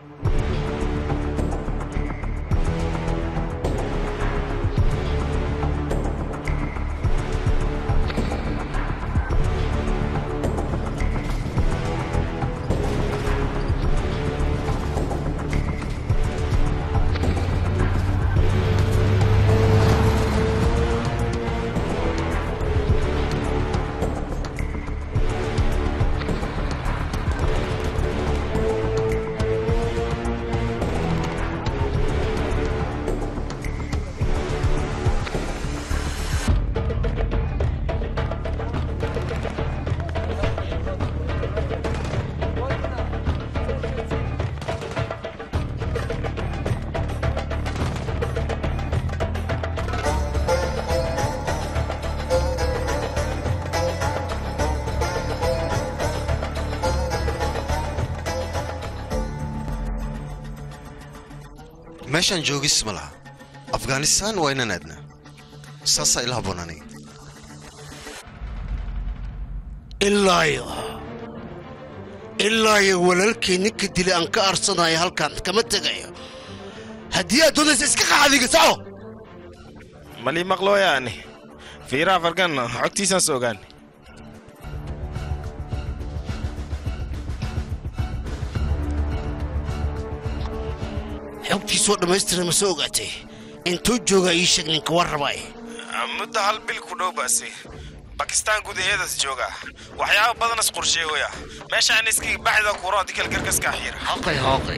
meeshaan joogis ma laha afghanistaan waa inaan aadnaa saasaa ila habboon aniga ilaayo ilaayo walaalkay ninka dilay aan ka arsanayo halkan kama tegayo haddii aad doonaysa iska qaxadiga soco malii maqlooyaani fiiraha farganna xogtiisaan soo ogaani xogtiisoo dhammaystira ma soo ogaatay intuu joogaa ii sheeg ninka war rabay muddo hal bil ku dhow baasi bakistaan gudaheedas jooga waxyaaba badanas qorsheegoya meeshaan iskiga baxda kuro adikal gargaska xiira haqay haqay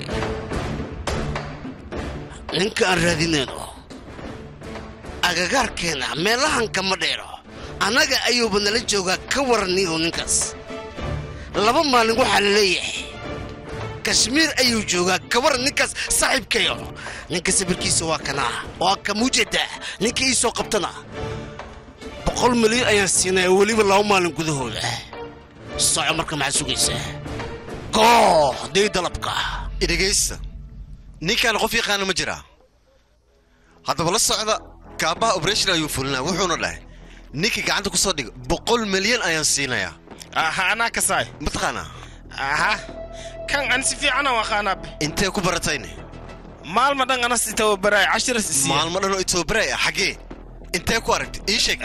ninka aan raadinayno agagaarkeena meelahan kama dheero annaga ayuuba nala joogaa ka waraniyo ninkaas laba maalin waxaa la leeyahay kashmiir ayuu joogaa ka waran ninkaas saaxiibkayo ninka sabirkiisa waa kanaa waa ka mujada ninka ii soo qabtana boqol milyan ayaan siinaya weliba laba maalin gudahooda soco marka maxaad sugaysaa koox day dalabka idhegaysta ninkaan qof yaqaana ma jiraa haddaba la socda kaabaha operation ayuu fulinaya wuxuuna dhahay ninkii gacanta ku soo dhiga boqol milyan ayaan siinayaa aha anaa kasaay mataqaanaa aha kan an si fiican aan aqaanaab intee ku baratayne maalma dhan anas itawabaraay cashiras isiiya maalmo dhan oo itababaray ah xaggee intee ku aragtay ii sheeg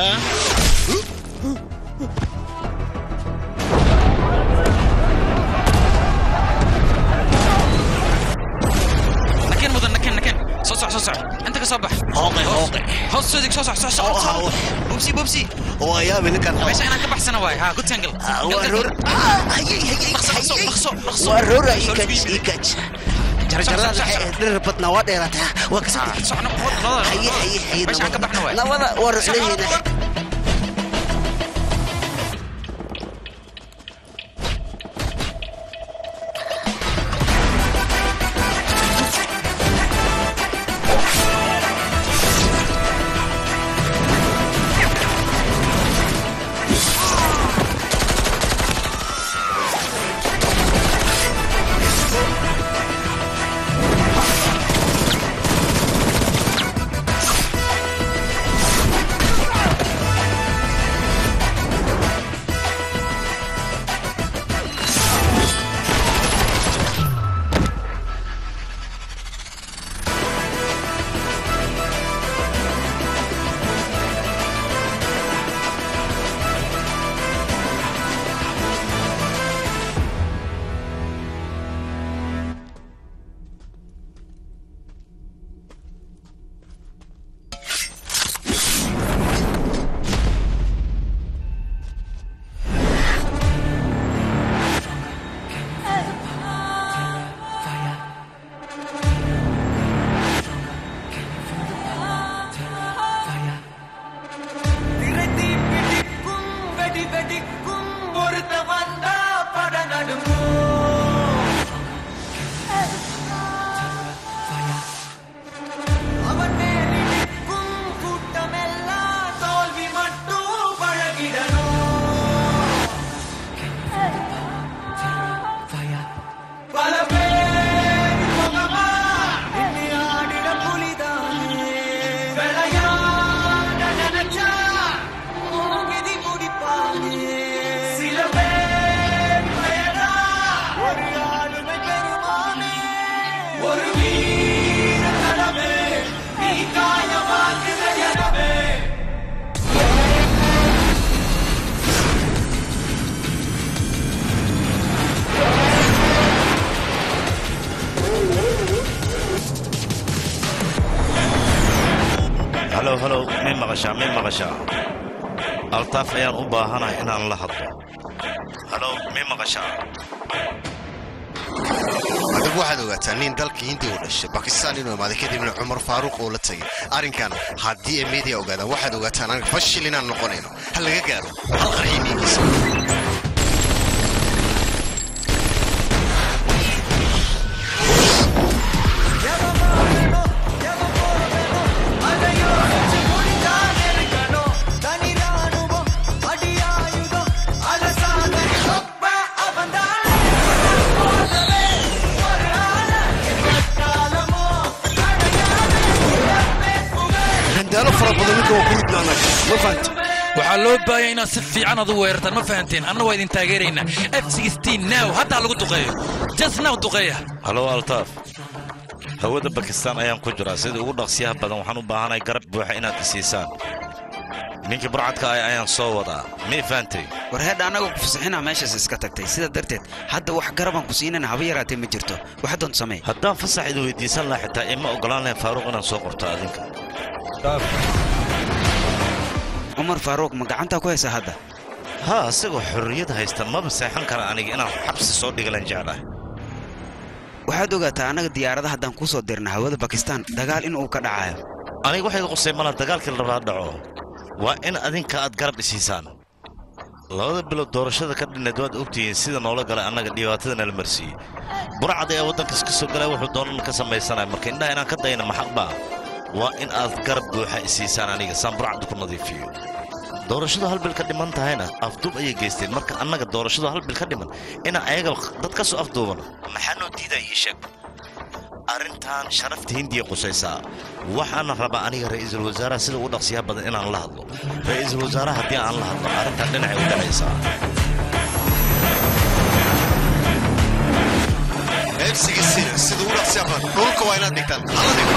nakeen mudan nakeen nakeen soo soc soo soc inta ka soo bax hooqe hooqe hoos soo dig soo soc soo soc soo bubsi bubsi waa yaabi ninkan meesha inaan ka baxsana waay ha good angle waa roora ikaj ikaj jarjarada dherer badnaa waa dheerataa waa ka haye haye haye nabada waa ruxleheena maqashaa may maqashaa altaaf ayaan u baahanahay inaan la hadlo halow may maqashaa adigu waxaad ogaataa nin dalka hindiya u dhashay bakistaan inuu imaaday kadibna cumar faaruuq uu la tegay arrinkan haddii ay media ogaadaan waxaad ogaataan anaga fashil inaan noqonayno ha laga gaaro hal qarxi dhiigiisa gandaalo fara badan ninka waa ku ridnaana ma fahanta waxaa loo baahaya inaad si fiican adu weerartaan ma fahanteen anna waa idin taageeraynaa f now haddaa lagu duqeeyo just now duqeeya halow altaaf hawada bakistaan ayaan ku jiraa sida ugu dhaqsiyaha badan waxaan u baahanahay garab buuxa inaad isiisaan ninkii burcadka ah ayaan soo wadaa mii fahantay war heedha annagoo ku fasaxinaa meeshaas iska tagtay sidaa darteed hadda wax garabaan ku siinana haba yaraatee ma jirto waxa doonta samee haddaan fasax idin weydiisan lahaa xitaa ima ogolaan lahayn faaruuq inaan soo qorto adinka cumar faaruuq ma gacantaa ku haysaa hadda haa isagoo xorriyad haysta maba seexan kara aniga inaan xabsi soo dhigalan jeclahay waxaad ogaataa annaga diyaarada haddaan kuu soo dirna hawada bakistaan dagaal in uu ka dhacayo aniga waxay qusay mala dagaalkii la rabaa dhaco waa in adinka aad garab isiisaan labada bilood doorashada ka dhinnayd waad ogtihiin sida noola galay annaga dhibaatada nala marsiiyey burcad ayaa waddankaas ka soo galay wuxuu doonan ka samaysanaya marka indhaha inaan ka dayna maxaq baa waa in aad garab buuxa isiisaan aniga saan burcadda ku nadiifiyo doorashadu hal bil ka dhiman tahayna afduub ayay geysteen marka annaga doorashadu hal bil ka dhiman inaan ayaga dad ka soo afduubano maxaa noo diidaa ii sheeg arrintan sharafta hindiya qusaysaa waxaana rabaa aniga ra'iisul wasaaraha sida ugu dhaqsiyaha badan inaan la hadlo ra'iisul wasaaraha haddii aan la hadlo arrintan dhinacay u dhacaysaa eebsigiisina sida ugu dhaqsiya badan dhulka waa inaad dhigtaan hala dhigo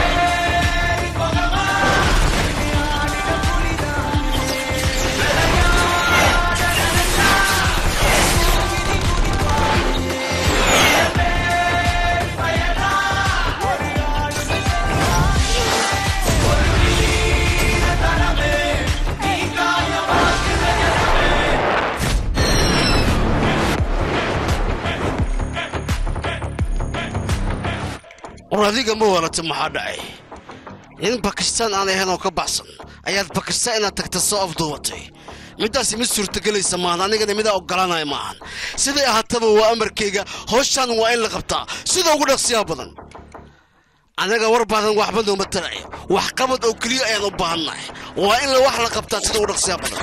war adiga ma warata maxaa dhacay in bakistaan aan ahayn oo ka baxsan ayaad bakistaan inaad tagta soo afduubatay middaasi mid suurtagelaysa maahan anigana midaa oggolaanaya maahan siday ahaataba waa amarkayga howshaan waa in la qabtaa sida ugu dhaqsiyaa badan annaga war baadan waxba nooma taraya wax qabad oo keliya ayaan u baahannahay waa in la wax la qabtaa sida ugu dhaqsiyaa badan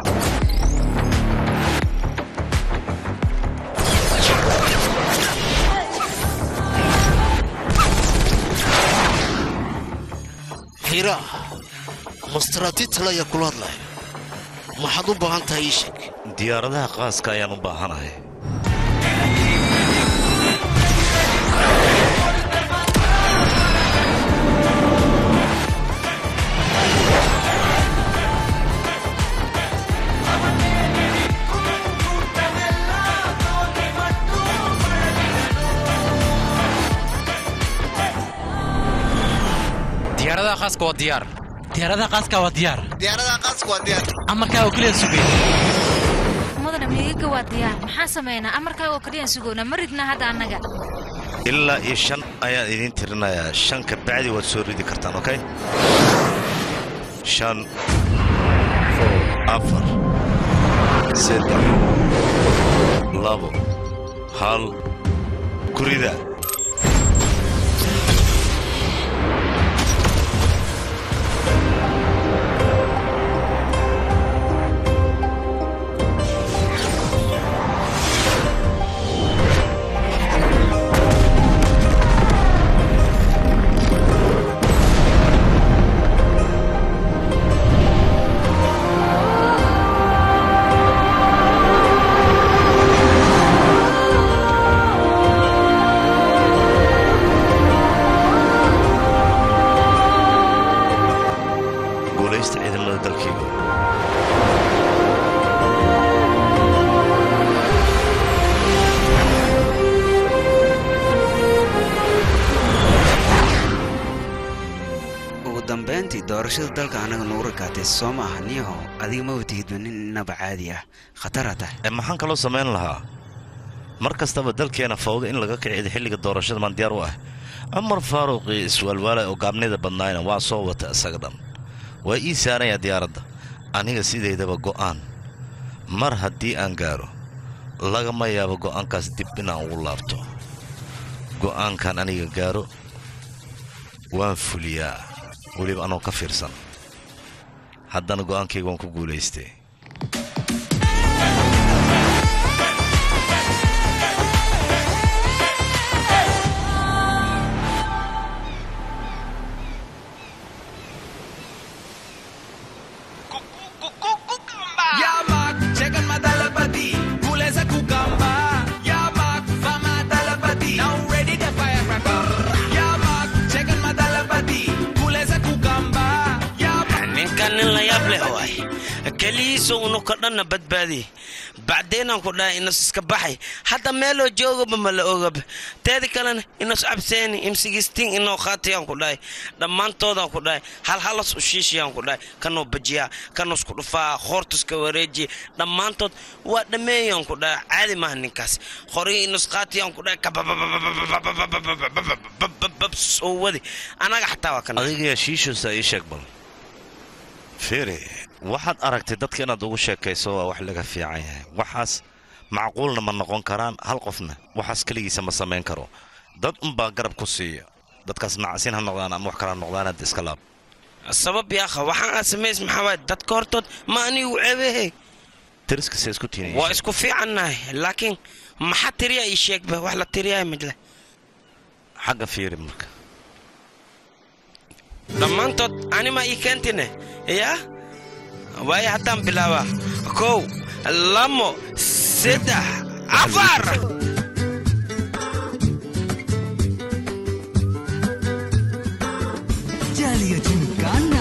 hira mastaraatiidtale ayaa kula hadlaya maxaad u baahan tahay ii sheeg diyaaradaha qaaska ayaan u baahanahay diyaaradaha khaaska waa diyaar diyaaradaha khaaska waa diyaar diyaaradaha qaaska waa diyaar amarkaa oo keliya sugay mudana miigaga waa diyaar maxaa samaynaa amarkaaga oo kaliyaan sugownaa ma ridnaa hadda annaga ilaa iyo shan ayaan idiin tirinayaa shan ka bacdi waad soo ridi kartaan okay shan afar saddex labo hal ku rida doorashada dalka anaga nagu rakaatay soo ma aha niyaho adiga ma watihidba nin inaba caadi ah khatara tahay maxaan kaloo samayn lahaa mar kastaba dalkeena fawda in laga kicido xilliga doorashada maan diyaar u ah cumar faaruqii iswaalwaalay oo gaabnida badnaayna waa soo wata isaga dhan waa ii saarayaa diyaaradda aniga sidaydaba go'aan mar haddii aan gaaro lagama yaabo go'aankaas dib inaan ugu laabto go'aankan aniga gaaro waan fuliyaa weliba anoo ka fiirsan haddana go'aankayga waan ku guulaystay Yamak, chegan madalapati, kulesa kukamba. Yamak, fama dalapati, now ready the firecracker. Yamak, chegan madalapati, kulesa kukamba. ninkan nin la yaab leh waay keligiisa unu ka dhanna badbaadi bacdeenaan ku dhahay inas iska baxay hadda meeloo joogaba ma la ogaba teeda kalena inas cabseeni imsigistiin inoo qaatayaan ku dhahay dhammaantoodaan ku dhahay hal halas u shiishayaan ku dhahay kanoo bajiyaa kanoo isku dhufaa hoortuska wareejiya dhammaantood waa dhammeeyaan ku dhahay caadi maaha ninkaas qorigii inas qaatayaan ku dhahay soo wadi anaga xataa waa kana adigayaa shiishoosa ii sheeg bal fiiri waxaad aragtay dadka inaad ugu sheekayso waa wax laga fiican yahay waxaas macquulna ma noqon karaan hal qofna waxaas keligiisa ma samayn karo dad unbaa garab ku siiya dadkaas nacasiin ha noqdaan ama wax kala noqdaan hadda iska laab sabab yaakha waxaan aad samays maxaa waay dadka hortood ma anigu ceebehe tiriskase isku tiinay waa isku fiicannahay laakiin maxaa tiriyaa ii sheegba wax la tiriyaa majle xagga fiiri marka dhammaantood anima ii keentine yaa waayo haddaan bilaabaa kow lamo saddex afar Jalia Gymkhana.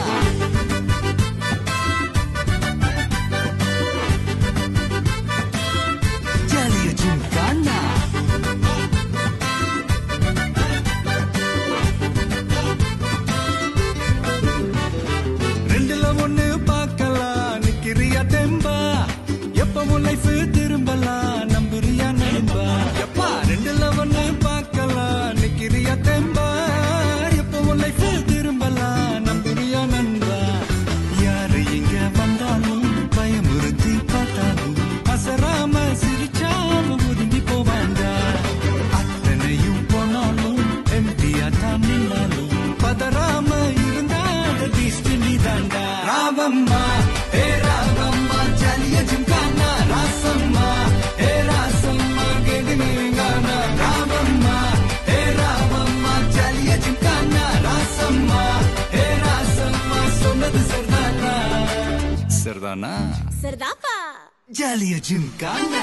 Jalia Gymkhana. ரெண்டுல ஒண்ணு பார்க்கலாம் நிக்கிறியா தெம்பா எப்பவும் லைஃப் திரும்பலாம் நம்புறியா நண்பா எப்பா ரெண்டுல ஒண்ணு பார்க்கலாம் நிக்கிறியா தெம்பா எப்பவும் லைஃப் திரும்பலாம் நம்புறியா நண்பா யாரு இங்க வந்தாலும் பயமுறுத்தி பார்த்தாலும் அசராம சிரிச்சாலும் ஒதுங்கி போவாண்டா அத்தனையும் போனாலும் எம்டியா தான் நின்னாலும் பதறாம இருந்தா பீஸ்ட் நீ தாண்டா ராவம்மா ஏ ராவம்மா ஜலிய ஜிம்கானா ராசம்மா ஏ ராசம்மா கெடுனீங்கானா ராவம்மா ஏ ராவம்மா ஜலிய ஜிம்கானா ராசம்மா ஏ ராசம்மா சொன்னது சரிதானா சரிதானா சரிதாப்பா ஜலிய ஜிம்கானா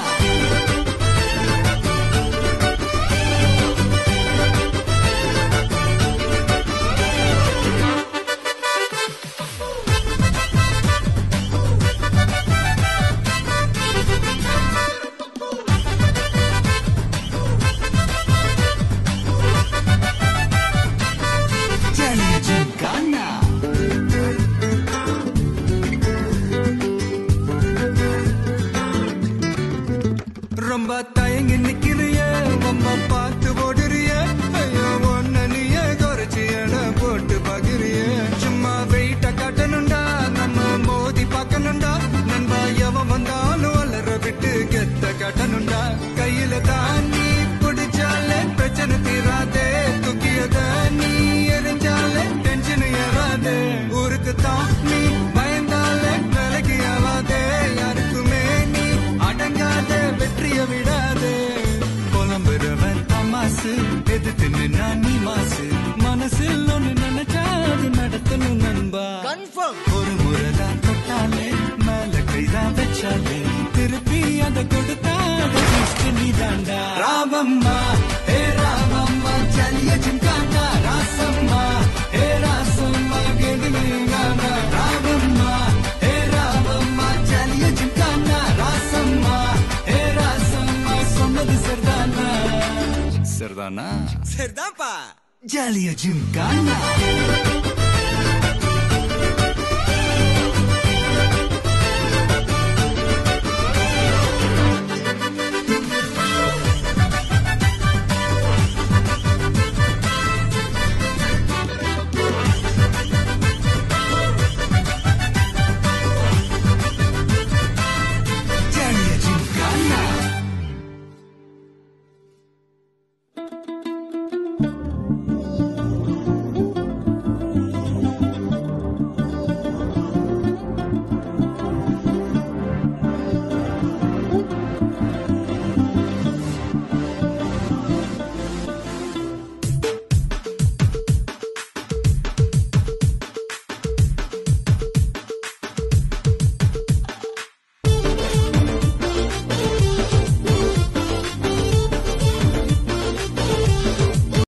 Jalia Gymkhana. ரொம்ப தயங்கி நிக்கிறிய அம்மா பார்த்து ஓடுறிய ஐயோ ஒன்ன நீயே குறைச்சி எட போட்டு பாக்குறிய சும்மா வெயிட்ட காட்டணும்டா நம்ம மோதி பார்க்கணும்டா நண்பா எவன் வந்தாலும் வளர விட்டு கெத்த காட்டணும்டா கையில தான் நீ பிடிச்சாலே பிரச்சனை தீராதே தூக்கியத நீ எரிஞ்சாலே டென்ஷன் ஏறாதே ஊருக்கு தான் நீ பயந்தாலே வேலைக்கு ஆவாதே யாருக்குமே நீ அடங்காத வெற்றிய விடாதே புலம்புறவன் தமாசு எதிர்த்து நின்னா நீ மாசு மனசில் ஒண்ணு நினைச்சா அது நடத்தணும் நண்பா ஒரு முறைதான் தொட்டாலே மேல கைதான் வச்சாலே திருப்பி அதை கொடுத்தா நீ தாண்டா ராமம்மா ஏ ராமம்மா ஜலிய ஜிம்கானா ராசம்மா ஏ ராசம்மா கெடுனீங்கானா ராமம்மா ஏ ராமம்மா ஜலிய ஜிம்கானா ராசம்மா ஏ ராசம்மா சொன்னது சரிதானா சரிதானா சரிதான்ப்பா ஜலிய ஜிம்கானா